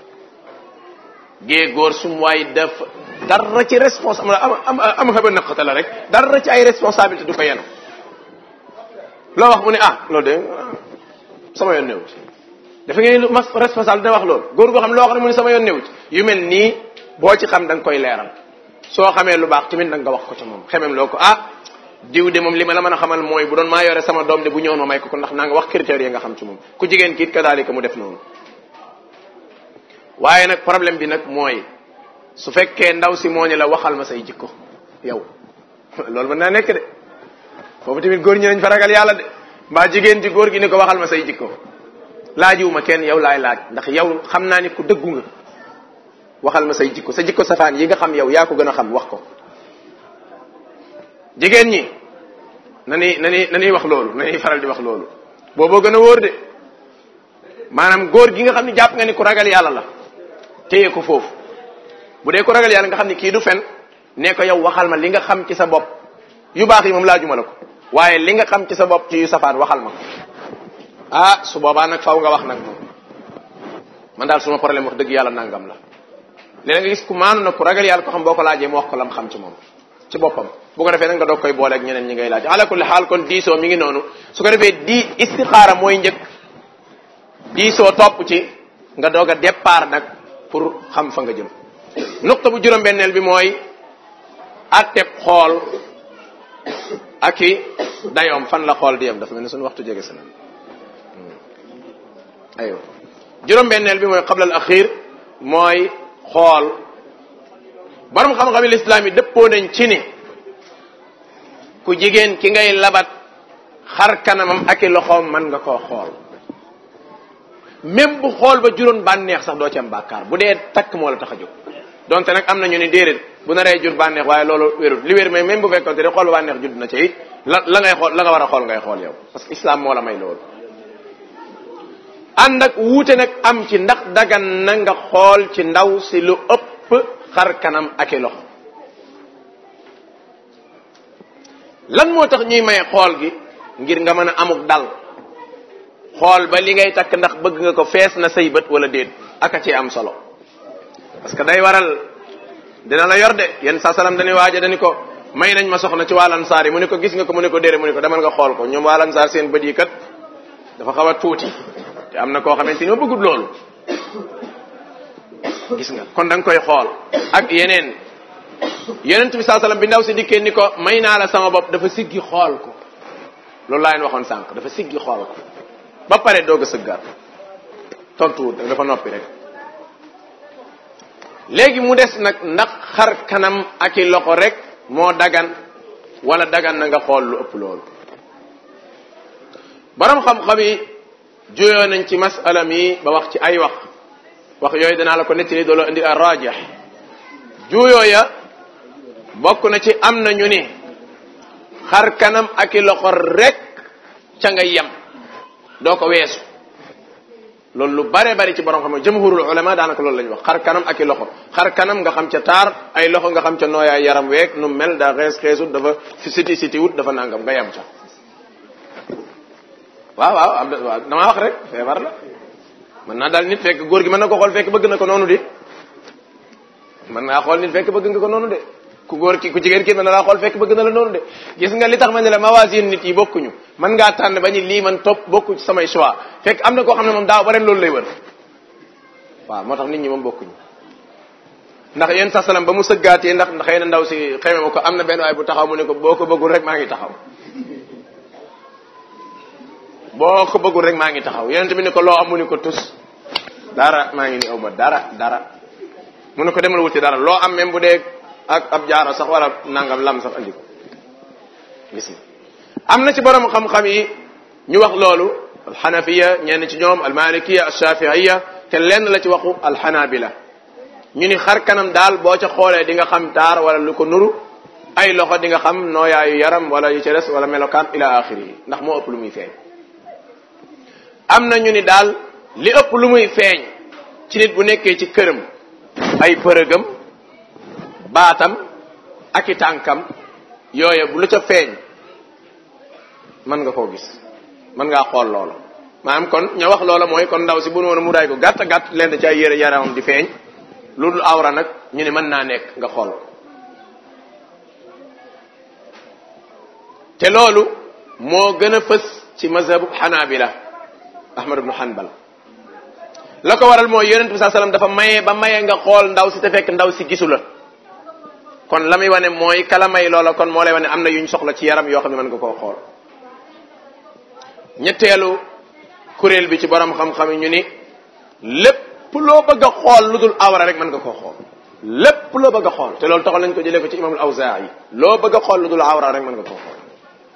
gee góor sum waay dafa dara ci responsable am am am xëba naqata la rek dara ci ay responsabilité du ko yenu loo wax mu ne ah loolu de sama yoon newut dafa ngeen lu mas responsable dina wax loolu góor goo xam loo xam ne mu ne sama yoon newut yu mel nii boo ci xam da nga koy leeral soo xamee lu baax tamit da nga wax ko ca moom xemem loo ko ah diw de moom li ma la mën a xamal mooy bu doon maa yore sama doom de bu ñëwoon ma may ko ko ndax naa nga wax critères yi nga xam ci moom ku jigéen kiit kadaalika mu def noonu waaye nag problème bi nag mooy su fekkee ndaw si moo ni la waxal ma say jikko yow loolu mën naa nekk de foofu tamit góor ñi nañ fa ragal yàlla de mbaa jigéen ci góor gi ni ko waxal ma say jikko laajiwuma kenn yow laay laaj ndax yow xam naa ni ku dëggu nga waxal ma say jikko sa jikko safaan yi nga xam yow yaa ko gën a xam wax ko jigéen ñi na ni na ni na ni wax loolu na ni faral di wax loolu booboo gën a wóor de maanaam góor gi nga xam ne jàpp nga ni ku ragal yàlla la téye ko foofu bu dee ku ragal yàlla nga xam ni kii du fen ne ko yow waxal ma li nga xam ci sa bopp yu baax yi moom laajuma la ko waaye li nga xam ci sa bopp ci yu safaan waxal ma ko ah su boobaa nag faw nga wax nag moom man daal suma problème wax dëgg yàlla nangam la léeg nga gis ku maanu nag ku ragal yàlla ko xam boo ko laajee mu wax ko lam xam ci moom ci boppam bu ko defee nag nga doog koy boole ak ñeneen ñi ngay laaj ala kulli xaal kon diisoo mi ngi noonu su ko defee di istixaara mooy njëkk diisoo topp ci nga doog a départ nag pour xam fa nga jëm nuqta bu juróom-benneel bi mooy atteb xool ak i dayoom fan la xool di yem dafa mel ni suñu waxtu jege si na aywa juróom-benneel bi mooy qabla al axir mooy xool borom xam-xami lislaam yi dëppoo nañ ci ni ku jigéen ki ngay labat xar kanamam ak i loxoom mën nga koo xool même bu xool ba juróon bànneex sax doo ci am bàkkaar bu dee takk moo la tax a jóg donte nag am na ñu ni déedéet bu naree jur bànneex waaye loolu wérul li wér mais même bu fekkoon te xool ba bànneex judd na ca it la la ngay xool la nga war a xool ngay xool yow parce que islam moo la may loolu ànd ak wuute nag am ci ndax dagan na nga xool ci ndaw si lu ëpp xar kanam ak i loxo lan moo tax ñuy maye xool gi ngir nga mën a amuk dal xool ba li ngay takk ndax bëgg nga ko fees na say bët wala déet aka ci am solo parce que day waral dina la yor de yenn saa salaam dañuy waaja dañu ko may nañ ma soxna ci wàllan saar yi mu ne ko gis nga ko mu ne ko déedéet mu ne ko demal nga xool ko ñoom wàllan saar seen bët yi kat dafa xaw a tuuti te am na koo xamante ni ma bëggut loolu gis nga kon da nga koy xool ak yeneen yonent bi saa salaam bi ndaw si dikkee ni ko may naa la sama bopp dafa siggi xool ko loolu laa leen waxoon sànq dafa siggi xool ko ba pare doog a sëggaat tontuwut dafa noppi rek léegi mu des nag ndax xar kanam ak i loxo rek moo dagan wala dagan na nga xool lu ëpp loolu borom xam-xam yi juyoo nañ ci masala mi ba wax ci ay wax wax yooyu danaa la ko nettali dooloo indi ar rajih juyoo ya bokk na ci am na ñu ni xar kanam ak i loxo rek ca nga yem doo ko weesu loolu lu bare bari ci borom xam jumhurul ulama daanaka loolu la ñu wax xar kanam ak i loxo xar kanam nga xam ca taar ay loxo nga xam ca nooyaay yaram weeg nu mel daa xees xeesut dafa fi siti siti wut dafa nangam nga yem ca waaw waaw am waaw damaa wax rek feebar la mën naa daal nit fekk góor gi mën na ko xool fekk bëgg na ko noonu de mën naa xool nit fekk bëgg nga ko noonu de ku góor ki ku jigéen ki mën na laa xool fekk bëgg na la noonu de gis nga li tax ma ne la mawasin nit yi bokkuñu mën ngaa tànn ba ñu lii man topp bokku ci samay choix fekk am na koo xam ne moom daaw ba ren loolu lay wër waaw moo tax nit ñi moom bokkuñu ndax yéen sa salam ba mu sëggaatee ndax xëy na ndaw si xëy ma ko am na benn waay bu taxaw mu ne ko boo ko bëggul rek maa ngi taxaw boo ko bëggul rek maa ngi taxaw yonent bi ne ko loo am mu ne ko tus dara maa ngi ni aw ma dara dara mu ne ko demal wuti dara loo am même bu dee ak ab jaaro sax wala nangam lam sax andi ko gis nga am na ci borom xam-xam yi ñu wax loolu alxanafiya ñenn ci ñoom almalikiya alshafiiya te lenn la ci waxu alxanabila ñu ni xar kanam daal boo ca xoolee di nga xam taar wala lu ko nuru ay loxo di nga xam nooyaayu yaram wala yu ca des wala melokaan ila axiri ndax moo ëpp lu muy feeñ am na ñu ni daal li ëpp lu muy feeñ ci nit bu nekkee ci këram ay përëgam baatam ak i tànkam yooye bu lu ca feeñ mën nga koo gis mën ngaa xool loola maanaam kon ña wax loola mooy kon ndaw si bu nu woon mu daay ko gàtt gàtt leen da ci ay yére yaramam di feeñ lu dul awra nag ñu ne mën naa nekk nga xool te loolu moo gën a fës ci mazhabu xanaabila ahmad ibnu hanbal la ko waral mooy yonent bi saa sallam dafa maye ba maye nga xool ndaw si te fekk ndaw si gisu la kon la muy wane mooy kala may loola kon moo lay wane am na yuñ soxla ci yaram yoo xam ne mën nga koo xool ñetteelu kuréel bi ci borom xam-xam yi ñu ni lépp loo bëgg a xool lu dul awra rek mën nga koo xool lépp loo bëgg a xool te loolu taxal nañ ko jëlee ko ci imamul awzaa'i loo bëgg a xool lu dul awra rek mën nga koo xool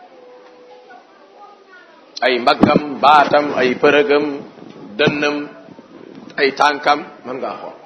ay mbaggam baatam ay përëgam dënnam ay tànkam mën ngaa xool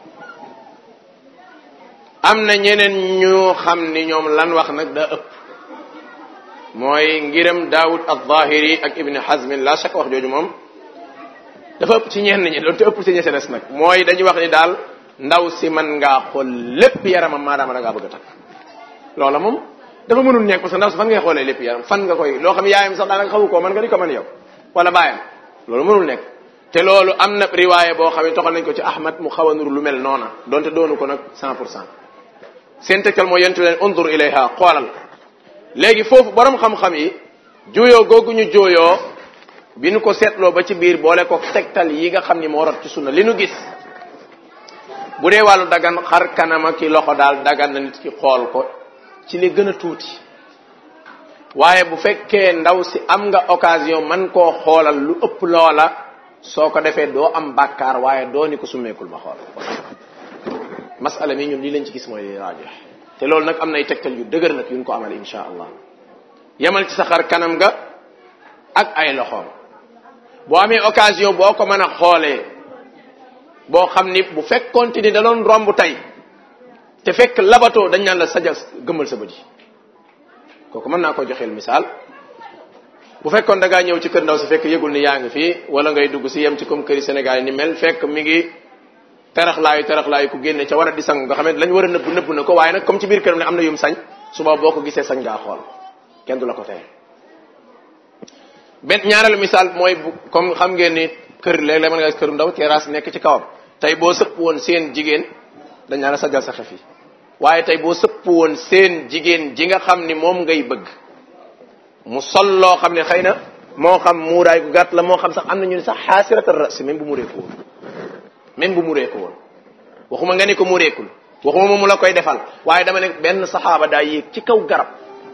am na ñeneen ñu xam ni ñoom lan wax nag daa ëpp mooy ngiram daawud al-zahiri ak ibni hazmin la chaque wax jooju moom dafa ëpp ci ñenn ñi doon te ëpp ci ñi ci des nag mooy dañuy wax ni daal ndaw si mën ngaa xool lépp yaramam maadaama da ngaa bëgg a takk loola moom dafa mënul nekk parce que ndaw si fan ngay xoolee lépp yaram fan nga koy loo xam yaayam sax daanaka xamu koo man nga di ko mën yow wala baayam loolu mënul nekk te loolu am na riwaaye boo xam ne toxal nañ ko ci ahmad mu xaw a nuru lu mel noona donte doonu ko nag 100 pour cent seen tegtal mooy yentu leen undur ilayha xoolal léegi foofu borom xam-xam yi jooyoo googu ñu jooyoo bi nu ko seetloo ba ci biir boole ko tegtal yi nga xam ni moo rot ci sunna li nu gis bu dee wàllu dagan xar kanama ki loxo daal dagan na nit ki xool ko ci li gën a tuuti waaye bu fekkee ndaw si am nga occasion man koo xoolal lu ëpp loola soo ko defee doo am bàkkaar waaye doo ni ko summeekul ma xool masala mi ñun lii lañ ci gis mooy rajo te loolu nag am nay tegtal yu dëgër nag yuñ ko amal insha allah yemal ci sa xar kanam nga ak ay loxoom boo amee occasion boo ko mën a xoolee boo xam ni bu fekkoonte ni da doon romb tey te fekk labatoo dañ naan la sajal gëmmal sa bët yi kooku mën naa ko joxeel misaal bu fekkoon da ngaa ñëw ci kër ndaw si fekk yëgul ni yaa ngi fii wala ngay dugg si yem ci comme këri Sénégal yi ni mel fekk mi ngi teraxlaayu teraxlaayu ku génne ca war a di sang nga xam ne lañ war a nëbb nëbb na ko waaye nag comme ci biir këram ne am na yum sañ suba boo ko gisee sañ ngaa xool kenn du la ko tey benn ñaareelu misaal mooy bu comme xam ngeen ni kër léeg-léeg mën nga gis këru ndaw terrasse nekk ci kawam tey boo sëpp woon seen jigéen dañ naan la sajal sa xef yi waaye tey boo sëpp woon seen jigéen ji nga xam ni moom ngay bëgg mu sol loo xam ne xëy na moo xam muuraay gu gàtt la moo xam sax am na ñu ne sax xaasiratal ras même bu mu reeku woon même bu mu reeku woon waxuma nga ni ko mu reekul waxuma moom mu la koy defal waaye dama ne benn saxaaba daa yéeg ci kaw garab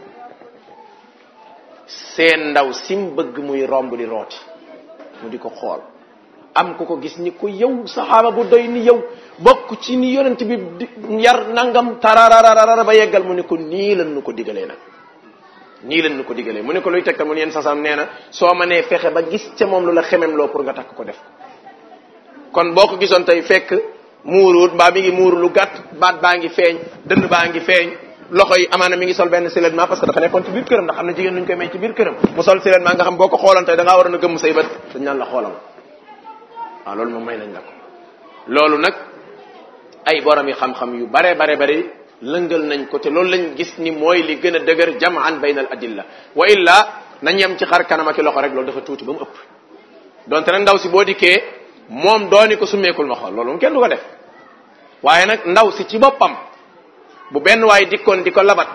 seen ndaw sim bëgg muy romb di rooti mu di ko xool am ku ko gis ni ko yow saxaaba bu doy ni yow bokk ci ni yonent bi yar nangam tararararara ba yeggal mu ni ko nii lan nu ko digalee nag nii leen nu ko digalee mu ne ko luy tegtal mu ne yéen sasam nee na soo ma nee fexe ba gis ca moom lu la xemem loo pour nga takk ko def ko kon boo ko gisoon tey fekk muuruut mbaa mi ngi muuru lu gàtt baat baa ngi feeñ dënn baa ngi feeñ loxo yi amaana mi ngi sol benn siletement parce que dafa nekkoon ci biir këram ndax xam ne jigéen nuñ koy may ci biir këram mu sol siletement nga xam boo ko xooloon tey da ngaa waroon a gëmm say bët dañ naan la xoolal waaw loolu moom may nañ la ko loolu nag ay borom yi xam-xam yu bare bare bare lëngal nañ ko te loolu lañ gis ni mooy li gën a dëgër jamaan bayna al adilla wa illa nañ yem ci xar kanam ak loxo rek loolu dafa tuuti ba mu ëpp donte nag ndaw si boo dikkee moom dooni ko summeekul ma xool loolu moom kenn du ko def waaye nag ndaw si ci boppam bu benn waay dikkoon di ko labat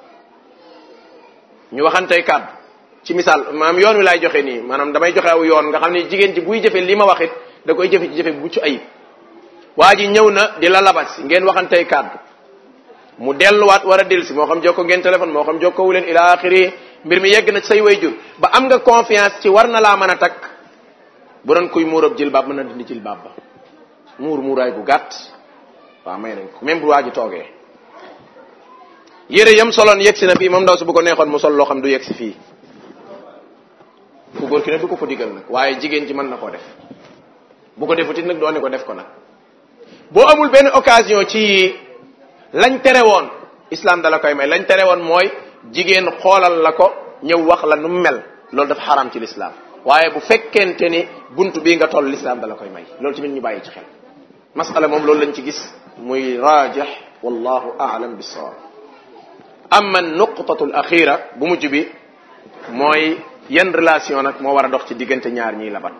ñu waxantey kàddu ci misaal maanaam yoon wi laay joxe nii maanaam damay joxe aw yoon nga xam ne jigéen ji buy jëfe li ma waxit da koy jëfe ci jëfe bu mucc ayib waa ji ñëw na di la labat si ngeen waxantey kàddu mu delluwaat war a dellu si moo xam jokko ngeen téléphone moo xam jokkowu leen ila axiri mbir mi yegg na ci say wayjur ba am nga confiance ci war na laa mën a takk bu doon kuy muurab jilbaab mën na dindi jilbaab ba muur muuraay bu gàtt waaw may nañ ko même bu waa ji toogee yére yam soloon yegg si na fii moom ndaw si bu ko neexoon mu sol loo xam du yegg si fii ku góor ki ne du ko ko digal nag waaye jigéen ji mën na koo def bu ko defutit nag doone ko def ko nag boo amul benn occasion ci lañ tere woon islam dala koy may lañ tere woon mooy jigéen xoolal la ko ñëw wax la nu mel loolu dafa xaram ci l'islam waaye bu fekkente ni buntu bii nga toll l'islam dala koy may loolu tamit ñu bàyyi ci xel masala moom loolu lañ ci gis muy rajih wallahu aalam bisawab amma nuqtatu al axira bu mujj bi mooy yan relation nag moo war a dox ci diggante ñaar ñiy labat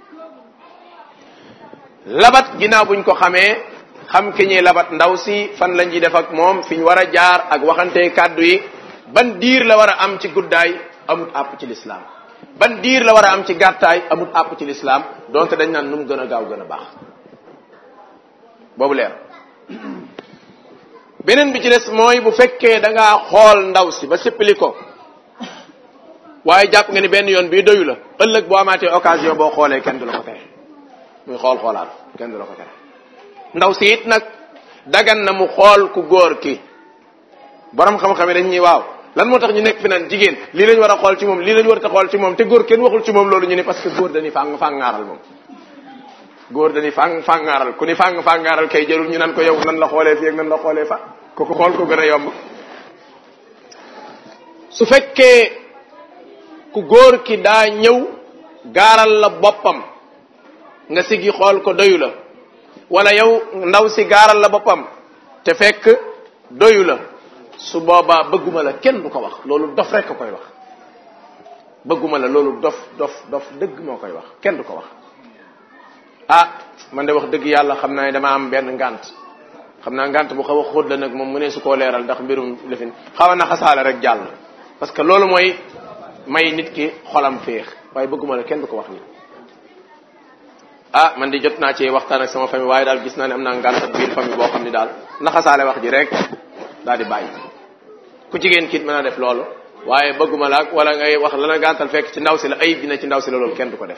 labat ginnaaw buñ ko xamee xam ki ñuy labat ndaw si fan lañ ci def ak moom fi ñu war a jaar ak waxante kàddu yi ban diir la war a am ci guddaay amut àpp ci lislaam ban diir la war a am ci gàttaay amut àpp ci lislaam donte dañ naan nu mu gën a gaaw gën a baax boobu leer beneen bi ci des mooy bu fekkee da ngaa xool ndaw si ba sippili ko waaye jàpp nga ni benn yoon bii doyu la ëllëg boo amaatee occasion boo xoolee kenn du la ko tere muy xool xoolaat kenn du la ko tere ndaw si it nag dagan na mu xool ku góor ki borom xam-xam yi dañ ñuy waaw lan moo tax ñu nekk fi naan jigéen lii lañ war a xool ci moom lii lañ war a xool ci moom te góor kenn waxul ci moom loolu ñu ni parce que góor dañuy fàng fàngaaral moom góor dañuy fàng fàngaaral ku ni fàng fàngaaral kay jarul ñu nan ko yow nan la xoolee fii ak nan la xoolee fa ko ko xool ko gën a yomb su fekkee ku góor ki daa ñëw gaaral la boppam nga sigi xool ko doyu la wala yow ndaw si gaaral la boppam te fekk doyu la su boobaa bëgguma la kenn du ko wax loolu dof rek ko koy wax bëgguma la loolu dof dof dof dëgg moo koy wax kenn du ko wax ah man de wax dëgg yàlla xam naa ne dama am benn ngant xam naa ngant bu xaw a xóot la nag moom mu ne su koo leeral ndax mbirum lifin xaw a na xasaale rek jàll parce que loolu mooy may nit ki xolam féex waaye bëgguma la kenn du ko wax nii ah man di jot naa ci waxtaan ak sama famille waaye daal gis naa ne am naa ngant ak biir famille boo xam ni daal naxasaale wax ji rek daal di bàyyi ku jigéen kiit mën a def loolu waaye bëgguma la ak wala ngay wax lana gàntal fekk ci ndaw si la ayib dina ci ndaw si la loolu kenn du ko def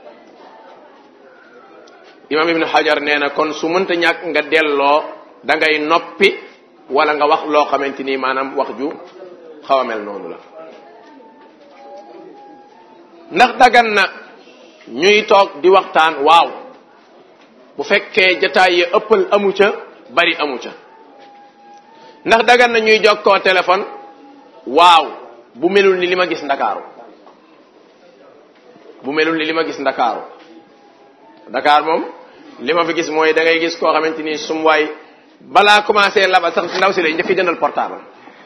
imam ibnu hajar nee na kon su mënta ñàkk nga delloo da ngay noppi wala nga wax loo xamante ni maanaam wax ju xaw a mel noonu la ndax dagan na ñuy toog di waxtaan waaw bu fekkee jataay ya ëppal amu ca bari amu ca ndax dagan na ñuy jokkoo téléphone waaw bu melul ni li ma gis ndakaaru bu melul ni li ma gis ndakaaru Dakar moom li ma fi gis mooy da ngay gis koo xamante ni sum waay balaa commencé laba sax ndaw si lay njëkk jëndal portable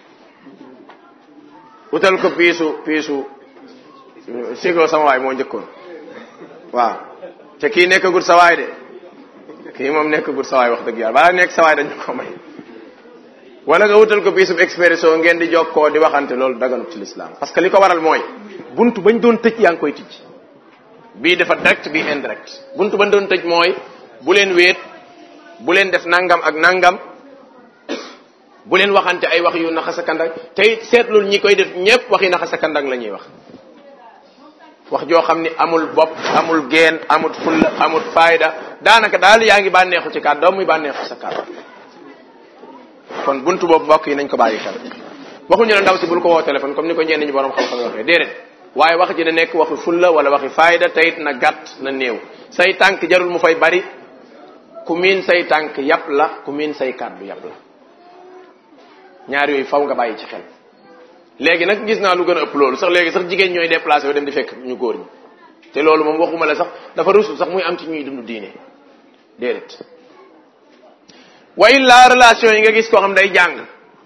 utal ko piisu piisu sigo sama waay moo njëkkoon waaw te kii nekkagul sa waay de kii moom nekkagul sa waay wax dëgg yàlla balaa nekk sa waay dañu ko may wala nga wutal ko piisub expresso ngeen di jokkoo di waxante loolu daganut ci l'islam parce que li ko waral mooy buntu bañ doon tëj yaa ngi koy tijj bii dafa direct bii indirect buntu bañ doon tëj mooy bu leen wéet bu leen def nangam ak nangam bu leen waxante ay wax yu naxa sa kandang tey seetlul ñi koy def ñépp waxi naxa sa kandang la ñuy wax wax joo xam ni amul bopp amul geen amul fulla amul fayda daanaka daal yaa ngi bànneexu ci kàddoom muy bànneexu sa kàddu kon buntu boobu mbokk yi nañ ko bàyyi xel waxuñu la ndaw si bul ko woo téléphone comme ni ko ñenn ñi borom xam-xam waxee déedéet waaye wax ji na nekk waxi fulla wala waxi faayda tayit na gàtt na néew say tànk jarul mu fay bari ku miin say tànk yàpp la ku miin say kàddu yàpp la ñaar yooyu faw nga bàyyi ci xel léegi nag gis naa lu gën a ëpp loolu sax léegi sax jigéen ñooy déplacé wu dem di fekk ñu góor ñi te loolu moom waxuma la sax dafa rusul sax muy am ci ñuy dund diine déedéet wa illa relation yi nga gis koo xam day jàng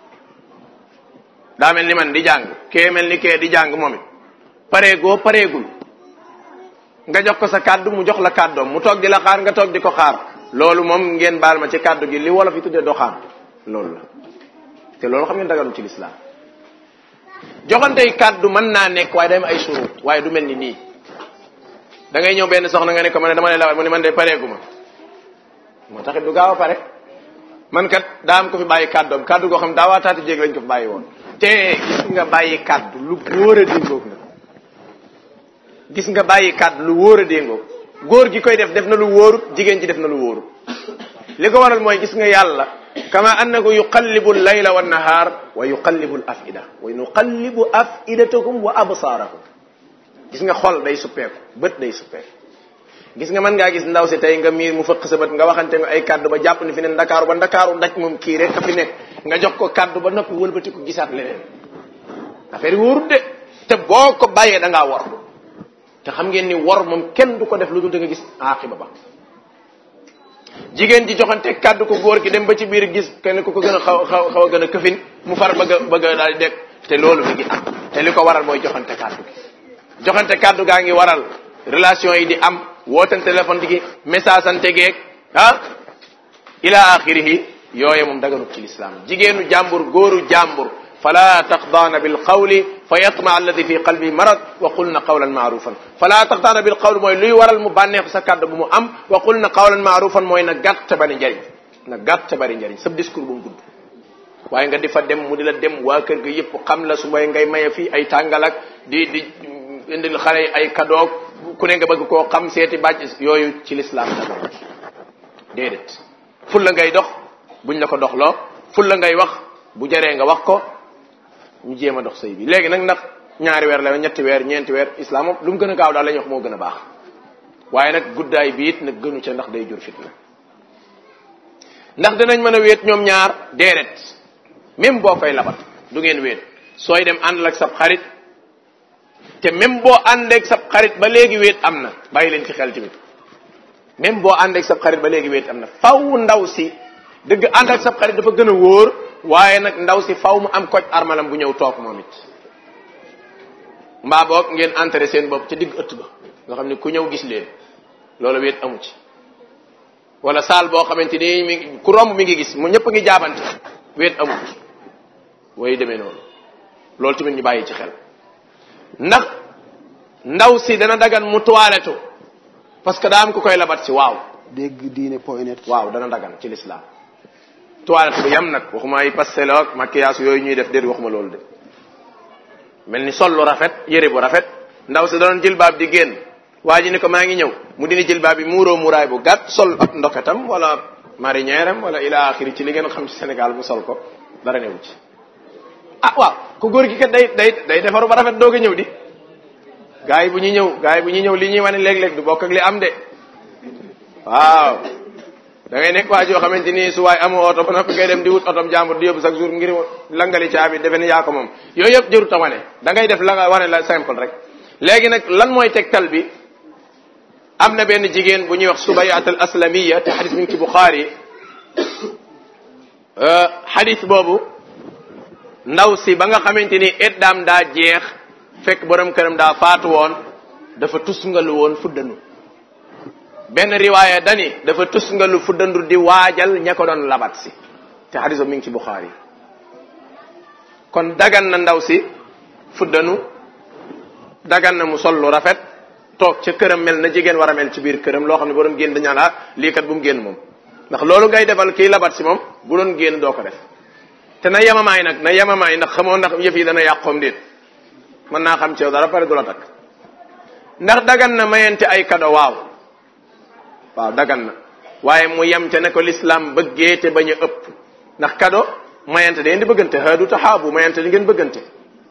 daa mel ni man di jàng kee mel ni kee di jàng moom it pareegoo pareegul nga jox ko sa kàddu mu jox la kàddoom mu toog di la xaar nga toog di ko xaar loolu moom ngeen baal ma ci kàddu gi li wolof yi tuddee doxaan loolu la te loolu xam ngeen dagalu ci lislaam joxantey kàddu mën naa nekk waaye day am ay surut waaye du mel ni nii da ngay ñëw benn soxna nga ne ko ma ne dama lay lawal mu ne man de pareegu ma moo taxit du gaaw a pare man kat daa am ko fi bàyyi kàddoom kàddu goo xam daawaataati jéeg lañ ko fi bàyyi woon te gis nga bàyyi kàddu lu wóor a déngoog na gis nga bàyyi kàddu lu wóor a déngoog góor gi koy def def na lu wóorut jigéen ci def na lu wóorut li ko waral mooy gis nga yàlla kama annahu yuqallibu layla wa nahaar wa yuqallibu al afida wa nuqallibu afidatakum wa absaarakum gis nga xol day suppeeku bët day suppeeku gis nga mën ngaa gis ndaw si tey nga miir mu fëq sa bët nga waxante nga ay kàddu ba jàpp ni fi ne ndakaaru ba ndakaaru daj moom kii rek ka fi nekk nga jox ko kàddu ba noppi wëlbati ko gisaat leneen affaire yi wóorut de te boo ko bàyyee da ngaa wor te xam ngeen ni wor moom kenn du ko def lu dul da nga gis aaxiba ba jigéen ji joxante kàddu ko góor gi dem ba ci biir gis kenn ku ko gën a xaw xaw xaw a gën a këfin mu far bëgg a bëgg a daal di dekk te loolu mi ngi am te li ko waral mooy joxante kàddu gi joxante kàddu gaa ngi waral relation yi di am wootan téléphone di gi message ante geeg ah ila axirihi yooye moom daganut ci lislaam jigéenu jàmbur góoru jàmbur fala taqdaana bilqawli fa yatma alladi fi qalbi marad wa qulna qawlan maarufan fala taqdaana bilqawli mooy luy waral mu bànneex sa kàddu bu mu am wa qulna qawlan maarufan mooy na gàtt bari njariñ na gàtt bari njariñ sab discours bu mu gudd waaye nga di fa dem mu di la dem waa kër ga yëpp xam la su mooy ngay maye fii ay tàngalak di di indil xale yi ay kadoog ku ne nga bëgg koo xam seeti bàcc yooyu ci lislaam daga déedéet ful la ngay dox buñ la ko doxloo ful la ngay wax bu jaree nga wax ko ñu jéem a dox sëy bi léegi nag ndax ñaari weer la ñetti weer ñeenti weer islam moom lu mu gën a gaaw daal la ñuy wax moo gën a baax waaye nag guddaay bi it nag gënu ca ndax day jur fitna ndax danañ mën a wéet ñoom ñaar déedéet même boo koy labat du ngeen wéet sooy dem àndal ak sab xarit te même boo àndeeg sab xarit ba léegi wéet am na bàyyi leen ci xel tamit même boo àndeeg sab xarit ba léegi wéet am na faw ndaw si dëgg ànd ak sab xarit dafa gën a wóor waaye nag ndaw si faw mu am koj armalam bu ñëw toog moom it mbaa boog ngeen entré seen bopp ca digg ëtt ba nga xam ne ku ñëw gis leen loolu wéet amu ci wala saal boo xamante ni mi ku romb mi ngi gis mu ñëpp ngi jaabante wéet amu ci way demee noonu loolu tamit ñu bàyyi ci xel ndax ndaw si dana dagan mu toilettu parce que daa am ku koy labat si waaw dégg diine point net waaw dana dagan ci l'islam toilette bu yam nag waxuma ay pastel ak maquillage yooyu ñuy def déet waxuma loolu de mel ni sol lu rafet yére bu rafet ndaw si doon jilbaab di génn waa ji ni ko maa ngi ñëw mu dini jilbaab bi muuroo muuraay bu gàtt sol ab ndoketam wala marinière am wala ila axiri ci li ngeen xam ci Sénégal mu sol ko dara newu ci ah waaw ku góor gi kat day day day defaru ba rafet doog a ñëw di gars yi bu ñuy ñëw gars yi bu ñuy ñëw li ñuy wane léeg-léeg du bokk ak li am de waaw da ngay nekk waa joo xamante ni su waay amoo oto ba noppi ngay dem di wut otom jàmbur di yóbbu chaque jour ngir langali caabi defe ne yaa ko moom yooyu yëpp jërut a wane da ngay def la nga wane la simple rek léegi nag lan mooy tegtal bi am na benn jigéen bu ñuy wax subayat al aslamiya te xadis mi ngi ci buxaari xadis boobu ndaw si ba nga xamante ni eddaam daa jeex fekk borom këram daa faatu woon dafa tusngalu woon fuddanu benn riwaaya dani dafa tusngalu fuddandu di waajal ña ko doon labat si te xadis boobu mi ngi ci buxaari kon dagan na ndaw si fuddanu dagan na mu sol lu rafet toog ca këram mel na jigéen war a mel ci biir këram loo xam ne boo doon génn dañaan ah lii kat bu mu génn moom ndax loolu ngay defal kii labat si moom bu doon génn doo ko def te na yemamaay nag na yemamaay ndax xamoo ndax yëf yi dana yàqoom déet mën naa xam ci yow dara pare du la takk ndax dagan na mayente ay kado waaw waaw dagan na waaye mu yem te ne ko l'islam bëggee te bañ a ëpp ndax kado mayante day indi bëggante haadu taxaabu mayante di ngeen bëggante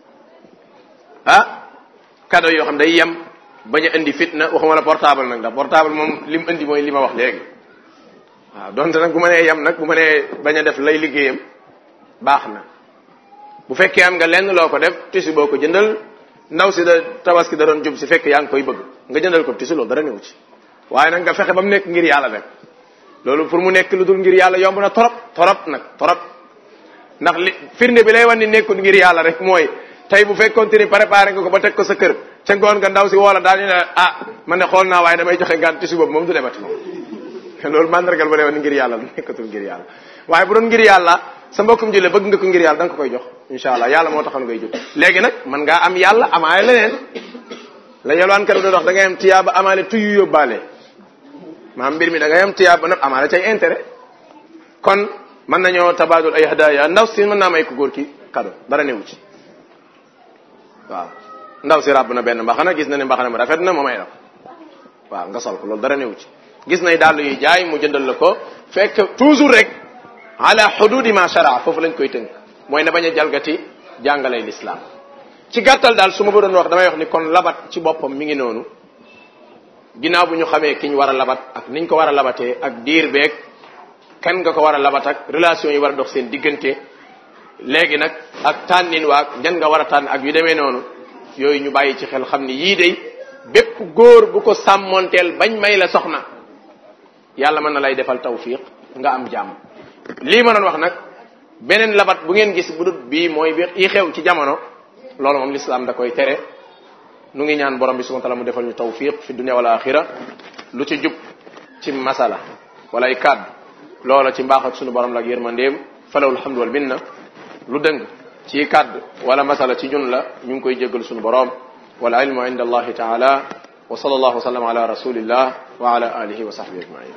ah cadeau yoo xam day yem bañ a indi fitna waxuma la portable nag ndax portable moom li mu indi mooy li ma wax léegi waaw donte nag bu ma nee yem nag bu ma nee bañ a def lay liggéeyam baax na bu fekkee am nga lenn loo ko def tisi boo ko jëndal ndaw si da tabaski da doon jub si fekk yaa ngi koy bëgg nga jëndal ko tisi loolu dara newu ci waaye nag nga fexe ba mu nekk ngir yàlla rek loolu pour mu nekk lu dul ngir yàlla yomb na torop torop nag torop ndax li firnde bi lay wan ni nekkul ngir yàlla rek mooy tey bu fekkoon te ni préparé nga ko ba teg ko sa kër ca ngoon nga ndaw si woola daal ñu ne ah man ne xool naa waaye damay joxe ngaan tisi boobu moom du demati moom loolu mandargal ba lay wan ni ngir yàlla lu nekkatul ngir yàlla waaye bu doon ngir yàlla sa mbokkum jële bëgg nga ko ngir yàlla da nga ko koy jox incha allah yàlla moo taxoon ngay jot léegi nag man ngaa am yàlla amaale leneen la yalwaan kat doon wax da ngay am tiyaaba amaale tuyu yóbbaale maam mbir mi da ngay am tiyaaba nag amaale cay intérêt kon mën nañoo tabaadul ay hadaya ndaw si mën naa may ko góor ki cadeau dara newu ci waaw ndaw si ràbb na benn mbaxana gis na ne mbaxana mu rafet na mu may la ko waaw nga sol ko loolu dara newu ci gis nay dàll yuy jaay mu jëndal la ko fekk toujours rek ala xududi ma shara foofu lañ koy tënk mooy ne bañ a jalgati jàngalay lislaam ci gàttal daal su ma ko doon wax damay wax ni kon labat ci boppam mi ngi noonu ginnaaw bu ñu xamee ki ñu war a labat ak niñ ko war a labatee ak diir beeg kan nga ko war a labat ak relation yi war a dox seen diggante léegi nag ak tànnin waag ñan nga war a tànn ak yu demee noonu yooyu ñu bàyyi ci xel xam ni yii day bépp góor bu ko sàmmonteel bañ may la soxna yàlla mën na lay defal tawfiq nga am jàmm lii ma doon wax nag beneen labat bu ngeen gis bu dut bii mooy bi yi xew ci jamono loolu moom lislaam da koy tere nu ngi ñaan borom bi subhanahu wa ta'ala mu defal ñu tawfiq fi dunya wal axira lu ci jub ci masala wala ay kàddu loola ci mbaax ak sunu borom la ak yërmandeem falawul hamdu wal minna lu dëng ci kàddu wala masala ci ñun la ñu ngi koy jéggal sunu borom wal ilmu inda allahi taala wa sallallahu wa sallam ala rasulillah wa ala alihi wa sahbihi ajmain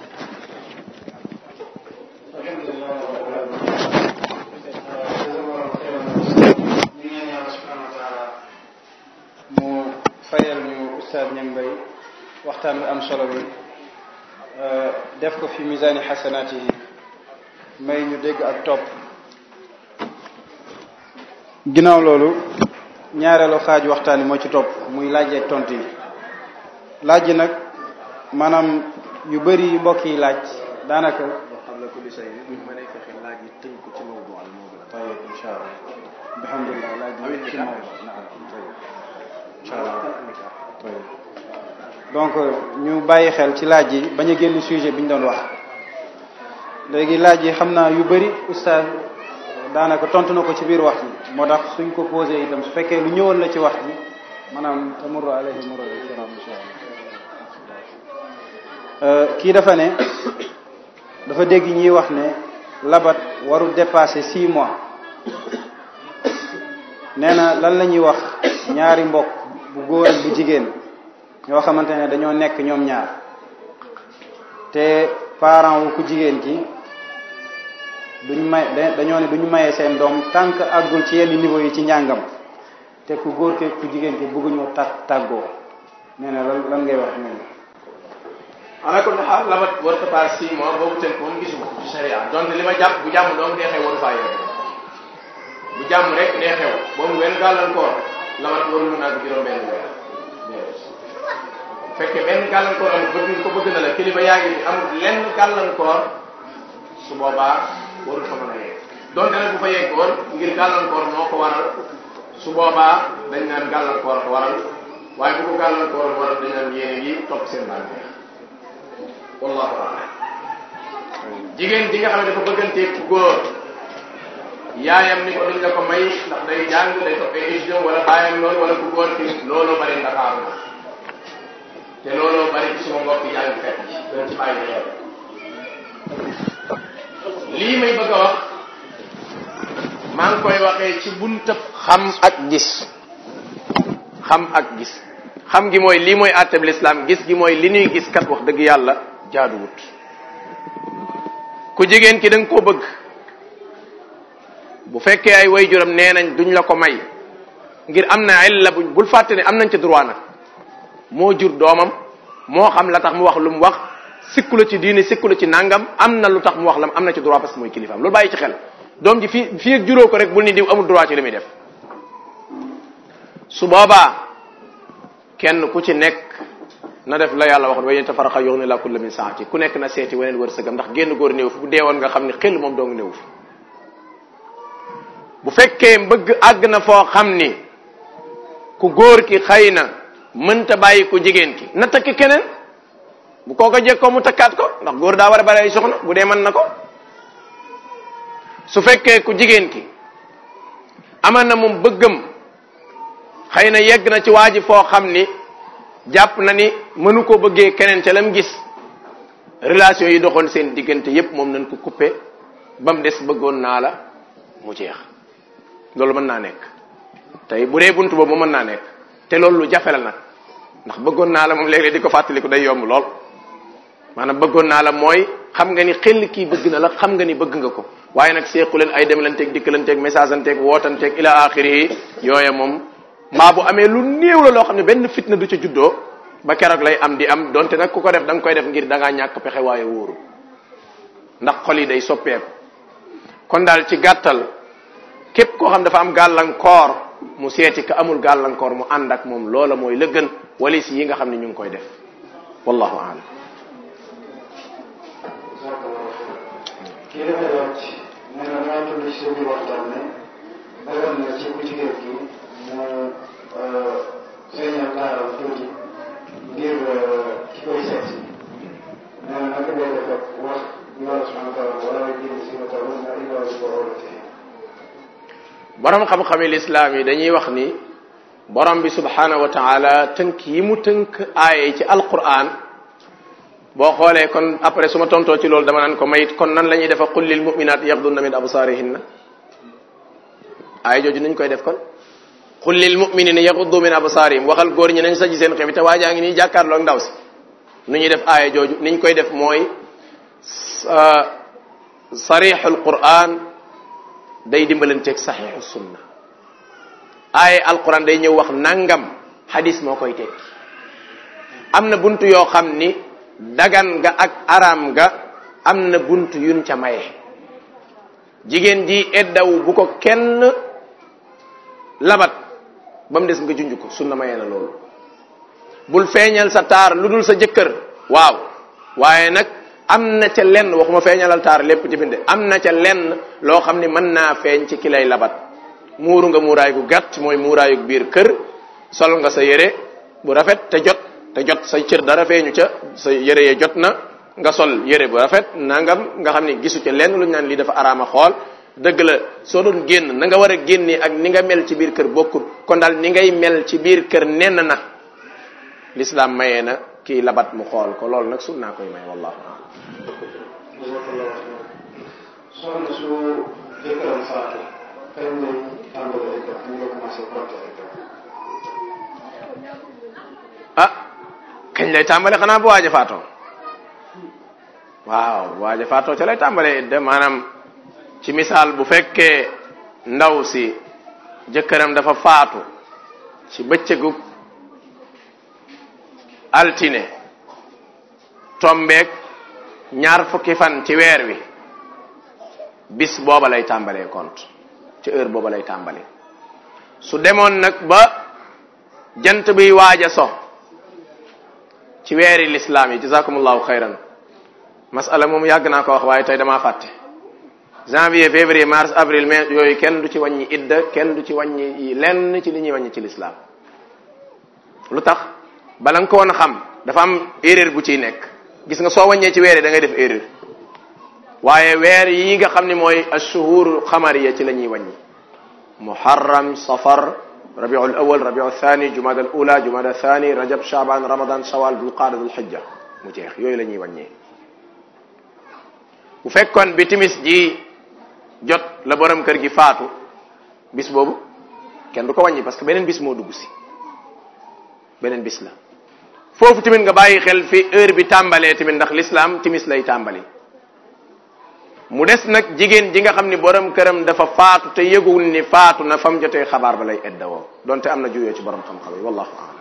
mu fayal ñu ustaad ñang bay waxtaan bi am solo bi def ko fi misaani xasanaati yi may ñu dégg ak topp ginnaaw loolu ñaareelu xaaj waxtaan yi moo ci topp muy laaj ak tontu yi laaj yi nag maanaam yu bëri yu mbokk yi laaj daanaka qabla kulli shay buñ mënee fexe laaj yi tënk ko ci mawdu al moo gën a tayib incha allah alhamdulilah laaj yi ci moom naam tayib incha allah tayib donc ñu bàyyi xel ci laaj yi bañ a génn sujet bi ñu doon wax léegi laaj yi xam naa yu bëri oustaz daanaka tontu na ko ci biir wax ji moo tax suñ ko posé itam su fekkee lu ñëwoon la ci wax ji maanaam tamurru alayhi murra kiram insha allah kii dafa ne dafa dégg ñiy wax ne labat warul dépasser six mois nee na lan la ñuy wax ñaari mbokk bu góor ak bu jigéen ñoo xamante ne dañoo nekk ñoom ñaar te parent wu ku jigéen ki duñ may dañoo ne duñu mayee seen doom tant que àggul ci yenn niveau yi ci njàngam te ku góor ke ku jigéen ki bëgguñoo tag tàggoo nee na lan lan ngay wax ñoom ala kulli xaal labat war ko paas six mois boobu tënk moom gisuma ko ci sharia donte li ma jàpp bu jàmm doom dee xew waru faa yore bu jàmm rek dee xew boobu benn gàllankoor labat waru mën naa juróom benn weer fekkee benn gàllankoor amul bëgg nga ko bëgg na la kilifa yaa ngi amul lenn gàllankoor su boobaa warul fa mën a yegg donte nag bu fa yeggoon ngir gàllankoor moo ko waral su boobaa dañ naan gàllankoor ko waral waaye bu ko gàllankoor waral dañ naan yéene yi topp seen bànneex wallahu a'lam jigéen ji nga xam ne dafa bëgganteeg ku góor yaayam ni ko duñ la ko may ndax day jàng day topp ay étudiant wala baayam loolu wala ku góor ki looloo bari ndakaaru na te looloo bari ci suma mbokk jàng fekk dañ ci bàyyi xel lii may bëgg a wax maa ngi koy waxee ci buntab xam ak gis xam ak gis xam gi mooy lii mooy àtteb lislaam gis gi mooy li ñuy gis kat wax dëgg yàlla jaaduwut ku jigéen ki da nga koo bëgg bu fekkee ay waajuram nee nañ duñ la ko may ngir am na illa buñ bul fàtte ne am nañ ci droit nag moo jur doomam moo xam la tax mu wax lu mu wax sikku la ci diine sikku la ci nangam am na lu tax mu wax lam am na ci droit parce que mooy kilifaam loolu bàyyi ci xel doom ji fii fii ak juróo ko rek bul ni diw amul droit ci li muy def su boobaa kenn ku ci nekk na def la yàlla wax wa yéen tafaraxa yox ne la kulla min saati ku nekk na seeti weneen wërsëgam ndax génn góor néew fi bu deewoon nga xam ne xel moom dong néew fi bu fekkee mbëgg àgg na foo xam ni ku góor ki xëy na mënta bàyyi ku jigéen ki na takk keneen bu kooko jekkoo mu takkaat ko ndax góor daa war a bari ay soxna bu dee mën na ko su fekkee ku jigéen ki aman na moom bëggam xëy na yegg na ci waa ji foo xam ni jàpp na ni mënu ko bëggee keneen ca lam gis relation yi doxoon seen diggante yépp moom nañ ko coupé ba mu des bëggoon naa la mu jeex loolu mën naa nekk tey bu dee buntu boobu mën naa nekk te loolu lu jafe la nag ndax bëggoon naa la moom léeg-léeg di ko fàttaliku day yomb lool maanaam bëggoon naa la mooy xam nga ni xel kii bëgg na la xam nga ni bëgg nga ko waaye nag seequ leen ay demlanteeg dikkalanteeg message anteeg wootanteeg ila axiri yooya moom mbaa bu amee lu néew la loo xam ne benn fitna du ca juddoo ba keroog lay am di am donte nag ku ko def da nga koy def ngir da ngaa ñàkk pexe waaye wóoru ndax xol yi day soppeeku kon daal ci gàttal képp koo xam dafa am gàllankoor mu seeti ka amul gàllankoor mu ànd ak moom loola mooy la gën walis yi nga xam ne ñu ngi koy def wallahu aalam kii dafay laaj nee na maa tudd ci biir waxtaan ne dagan na ci ku jigéen gi mu feeñal taaram tuuti ngir ki koy seet si nee na naka ngay def ak wax yàlla subhanahu wa taala wala jënd si ma taw na illa bi ko awlatee borom xam-xami lislaam yi dañuy wax ni borom bi subhanahu wa taala tënk yi mu tënk aaye ci alquran boo xoolee kon après su ma tontoo ci loolu dama naan ko mayit kon nan la ñuy defa qul lil muminat yaxdunna min absarihinna aaya jooju nuñ koy def kon qul lil muminina yaxuddu min absarihim waxal góor ñi nañ saji seen xebi te waajaa ngi nii jàkkaarloo ak ndaw si nu ñuy def aaya jooju niñ koy def mooy sarixul quran day dimbalanteeg saxiixu sunna aaye alquran day ñëw wax nangam hadis moo koy tekki am na buntu yoo xam ni dagan nga ak aram nga am na buntu yun ca maye jigéen ji eddaw bu ko kenn labat ba mu des nga junj ko sunna maye na loolu bul feeñal sa taar lu dul sa jëkkër waaw waaye nag am na ca lenn waxuma feeñalal taar lépp ci binde am na ca lenn loo xam ni mën naa feeñ ci ki lay labat muuru nga muuraay gu gàtt mooy muuraayu biir kër sol nga sa yére bu rafet te jot te jot say cër dara feeñu ca sa yére ye jot na nga sol yére bu rafet nangam nga xam ni gisu ca lenn lu ñu naan lii dafa araama xool dëgg la soo doon génn na nga war a génnee ak ni nga mel ci biir kër bokkul kon daal ni ngay mel ci biir kër nenn na l'islam mayee na kii labat mu xool ko loolu nag sun naa koy may wallahu a'lam soxna su jëkkëram faatu kañ lay tàmbali ay def ñu nga commencé compter ay def ah kañ lay tàmbale xanaa bu waaja faatoo waaw bu waaja faatoo ca lay tàmbale de maanaam ci misaal bu fekkee ndaw si jëkkëram dafa faatu ci bëccëgu altine tombeek ñaar fukki fan ci weer wi bis booba lay tàmbalee compte ci heure booba lay tàmbale su demoon nag ba jant biy waaj a so ci weeri lislaam yi jazakumullahu xayran masala moom yàgg naa ko wax waaye tey damaa fàtte janvier février mars avril mai yooyu kenn du ci wàññi idda kenn du ci wàññi lenn ci li ñuy wàññi ci lislaam lu tax bala nga ko woon a xam dafa am erreur bu ciy nekk gis nga soo wàññee ci weer yi da ngay def erreur waaye weer yi nga xam ne mooy ashuhur xamariya ci la ñuy wàññi muharram safar rabiul awal rabiul thani jumada al ula jumada thani rajab shaban ramadan shawal dul qaada dul hijja mu jeex yooyu la ñuy wàññee bu fekkoon bi timis ji jot la borom kër gi faatu bis boobu kenn du ko wàññi parce que beneen bis moo dugg si beneen bis la foofu tamit nga bàyyi xel fi heure bi tàmbalee tamit ndax l'islam timis lay tàmbali mu des nag jigéen ji nga xam ni borom këram dafa faatu te yëgul ni faatu na fam jotee xabaar ba lay eddawoo donte am na juyoo ci borom xam-xam yi wallahu a'lam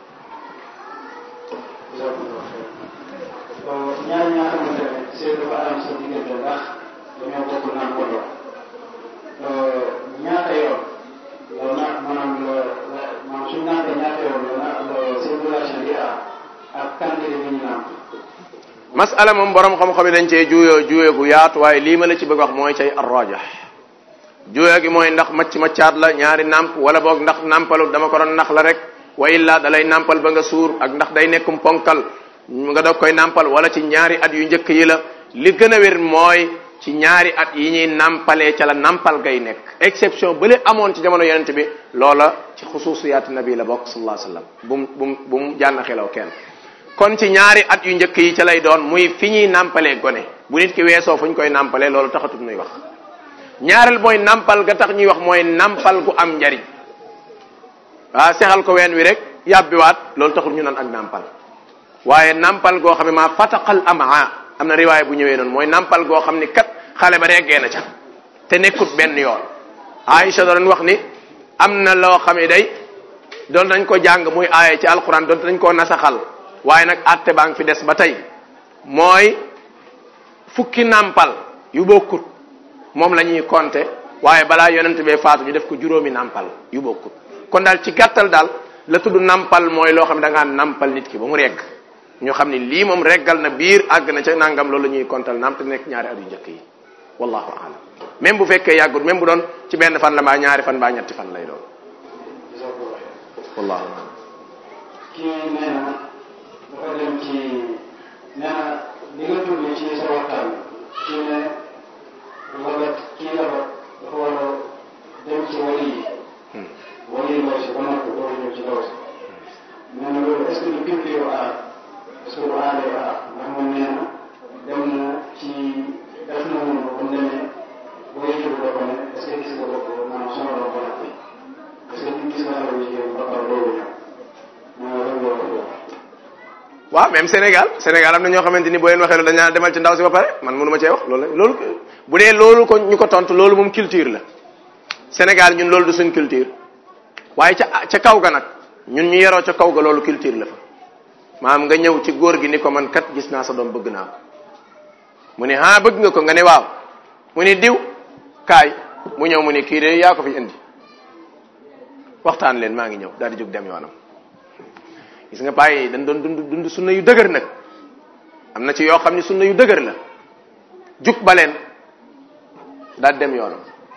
ñaar ñaa xamante ne seen dafa aram sa diggante ndax dañoo bokk naan wala masala moom borom xam-xam yi dañ cee juyoo juyoo gu yaatu waaye lii ma la ci bëgg wax mooy cay arrajax juyoo gi mooy ndax macc maccaat la ñaari nàmp wala boog ndax nàmpalu dama ko doon nax la rek wa illa da lay nàmpal ba nga suur ak ndax day nekkum ponkal nga doog koy nàmpal wala ci ñaari at yu njëkk yi la li gën a wér mooy ci ñaari at yi ñuy nàmpalee ca la nàmpal gay nekk exception bële amoon ci jamono yonent bi loola ci xusuusiyaati nabi la bokk sallallahu alayhi wasallam bu mu bu mu bu mu jànn xelaw kenn kon ci ñaari at yu njëkk yi ca lay doon muy fi ñuy nàmpalee gone bu nit ki weesoo fu ñu koy nàmpalee loolu taxatut nuy wax ñaareel mooy nàmpal ga tax ñuy wax mooy nàmpal gu am njariñ waa sexal ko ween wi rek yàbbiwaat loolu taxul ñu naan ak nàmpal waaye nàmpal goo xam ne maa fataqal amaa am na riwaay bu ñëwee noonu mooy nàmpal goo xam ni kat xale ba reggee na ca te nekkut benn yoon Aïcha doon wax ni am na loo xam ne day doon nañ ko jàng muy aaye ci alquran doon nañ koo nasaxal waaye nag atte baa ngi fi des ba tey mooy fukki nàmpal yu bokkut moom la ñuy compter waaye balaa yonent bee faatu ñu def ko juróomi nàmpal yu bokkut kon daal ci gàttal daal la tudd nàmpal mooy loo xam ne da ngaa nàmpal nit ki ba mu regg ñu xam ni lii moom reggal na biir àgg na ca nangam loolu la ñuy kontal naam te nekk ñaari at yu njëkk yi wallahu alam même bu fekkee yàggut même bu doon ci benn fan la mbaa ñaari fan mbaa ñetti fan lay doon wallahu alam kii nee na dafa dem ci nee na li nga tudd ci sa waxtaan ci ne wala kii dafa dafa war a dem ci wali yi wali yi ndaw si ba noppi door a ñëw ci ndaw si nee na loolu est ce que du culture arab est ce que du aaday arab ndax moom nee na dem na ci def na mun ba mu demee booy jël ba ko ne est ce que gis nga bopp maanaam sonaloon ko nag est ce que gis nga xale bu jigéen ba pare loolu ñëw waaw même Sénégal Sénégal am na ñoo xamante ni boo leen waxee loolu dañaa demal ci ndaw si ba pare man mënu ma cee wax loolu la loolu bu dee loolu ko ñu ko tontu loolu moom culture la Sénégal ñun loolu du suñ culture waaye ca ca kaw ga nag ñun ñu yeroo ca kaw ga loolu culture la fa maanaam nga ñëw ci góor gi ni ko man kat gis naa sa doom bëgg naa ko mu ne ah bëgg nga ko nga ne waaw mu ne diw kaay mu ñëw mu ne kii de yaa ko fi indi waxtaan leen maa ngi ñëw daal di jóg dem yoonam gis nga bàyyi dañ doon dund dund sunna yu dëgër nag am na ci yoo xam ne sunna yu dëgër la jug ba leen daal dem yoonam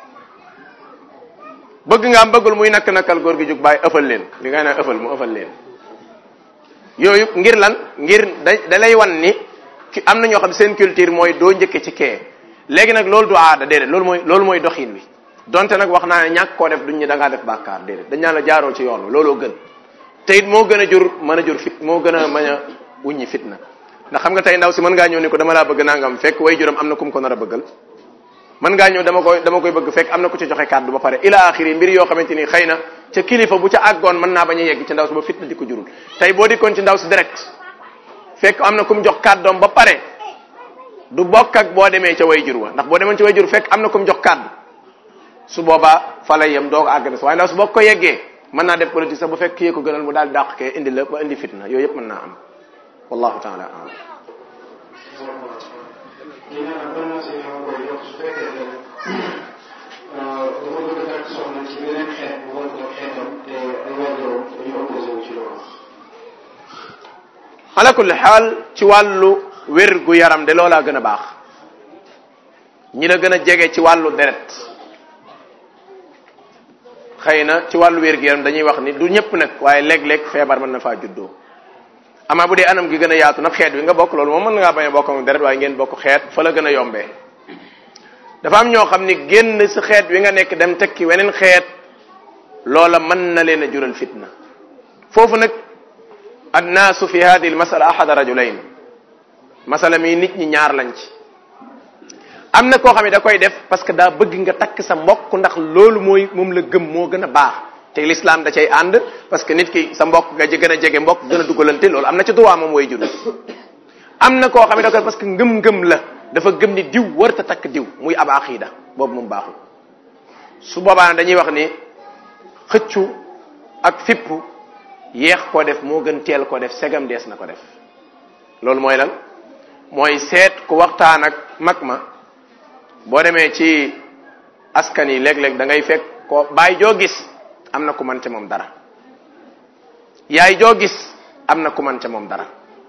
bëgg nga am bëggul muy nakk nakkal góor gi jug bàyyi ëffal leen li nga naan ëffal mu ëffal leen yooyu ngir lan ngir da da lay wan ni ki am na ñoo xam seen culture mooy doo njëkke ci kee léegi nag loolu du aada déedéet loolu mooy loolu mooy doxin wi donte nag wax naa ne ñàkk koo def duñ ñu da ngaa def bàkkaar déedéet dañ naan la jaaroo ci yoon wi looloo gën te it moo gën a jur mën a jur fit moo gën a mën a wuññi fitna ndax xam nga tey ndaw si mën ngaa ñëw ni ko dama laa bëgg nangam fekk way juram am na kum ko nar a bëggal mën ngaa ñëw dama koy dama koy bëgg fekk am na ku ci joxe kàddu ba pare ila axiri mbir yoo xamante ni xëy na ca kilifa bu ca àggoon mën naa bañ a yegg ci ndaw si ba fitna di ko jurul tey boo dikkoon ci ndaw si direct fekk am na kum jox kàddoom ba pare du bokk ak boo demee ca way jur wa ndax boo demoon ci way jur fekk am na kum jox kàddu su boobaa fa lay yem doog àgg na si waaye ndaw si boo ko yeggee mën naa def politique sax bu fekk kii ko gënal mu daal dàq kee indi la ba indi fitna yooyu yëpp mën naa am wallahu taala alam kii nee na ban si ñoo koy yokk su fekkee ne dafa bëgg a takk soxna ci beneen xeet bu war ko xeetam te ay waajuram dañu opposé wu ci loolu. ala kulli xaal ci wàllu wér gu yaram de loolaa gën a baax ñi la gën a jege ci wàllu deret xëy na ci wàllu wér gu yaram dañuy wax ni du ñëpp nag waaye léeg-léeg feebar mën na faa juddoo amaa bu dee anam gi gën a yaatu nag xeet wi nga bokk loolu moom mën ngaa bañ a bokk ak deret waaye ngeen bokk xeet fa la gën a yombee dafa am ñoo xam ni génn si xeet wi nga nekk dem tekki weneen xeet loola mën na leen a jural fitna foofu nag annaasu fi hadihi al masala ahada rajulayn masala mi nit ñi ñaar lañ ci am na koo xam ne da koy def parce que daa bëgg nga takk sa mbokk ndax loolu mooy moom la gëm moo gën a baax te l'islam da cay ànd parce que nit ki sa mbokk nga gën a jege mbokk gën a dugalante loolu am na ci droit moom way jur am na koo xam ne da koy parce que ngëm-ngëm la dafa gëm ni diw warta takk diw muy ab aqida boobu moom baaxul su boobaa dañuy wax ni xëccu ak fippu yeex koo def moo gën teel koo def segam dees na ko def loolu mooy lan mooy seet ku waxtaan ak mag ma boo demee ci askan yi léeg-léeg da ngay fekk ko baay joo gis am na ku man ca moom dara yaay joo gis am na ku man ca moom dara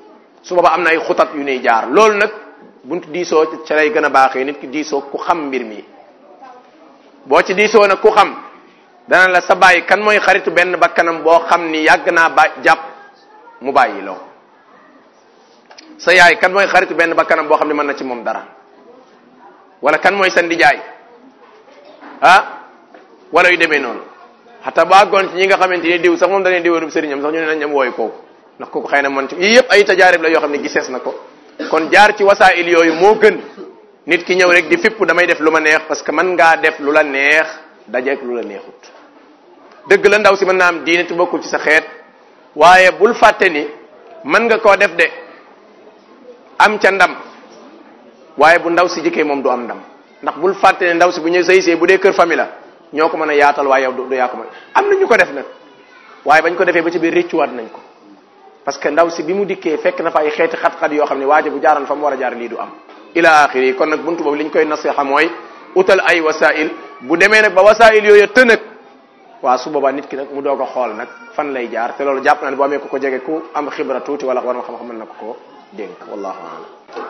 su booba am na ay xutat yu nuy jaar loolu nag buntu diisoo ca lay gën a baaxee nit ki diisoo ku xam mbir mi boo ci diisoo nag ku xam dana la sa bàyyi kan mooy xaritu benn bakkanam boo xam ni yàgg naa ba jàpp mu bàyyi loo sa yaay kan mooy xaritu benn bakkanam boo xam ne mën na ci moom dara wala kan mooy sa ndijaay ah wala yu demee noonu xata ba àggoon ci ñi nga xamante ni diw sax moom dañuy diwénub sëriñam sax ñu ne nañ am wooyu kooku ndax kooku xëy na man ci yii yëpp ay tajaarib la yoo xam ne gisees na ko kon jaar ci wasaa'il yooyu moo gën nit ki ñëw rek di fipp damay def lu ma neex parce que mën ngaa def lu la neex dajeek lu la neexut dëgg la ndaw si mën naa am diine te bokkul ci sa xeet waaye bul fàtte ni mën nga koo def de am ca ndam waaye bu ndaw si jëkkee moom du am ndam ndax bul fàtte ne ndaw si bu ñu sëy see bu dee kër famille la ñoo ko mën a yaatal waaye yow du yaa ko mën am na ñu ko def nag waaye bañ ko defee ba ci biir réccuwaat nañ ko parce que ndaw si bi mu dikkee fekk na fa ay xeeti xat-xat yoo xam ne waaja bu jaaran fa mu war a jaar lii du am ila axiri kon nag buntu boobu li ñu koy nasiha mooy utal ay wasail bu demee nag ba wasail yooyu tënëg waa su boobaa nit ki nag mu doog a xool nag fan lay jaar te loolu jàpp naa ne boo amee ko ko jege ku am xibra tuuti wala war ma xam-xam mën na ko ko dénk wallahu alam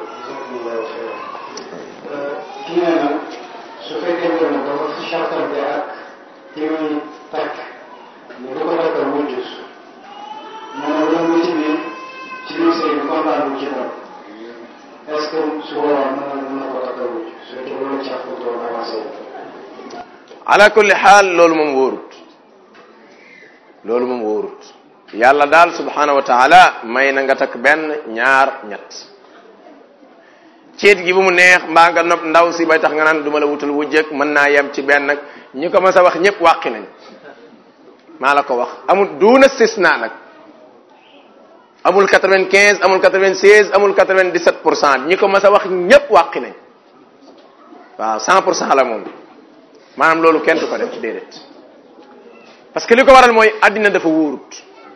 kii nee na su fekkente ne dafa chartante ak ki muy takk ne du ko takkal wujj nee na loolu ci biir ci biir sëy bi kontaan bu ci dara est-ce que su boobaa mën na mën na ko takkal wujj su fekkee loolu ci doon avancé ala kulli xaal loolu moom wóorut loolu moom wóorut yàlla daal subhanahu wa taala may na nga takk benn ñaar ñett ceet gi bu mu neex mbaa nga nopp ndaw si bay tax nga naan duma la wutal wujjëk mën naa yem ci benn nag ñi ko mas a wax ñëpp wàqi nañ maa la ko wax amul duuna sisna nag amul 95 amul 96 amul 97 pour cent ñi ko mas a wax ñëpp wàqi nañ waaw 100 pour cent la moom maanaam loolu kenn du ko def ci déedéet parce que li ko waral mooy àddina dafa wóorut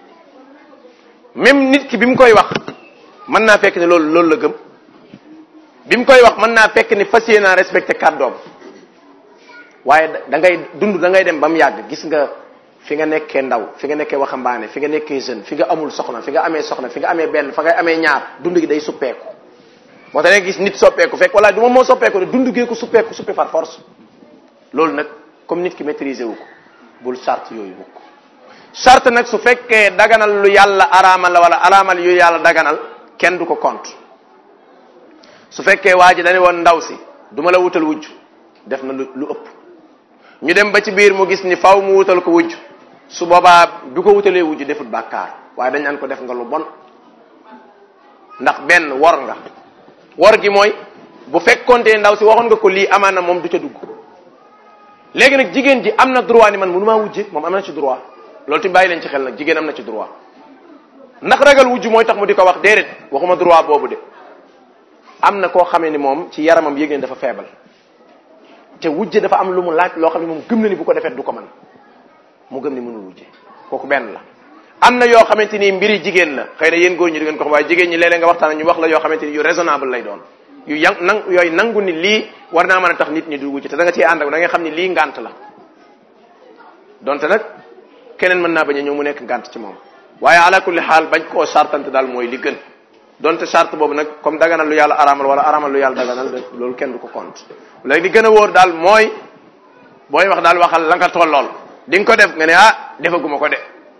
même nit ki bi mu koy wax mën naa fekk ne loolu loolu la gëm bi mu koy wax mën naa fekk ni fas yéenaa respecté kàddoom waaye da ngay dund da ngay dem ba mu yàgg gis nga fi nga nekkee ndaw fi nga nekkee waxambaane fi nga nekkee jeune fi nga amul soxna fi nga amee soxna fi nga amee benn fa ngay amee ñaar dund gi day suppeeku moo tax gis nit soppeeku fekk wala du ma moo soppeeku de dund gee ko suppeeku suppi par force loolu nag comme nit ki maîtriser wu ko bul charte yooyu mukk charte nag su fekkee daganal lu yàlla araamal la wala araamal yu yàlla daganal kenn du ko compte su fekkee waa ji dañu woon ndaw si duma la wutal wujj def na lu lu ëpp ñu dem ba ci biir mu gis ni faw mu wutal ko wujj su boobaa bi ko wutalee wujj defut bàkkaar waaye dañ naan ko def nga lu bon ndax benn wor nga wor gi mooy bu fekkoonte ndaw si waxoon nga ko lii amaana moom du ca dugg léegi nag jigéen ji am na droit ni man mënu maa wujje moom am na ci droit loolu tamit bàyyi leen ci xel nag jigéen am na ci droit ndax ragal wujj mooy tax mu di ko wax déedéet waxuma droit boobu de am na koo xamee ni moom ci yaramam yëg ne dafa feebal te wujje dafa am lu mu laaj loo xam ne moom gëm na ni bu ko defee du ko mën mu gëm ni mënul wujje kooku benn la am na yoo xamante ni mbiri jigéen la xëy na yéen góor ñi di ngeen ko xam waaye jigéen ñi léeg-léeg nga waxtaan ñu wax la yoo xamante ni yu raisonnable lay doon yu yang nang yooyu nangu ni lii war naa mën a tax nit ñi du wujje te da nga ciy ànd ak da nga xam ni lii ngant la donte nag keneen mën naa bañ a ñëw mu nekk ngant ci moom waaye ala kulli xaal bañ koo sartante daal mooy li gën donte charte boobu nag comme daganal lu yàlla aramal wala aramal lu yàlla daganal loolu kenn du ko compte léegi li gën a wóor daal mooy booy wax daal waxal la nga tollool di nga ko def nga ne ah defaguma ko de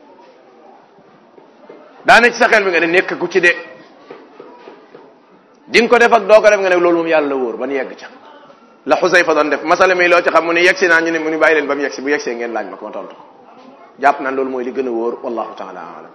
daane ci sa xel bi nga ne nekk ku ci de di nga ko def ak doo ko def nga ne loolu moom yàlla la wóor ba nu yegg ca la Xusayfa doon def masala mi loo ci xam mu ne yegsi naa ñu ne mu ni bàyyi leen ba mu yegsi bu yegsee ngeen laaj ma ko ma tontu ko jàpp naan loolu mooy li gën a wóor wallahu taala alam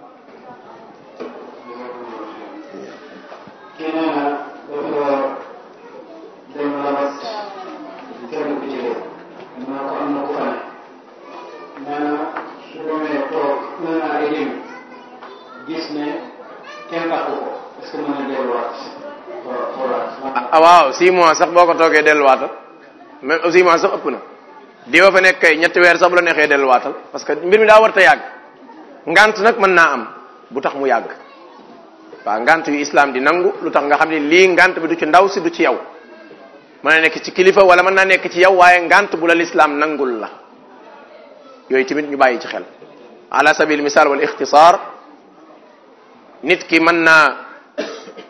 kii nee na dafa dem labat kenn ku ci dee naa ko am na ku fa ne nee na su demee toog nee na ay lim gis ne kenn takku ko est ce que mën na delluwaat xoolaat ah waaw six mois sax boo ko toogee delluwaatal même six mois sax ëpp na di fa nekk kay ñetti weer sax bu la neexee delluwaatal parce que mbir mi daa war ta yàgg ngant nag mën naa am bu tax mu yàgg waaw ngant yu islam di nangu lu tax nga xam ne lii ngant bi du ci ndaw si du ci yow mën na nekk ci kilifa wala mën naa nekk ci yow waaye ngant bu la l'islam nangul la yooyu tamit ñu bàyyi ci xel ala sabil misal wal ixtisaar nit ki mën naa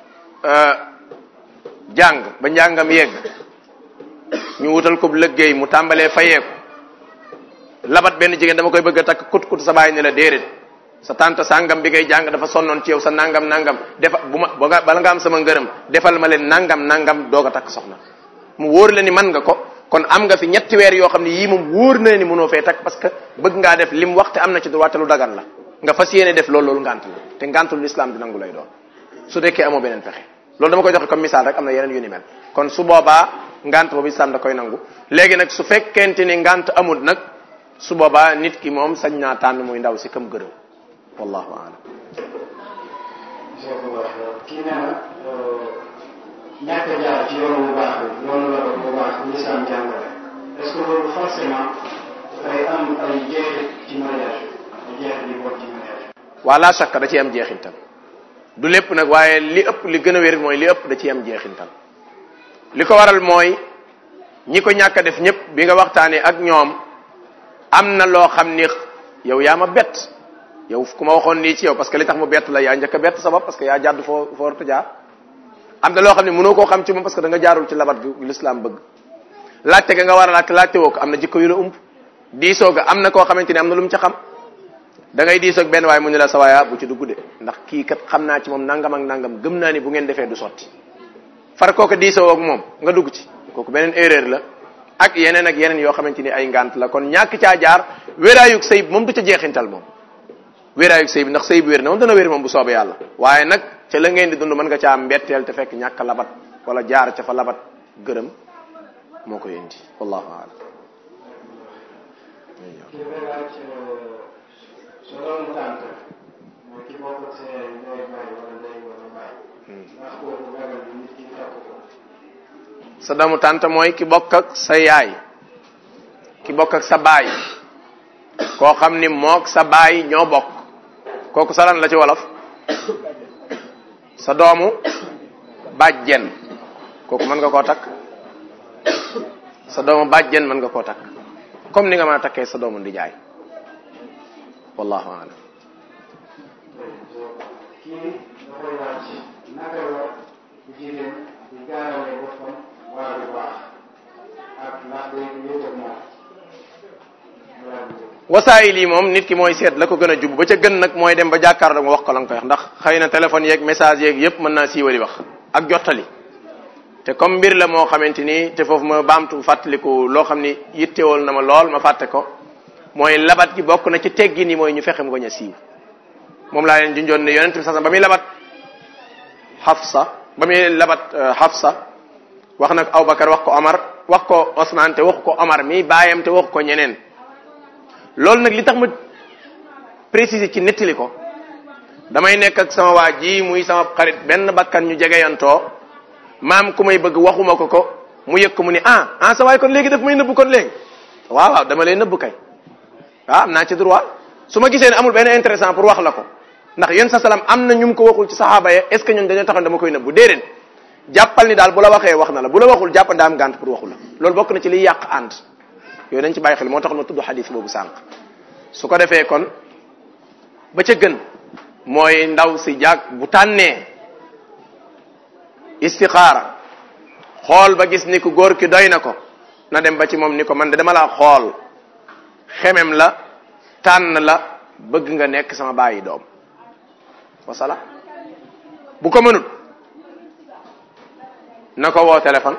jàng ba njàngam yegg ñu wutal ko lëggéey mu tàmbalee fayeeku labat benn jigéen dama koy bëgg a takk kut kut sa bàyyi ne la déedéet sa tante sàngam bi ngay jàng dafa sonnoon ci yow sa nangam nangam defa bu ma ba nga bala nga am sama ngërëm defal ma leen nangam nangam doog a takk soxna mu wóor la ni man nga ko kon am nga fi ñetti weer yoo xam ne yii moom wóor na ni mënoo fee takk parce que bëgg ngaa def lim wax te am na ci droit te lu dagan la nga fas yéene def loolu loolu ngant la te ngantul l'islam di nangu lay doon su dekkee amoo beneen pexe loolu dama koy joxe comme misaal rek am na yeneen yu ni mel kon su boobaa ngant boobu islam da koy nangu léegi nag su fekkente ni ngant amul nag su boobaa nit ki moom sañ naa tànn muy ndaw si kam gërëm wallahu aalam kii nee na ñàkk a jaar ci yoonu bu baax bi yoonu la bu baax bi lislaam jàngale est-ce que loolu forcément dafay am ay jeexit ci mariage ay jeexit yu bon ci mariage waa la shakka da ciy am jeexintal du lépp nag waaye li ëpp li gën a wér mooy li ëpp da ciy am jeexintal li ko waral mooy ñi ko ñàkk a def ñëpp bi nga waxtaanee ak ñoom am na loo xam ni yow yaa ma bett yow ku ma waxoon nii ci yow parce que li tax mu bett la yaa njëkk a bett sa bopp parce que yaa jàdd foo foo warta jaar am na loo xam ne mënoo koo xam ci moom parce que da nga jaarul ci labat gi l'islam bëgg laajte ga nga war a laajte laajte woo ko am na jikko yu la ump diisoo ga am na koo xamante ni am na lu mu ca xam da ngay diisoo ak benn waaye mu ne la sa waaya bu ci dugg de ndax kii kat xam naa ci moom nangam ak nangam gëm naa ni bu ngeen defee du sotti far kooku diisoo ak moom nga dugg ci kooku beneen erreur la ak yeneen ak yeneen yoo xamante ni ay ngant la kon ñàkk caa jaar wéraayug sëy moom du ca jeexintal moom wéraayug sëy bi ndax sëy bi wér na moom dana wér moom bu soobee yàlla waaye nag ca la ngeen di dund mën nga caa mbetteel te fekk ñàkk labat wala jaar ca fa labat gërëm moo koy indi wallahu aalam kii dafay laaj sa doomu tànt mooy ki bokk ak sa yaay ndey bàyyi wala ndey wala bàyyi ndax kooku ragal bi nit ki takk ko sa doomu tànt mooy ki bokk ak sa yaay ki bokk ak sa baay koo xam ni mook sa baay ñoo bokk kooku sa lan la ci wolof sa doomu bàjjen kooku mën nga koo takk sa doomu bàjjen mën nga koo takk comme ni nga mën a takkee sa doomu ndijaay wallahu aalam kii dafay laaj naka la jigéen di gaarale boppam waa bu baax ak ndax day wéet ak moom wasaayil yi moom nit ki mooy seet la ko gën a jub ba ca gën nag mooy dem ba jàkkaarloo nga wax ko la nga koy wax ndax xëy na téléphone yeeg message yeeg yépp mën naa siiwali wax ak jottali te comme mbir la moo xamante ni te foofu ma baamtu fàttaliku loo xam ni yittewool na ma lool ma fàtte ko mooy labat gi bokk na ci teggi ni mooy ñu fexe mu bañ a siiw moom laa leen junjoon ne yonent bi sasam ba muy labat Hafsa ba muy labat Hafsa wax nag Abubakar wax ko Omar wax ko Osman te wax ko Omar mi baayam te wax ko ñeneen loolu nag li tax ma préciser ci nettali ko damay nekk ak sama waa ji muy sama xarit benn bakkan ñu jegeyantoo maam ku may bëgg waxuma ko ko mu yëg ko mu ni ah ah sa waay kon léegi daf may nëbb kon léegi waaw waaw dama lay nëbb kay waaw am naa ci droit su ma gisee ne amul benn intéressant pour wax la ko ndax yéen sa salaam am na ñu ko waxul ci saxaaba ya est ce que ñun dañoo taxoon dama koy nëbbu déedéet jàppal ni daal bu la waxee wax na la bu la waxul jàppal daa am gànt pour waxu la loolu bokk na ci liy yàq ànd yooyu dañ ci bàyyi xel moo tax ma tudd xadis boobu sànq su ko defee kon ba ca gën mooy ndaw si jàg bu tànnee istixaara xool ba gis ni ku góor ki doy na ko na dem ba ci moom ni ko man de dama laa xool xemem la tànn la bëgg nga nekk sama bàyyi doom wasala bu ko mënut na ko woo téléphone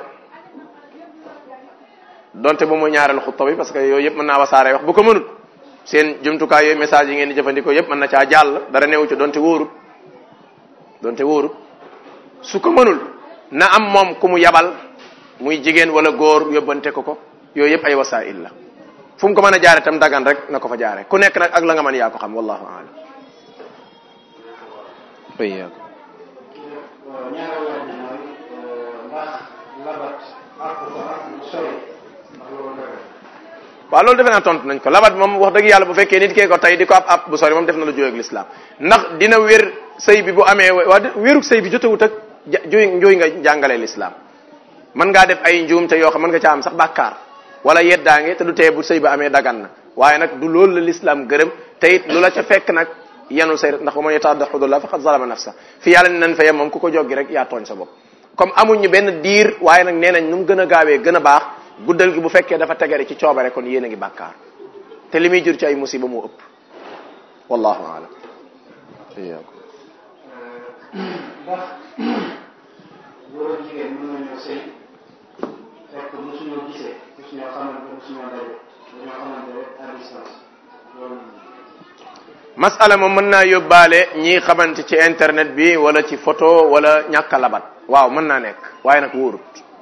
donte ba mu ñaareel xutba bi parce que yooyu yëpp mën naa wasaare wax bu ko mënut seen jumtukaay yooyu message yi ngeen di jëfandikoo yëpp mën na caa jàll dara newu ci donte wóorut donte wóorut su ko mënul na am moom ku mu yabal muy jigéen wala góor yóbbante ko ko yooyu yëpp ay wasail la fu mu ko mën a jaare tam dagan rek na ko fa jaare ku nekk nag ak la nga mën yaa ko xam wallahu aalam wayyakum ñaareel laaj bi mooy ndax labat àpp ko ak lu sori ndax loolu dëgg waaw loolu defe naa tontu nañ ko labat moom wax dëgg yàlla bu fekkee nit kee ko tey di ko ab ab bu sori moom def na lu jóoy ak l'islam ndax dina wér sëy bi bu amee waa wéruk sëy bi jotewut ak ja juy njuy nga jàngalee l'islam mën ngaa def ay njuum te yoo xam mën nga ca am sax bàkkaar wala yeddaange te du tee bu sëy ba amee dagan na waaye nag du loolu la l'islam gërëm te it lu la ca fekk nag yenu say ndax wa man yataadda xudullah faqad zalama nafsa fi yàlla ne nañ fa yem moom ku ko joggi rek yaa tooñ sa bopp comme amuñu benn diir waaye nag nee nañ nu mu gën a gaawee gën a baax guddal gi bu fekkee dafa tegare ci coobare kon yéen a ngi bàkkaar te li muy jur ci ay musiba moo ëpp wallahu alam iyaakum ndax góor ak jigéen mën nañoo sëy fekk mosuñoo gisee mosuñoo xamante mosuñoo daje dañoo xamante rek à distance loolu masala moom mën naa yóbbaale ñi xamante ci internet bi wala ci photo wala ñàkk a labat waaw mën naa nekk waaye nag wóorut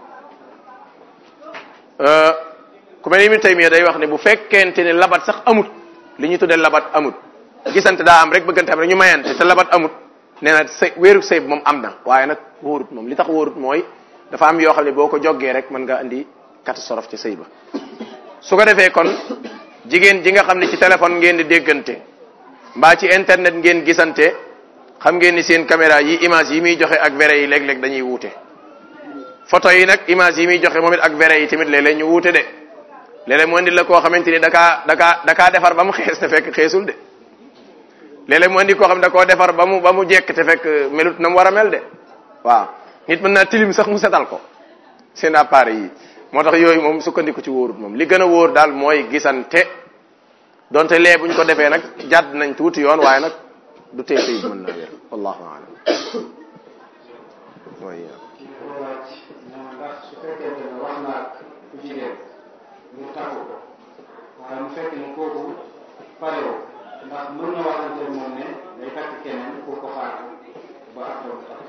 ku mel ni Ibnu Taymiya day wax ne bu fekkente ne labat sax amut li ñu tuddee labat amut gisante daa am rek bëggante am rek ñu mayante te labat amut nee na sëy wéeru sëy bi moom am na waaye nag wóorut moom li tax wóorut mooy dafa am yoo xam ne boo ko joggee rek mën nga indi catastrophe ci sëy ba su ko defee kon jigéen ji nga xam ne ci téléphone ngeen di déggante mbaa ci internet ngeen gisante xam ngeen ni seen caméra yi image yi muy joxe ak vrai yi léeg-léeg dañuy wuute photo yi nag image yi muy joxe moom it ak vrai yi tamit léeg-léeg ñu wuute de léeg-léeg mu indi la koo xamante ni dakaa dakaa dakaa defar ba mu xees te fekk xeesul de léeg-léeg mu indi koo xam ne da koo defar ba mu ba mu jekk te fekk melut na mu war a mel de waaw nit mën naa tilim sax mu setal ko seen appareil yi moo tax yooyu moom sukkandiku ci wóorut moom li gën a wóor daal mooy gisante donte lee bu ñu ko defee nag jàdd nañ tuuti yoon waaye nag du tee sëy mën naa wér wallahu alam mooy kii ko laaj ñoom ndax su fekkente ne wax naa ku jigéen mu takku ko waaye mu fekk ne kooku parewoo ndax mën na waxante moom ne day takk keneen pour ko xaar ba après mu takk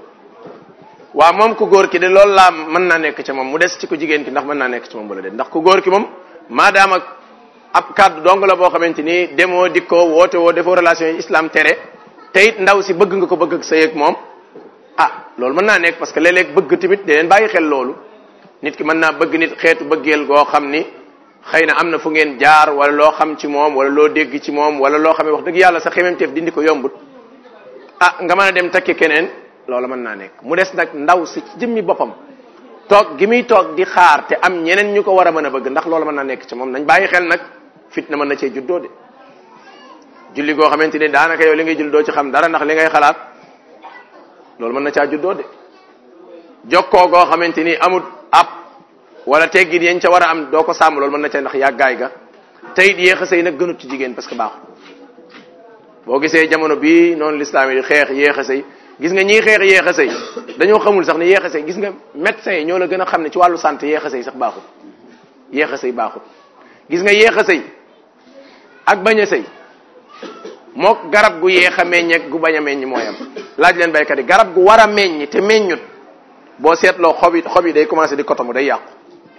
waaw moom ku góor ki de loolu laa mën naa nekk ci moom mu des ci ku jigéen ki ndax mën naa nekk ci moom bala de ndax ku góor ki moom maadaam ak ab kàddu dong la boo xamante ni demoo dikkoo woote woo defoo relation yi islam tere te it ndaw si bëgg nga ko bëgg ak sëy ak moom ah loolu mën naa nekk parce que léeg-léeg bëgg tamit da leen bàyyi xel loolu nit ki mën naa bëgg nit xeetu bëggeel goo xam ni xëy na am na fu ngeen jaar wala loo xam ci moom wala loo dégg ci moom wala loo xam ne wax dëgg yàlla sa xememteef dindi ko yombut ah nga mën a dem takki keneen loolu mën naa nekk mu des nag ndaw si ci jëmmi boppam toog gi muy toog di xaar te am ñeneen ñu ko war a mën a bëgg ndax loolu mën naa nekk ci moom nañ bàyyi xel nag fitna mën na cee juddoo de julli goo xamante ni daanaka yow li ngay julli doo ci xam dara ndax li ngay xalaat loolu mën na caa juddoo de jokkoo goo xamante ni amut ab wala teggin yañ ca war a am doo ko sàmm loolu mën na caa ndax yàggaay ga te it yéex a sëy nag gënut ci jigéen parce que baaxul boo gisee jamono bii noonu lislaam yi xeex yéex a sëy gis nga ñiy xeex yéex a sëy dañoo xamul sax ne yéex a sëy gis nga médecins yi ñoo la gën a xam ne ci wàllu santé yéex a sëy sax baaxul yéex a sëy baaxul gis nga yéex a sëy ak bañ a sëy mook garab gu yéex a meññ ak gu bañ a meññ mooy am laaj leen baykat yi garab gu war a meññ te meññut boo seetloo xob yi xob yi day commencé di kotomu day yàqu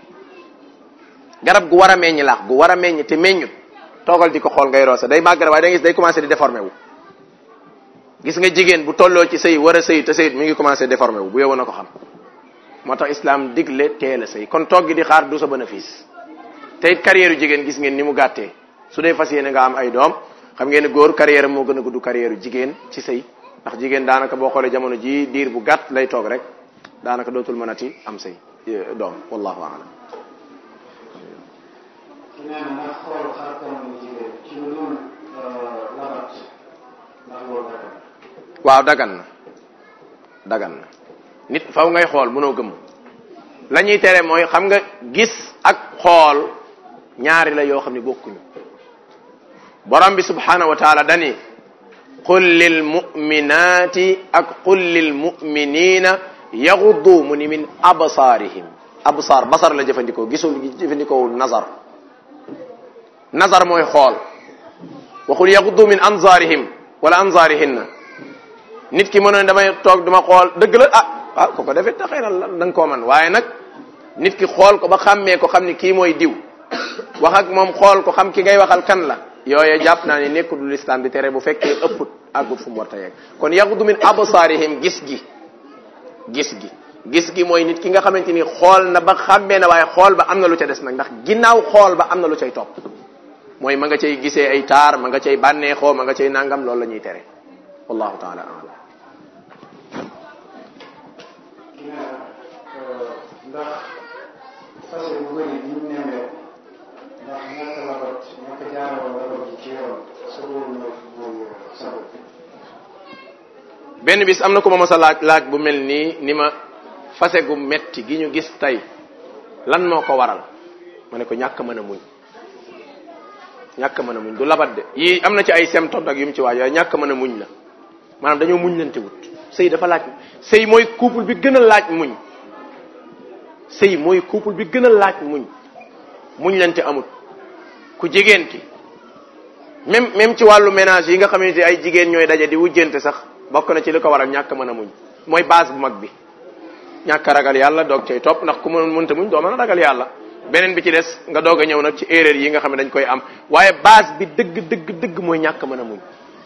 garab gu war a meññ laax gu war a meññ te meññut toogal di ko xool ngay roose day màgg waaye da ngay gis day commencé di déformé wu gis nga jigéen bu tolloo ci sëy war a sëy te sëyit mi ngi commencé déformé wu bu yow na ko xam moo tax islam digle teel a sëy kon toog gi di xaar du sa bénéfice te it carrière yu jigéen gis ngeen ni mu gàttee su dee fas yéene nga am ay doom xam ngeen ne góor carrière moo gën a gudd carrière yu jigéen ci sëy ndax jigéen daanaka boo xoolee jamono ji diir bu gàtt lay toog rek daanaka dootul mënati am sëy doom wallahu a'lam ki nee na ndax xool xar kanamu jigéen ci lu dul labat ndax loolu dagan waaw dagan na dagan na nit faw ngay xool mënoo gëm la ñuy tere mooy xam nga gis ak xool ñaari la yoo xam ne bokkuñu borom bi subhanahu wa taala dani qul lil muminati ak qul lil muminina yaxuddu mu ni min absaarihim absaar basar la jëfandikoo gisul jëfandikoo nazar nazar mooy xool waxul yaxuddu min anzaarihim wala anzaarihinna nit ki mënoon damay toog duma xool dëgg la ah ah ko ko defee te xëy na da nga koo man waaye nag nit ki xool ko ba xàmmee ko xam ni kii mooy diw wax ak moom xool ko xam ki ngay waxal kan la yooye jàpp naa ni nekkul lu lislam di tere bu fekkee ëpput àggut fu mu war ta yegg kon yaxudu min absaarihim gis gi gis gi gis gi mooy nit ki nga xamante ni xool na ba xàmmee na waaye xool ba am na lu ca des nag ndax ginnaaw xool ba am na lu cay topp mooy ma nga cay gisee ay taar ma nga cay bànneexoo ma nga cay nangam loolu la ñuy tere wallahu taala alam ki nee na ndax fase bu bëri bi ñu nemee ndax ñàkk labat ñàkk jaaroo labat ji ci yoon sa boobu na boobu sa benn bis am na ko ma mos a laaj laaj bu mel nii ni ma fase gu metti gi ñu gis tey lan moo ko waral ma ne ko ñàkk mën a muñ ñàkk mën a muñ du labat de yii am na ci ay symptômes ak yu mu ci waaj waaye ñàkk mën a muñ la maanaam dañoo muñ lante wut sëy dafa laaj sëy mooy couple bi gën a laaj muñ sëy mooy couple bi gën a laaj muñ muñ lante amut ku jigéen ki même même ci wàllu ménage yi nga xamante ay jigéen ñooy daje di wujjante sax bokk na ci li ko waral ñàkk mën a muñ mooy base bu mag bi ñàkk a ragal yàlla doog cay topp ndax ku mën mënta muñ doo mën a ragal yàlla beneen bi ci des nga doog a ñëw nag ci erreur yi nga xam ne dañ koy am waaye base bi dëgg dëgg dëgg mooy ñàkk mën a muñ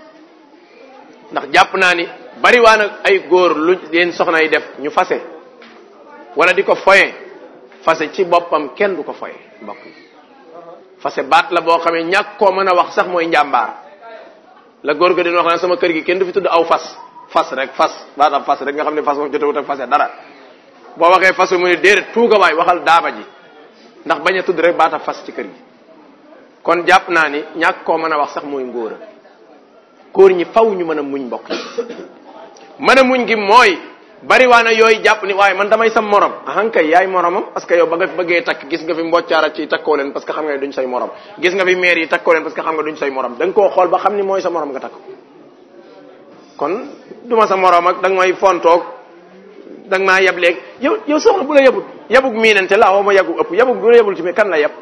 ndax jàpp naa ni bari waa nag ay góor lu leen soxna yi def ñu fase wala di ko foye fase ci boppam kenn du ko foye mbokk yi fase baat la boo xamee ñàkk koo mën a wax sax mooy njàmbaar la góor ga dina wax naan sama kër gi kenn du fi tudd aw fas fas rek fas baatam fas rek nga xam ne fas moom jotewut ak fase dara boo waxee fas mu ne déedéet tuuga waay waxal daaba ji ndax bañ a tudd rek baata fas ci kër gi kon jàpp naa ni ñàkk koo mën a wax sax mooy ngóora góor ñi faw ñu mën a muñ mbokk yi mën a muñ gi mooy bari waa na yooyu jàpp ni waaye man damay sam morom ahankay yaay moromam parce que yow ba nga fi bëggee takk gis nga fi mboccaara ci takkoo leen parce que xam nga ne duñ say morom gis nga fi maire yi takkoo leen parce que xam nga duñ say morom da nga koo xool ba xam ni mooy sa morom nga takk kon duma sa morom ak da nga may fontoog da nga maa yeb léegi yow yow soxna bu la yebul yebug miinante la woo ma yebug ëpp yebug bu la yebul ci mais kan la yeb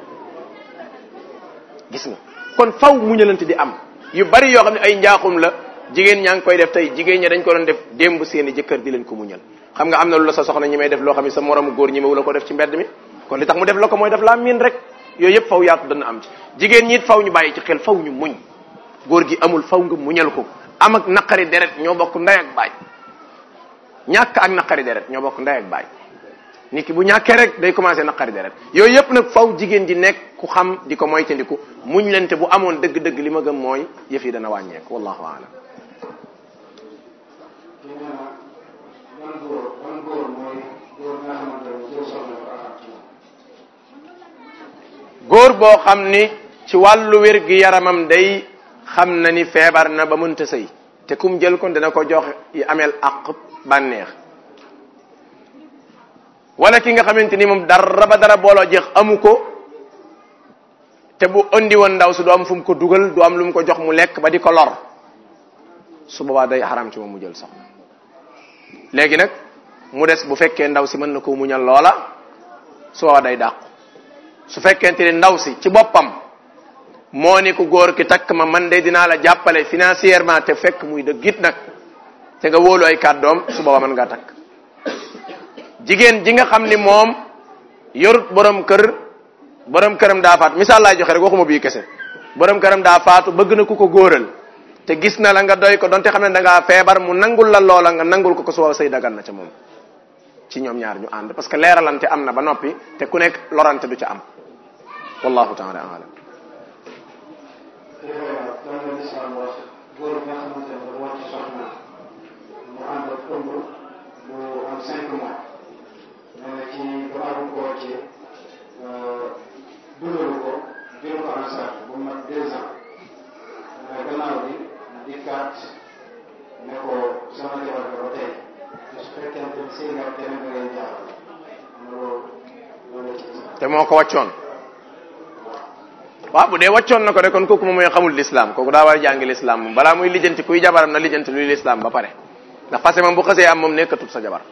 gis nga kon faw muñalante di am yu bari yoo xam ne ay njaaxum la jigéen ñaa ngi koy def tey jigéen ña dañ ko doon def démb seeni jëkkër di leen ko muñal xam nga am na lu la sa soxna ñi may def loo xam ne sa moromu góor ñi ma la ko def ci mbedd mi kon li tax mu def la ko mooy def laa miin rek yooyu yëpp faw yaatu dana am ci jigéen ñi it faw ñu bàyyi ci xel faw ñu muñ góor gi amul faw nga muñal ko am ak naqari deret ñoo bokk ndey ak baay ñàkk ak naqari deret ñoo bokk ndey ak baay nit ki bu ñàkkee rek day commencé naqari deret yooyu yëpp nag faw jigéen ji nekk ku xam di ko moytandiku muñ lente bu amoon dëgg-dëgg li ma gëm mooy yëf yi dana wàññeeku wallahu aalam kii nee na ban góor ban góor mooy góor nga xamante ne jël soxna ko araam ci moom góor boo xam ni ci wàllu wér gi yaramam day xam na ni feebar na ba mënta sëy te kum jël kon dina ko jox yi ameel àq bànneex wala ki nga xamante ni moom dara ba dara booloo jeex amu ko te bu andi woon ndaw si du am fu mu ko dugal du am lu mu ko jox mu lekk ba di ko lor su boobaa day xaram ci moom mu jël soxna léegi nag mu des bu fekkee ndaw si mën na ko muñal loola su boobaa day dàqu su fekkente ni ndaw si ci boppam moo ni ku góor ki takk ma man de dinaa la jàppale financièrement te fekk muy dëgg it nag te nga wóolu ay kàddoom su boobaa mën ngaa takk jigéen ji nga xam ni moom yorut borom kër borom këram daa faatu misaal laay joxe rek waxuma bii kese borom këram daa faatu bëgg na ku ko góoral te gis na la nga doy ko donte xam ne da ngaa feebar mu nangul la loola nga nangul ko ko su wala say dagan na ca moom ci ñoom ñaar ñu ànd parce que leeralante am na ba noppi te ku nekk lorante du ca am wallahu taala alam kii nee na lan la lislaam wax góor bi nga xamante ne dafa wàcc soxna mu ànd ak ëmb bu am cinq mois nee na ci gannaaw bu ko wàccee dundalu ko jël ko en charge bu mat deux ans mais gannaaw bi dikkaat ne ko sama jabar nga ba tey te su fekkente ni sëy nga keneen da ngay jaar loolu loolu la ci islam te moo ko wàccoon waaw bu dee wàccoon na ko de kon kooku moom mooy xamul l'islam kooku daa war a jàngi l'islam moom balaa muy lijjanti kuy jabaram na lijjanti luy l'islam ba pare ndax parce que moom bu xasee am moom nekkatul sa jabar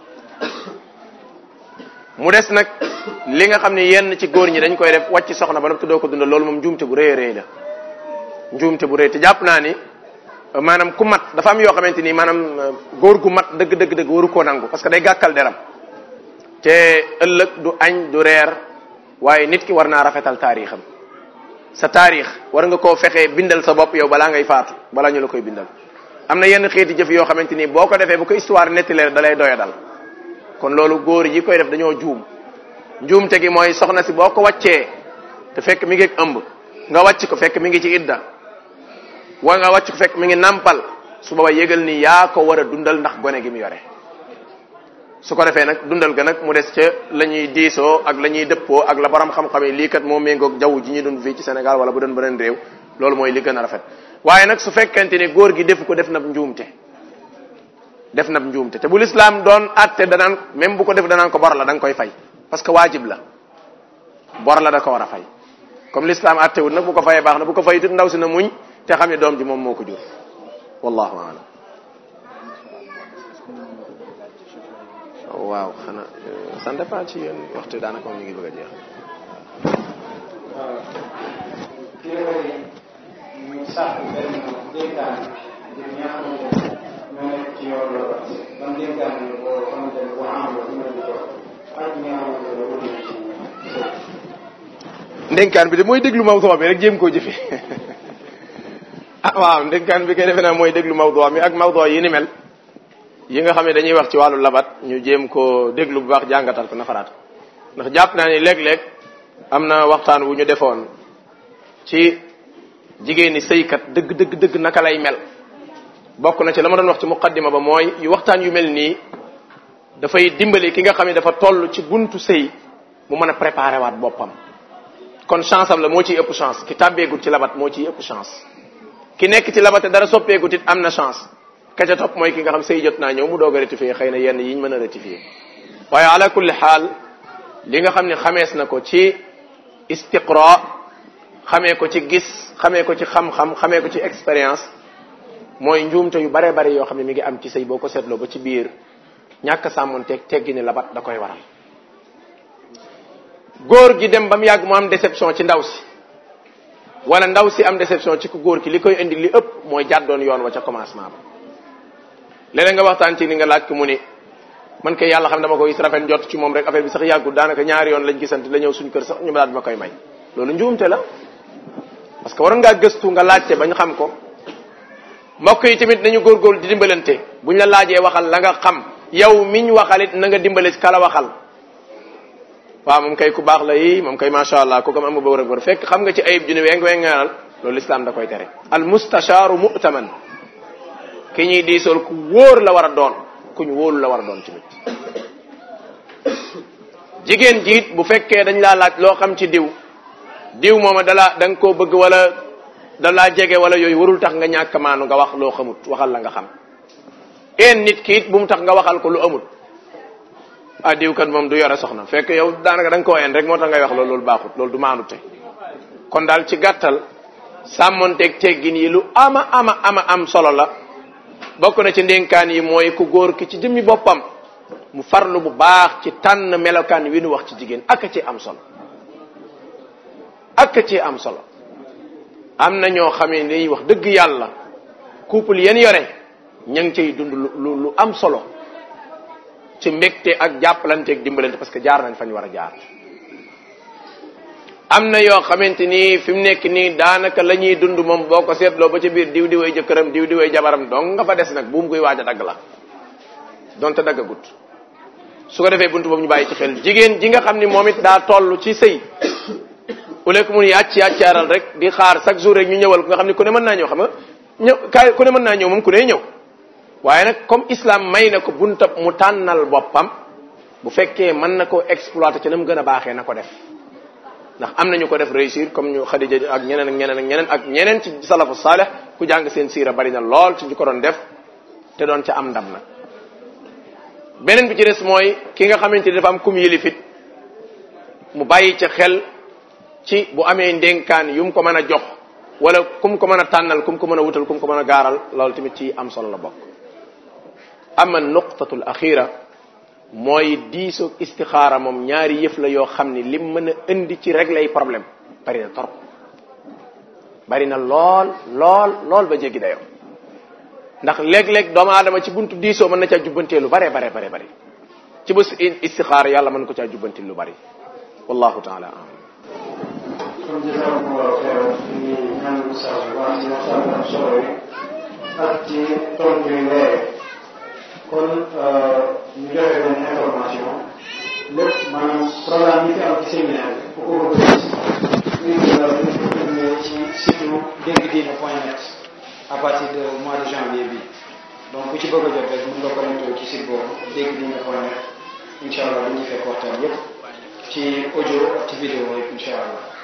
mu des nag li nga xam ne yenn ci góor ñi dañ koy def wàcc soxna ba noppi doo ko dundal loolu moom njuumte bu rëy a rëy la njuumte bu rëy te jàpp naa ni maanaam ku mat dafa am yoo xamante ni maanaam góor gu mat dëgg dëgg dëgg waru koo nangu parce que day gàkkal deram te ëllëg du añ du reer waaye nit ki war naa rafetal taarixam sa taarix war nga koo fexee bindal sa bopp yow balaa ngay faatu balaa ñu la koy bindal am na yenn xeeti jëf yoo xamante ni boo ko defee bu ko histoire nettalee da lay doya dal kon loolu góor yi koy def dañoo juum njuumte gi mooy soxna si boo ko wàccee te fekk mi ngi ëmb nga wàcc ko fekk mi ngi ci idda wa nga wàcc ko fekk mi ngi nampal su booba yëgal ni yaa ko war a dundal ndax gone gi mu yore su ko defee nag dundal ga nag mu des ca la ñuy diisoo ak la ñuy dëppoo ak la borom xam-xam yi lii kat moo méngoog jaww ji ñuy dund fii ci Sénégal wala bu doon beneen réew loolu mooy li gën a rafet waaye nag su fekkente ni góor gi defu ko def na njuumte def na njuumte te bu lislaam doon atte danaan même bu ko def danaan ko bor la da nga koy fay parce que waajib la bor la da ko war a fay comme lislaam atte wut nag bu ko fayee baax na bu ko fay it ndaw si na muñ te xam ne doom ji moom moo ko jur wallahu alam waaw xanaa ça dépend ci yéen waxtu daanaka moom ñu ngi bëgg a jeex ki la koy ñu sax benn dénkaan ngir ñi nga xamante ne ñoo nekk ci yoon la ban dénkaan ne boo xamante ne boo am la ñu di ko ak ñi nga xamante ne wut na ci ndénkaan bi de mooy déglu mawduu bi rek jéem koo jëfe ah waaw ndénkaan bi kay defe naa mooy déglu mawduu mi ak mawduu yi ni mel yi nga xam ne dañuy wax ci wàllu labat ñu jéem koo déglu bu baax jàngatal ko nafaraat ndax jàpp naa ni léeg-léeg am na waxtaan wu ñu defoon ci jigéeni sëykat dëgg dëgg dëgg naka lay mel bokk na ci la ma doon wax ci muqaddima ba mooy yu waxtaan yu mel nii dafay dimbali ki nga xam ne dafa toll ci buntu sëy mu mën a préparer waat boppam kon chance am la moo ciy ëpp chance ki tàbbeegut ci labat moo ciy ëpp chance ki nekk ci labat te dara soppeegut it am na chance ka ca topp mooy ki nga xam sëy jot naa ñëw mu doog a rectifier xëy na yenn yiñ mën a rectifier waaye ala kulli xaal li nga xam ne xamees na ko ci istiqra xamee ko ci gis xamee ko ci xam-xam xamee ko ci expérience mooy njuumte yu bare bare yoo xam ne mi ngi am ci sëy boo ko seetloo ba ci biir ñàkk sàmmonteeg teggi ni labat da koy waral góor gi dem ba mu yàgg mu am déception ci ndaw si wala ndaw si am déception ci ku góor ki li koy indi li ëpp mooy jàddoon yoon wa ca commencement ba léeg nga waxtaan ci ni nga laaj ko mu ni man kay yàlla xam dama ko gis rafet jot ci moom rek affaire bi sax yàggul daanaka ñaari yoon lañ gisante la ñëw suñu kër sax ñu daal ma koy may loolu njuumte la parce que waroon ngaa gëstu nga laajte bañ xam ko mbokk yi tamit nañu góorgóorlu di dimbalante buñ la laajee waxal la nga xam yow miñ waxalit na nga dimbale ci kala waxal waaw moom kay ku baax la yi moom kay macha allah ku ko am ba war a war fekk xam nga ci ayib ju ne weng wengaanal loolu lislaam da koy tere al mustashaaru mu'taman ki ñuy diisool ku wóor la war a doon ku ñu wóolu la war a doon tamit jigéen jiit bu fekkee dañ laa laaj loo xam ci diw diw mooma dalaa da nga koo bëgg wala dalaa jege wala yooyu warul tax nga ñàkk maanu nga wax loo xamut waxal la nga xam een nit ki it bu mu tax nga waxal ko lu amul ah diw kat moom du yore soxna fekk yow daanaka da nga koo een rek moo tax ngay wax loolu loolu baaxut loolu du maanu te kon daal ci gàttal sàmmonteeg teggin yi lu ama ama ama am solo la bokk na ci ndénkaan yi mooy ku góor ki ci jëmmi boppam mu farlu bu baax ci tànn melokaan wi nu wax ci jigéen ak ci am solo ak ci am solo am na ñoo xamee ni wax dëgg yàlla couple yeen yore ña ngi cay dund lu lu am solo ci mbégte ak jàppalante ak dimbalante parce que jaar nañ fañ war a jaar am na yoo xamante ni fi mu nekk nii daanaka la ñuy dund moom boo ko seetloo ba ci biir diw diwee jëkkëram diw diwee jabaram dong nga fa des nag buum koy waaj a dagg la donte daggagut su ko defee buntu boobu ñu bàyyi ci xel jigéen ji nga xam ni moom it daa toll ci sëy au lieu que mun yàcc yàccaaral rek di xaar chaque jour rek ñu ñëwal ko nga xam ni ku ne mën naa ñëw xam nga ñëw kaay ku ne mën naa ñëw moom ku ne ñëw waaye nag comme islam may na ko buntab mu tànnal boppam bu fekkee mën na koo exploiter ci na mu gën a baaxee na ko def ndax am nañu ko def réussir comme ñu Xadija ak ñeneen ak ñeneen ak ñeneen ak ñeneen ci salafu saaleh ku jàng seen siira bari na lool ci ñu ko doon def te doon ca am ndam nag beneen bi ci des mooy ki nga xamante ni dafa am kum yilifit mu bàyyi ca xel ci bu amee ndénkaan yu mu ko mën a jox wala kum ko mën a tànnal kum ko mën a wutal kum ko mën a gaaral loolu tamit ci am solo la bokk ama nuqtatul axira mooy diisoog istixaara moom ñaari yëf la yoo xam ni lim mën a indi ci régler ay problème bari na torop bari na lool lool lool ba jéggi dayoo ndax léeg-léeg doomu aadama ci buntu diisoo mën na caa jubbantee lu bare bare bare bare ci bés istixaara yàlla mën ko caa jubbanti lu bari wallahu taala alam kon jazakumullahu xeyran ñu ngi ñaan oustaz bu baax ci waxtaan bu am solo yi ak ci tontu yu leer kon ñu joxe benn information lépp maanaam programme yi fi am ci séminaire bi ku ko bëgg a gis ñu ngi la ñu ci site dégg diine point net à partir de mois de janvier bi donc ku ci bëgg a jot rek mën nga connecté ci site boobu dégg diine point net incha allah dañuy fekk waxtaan yépp ci audio ak ci vidéo yëpp incha allah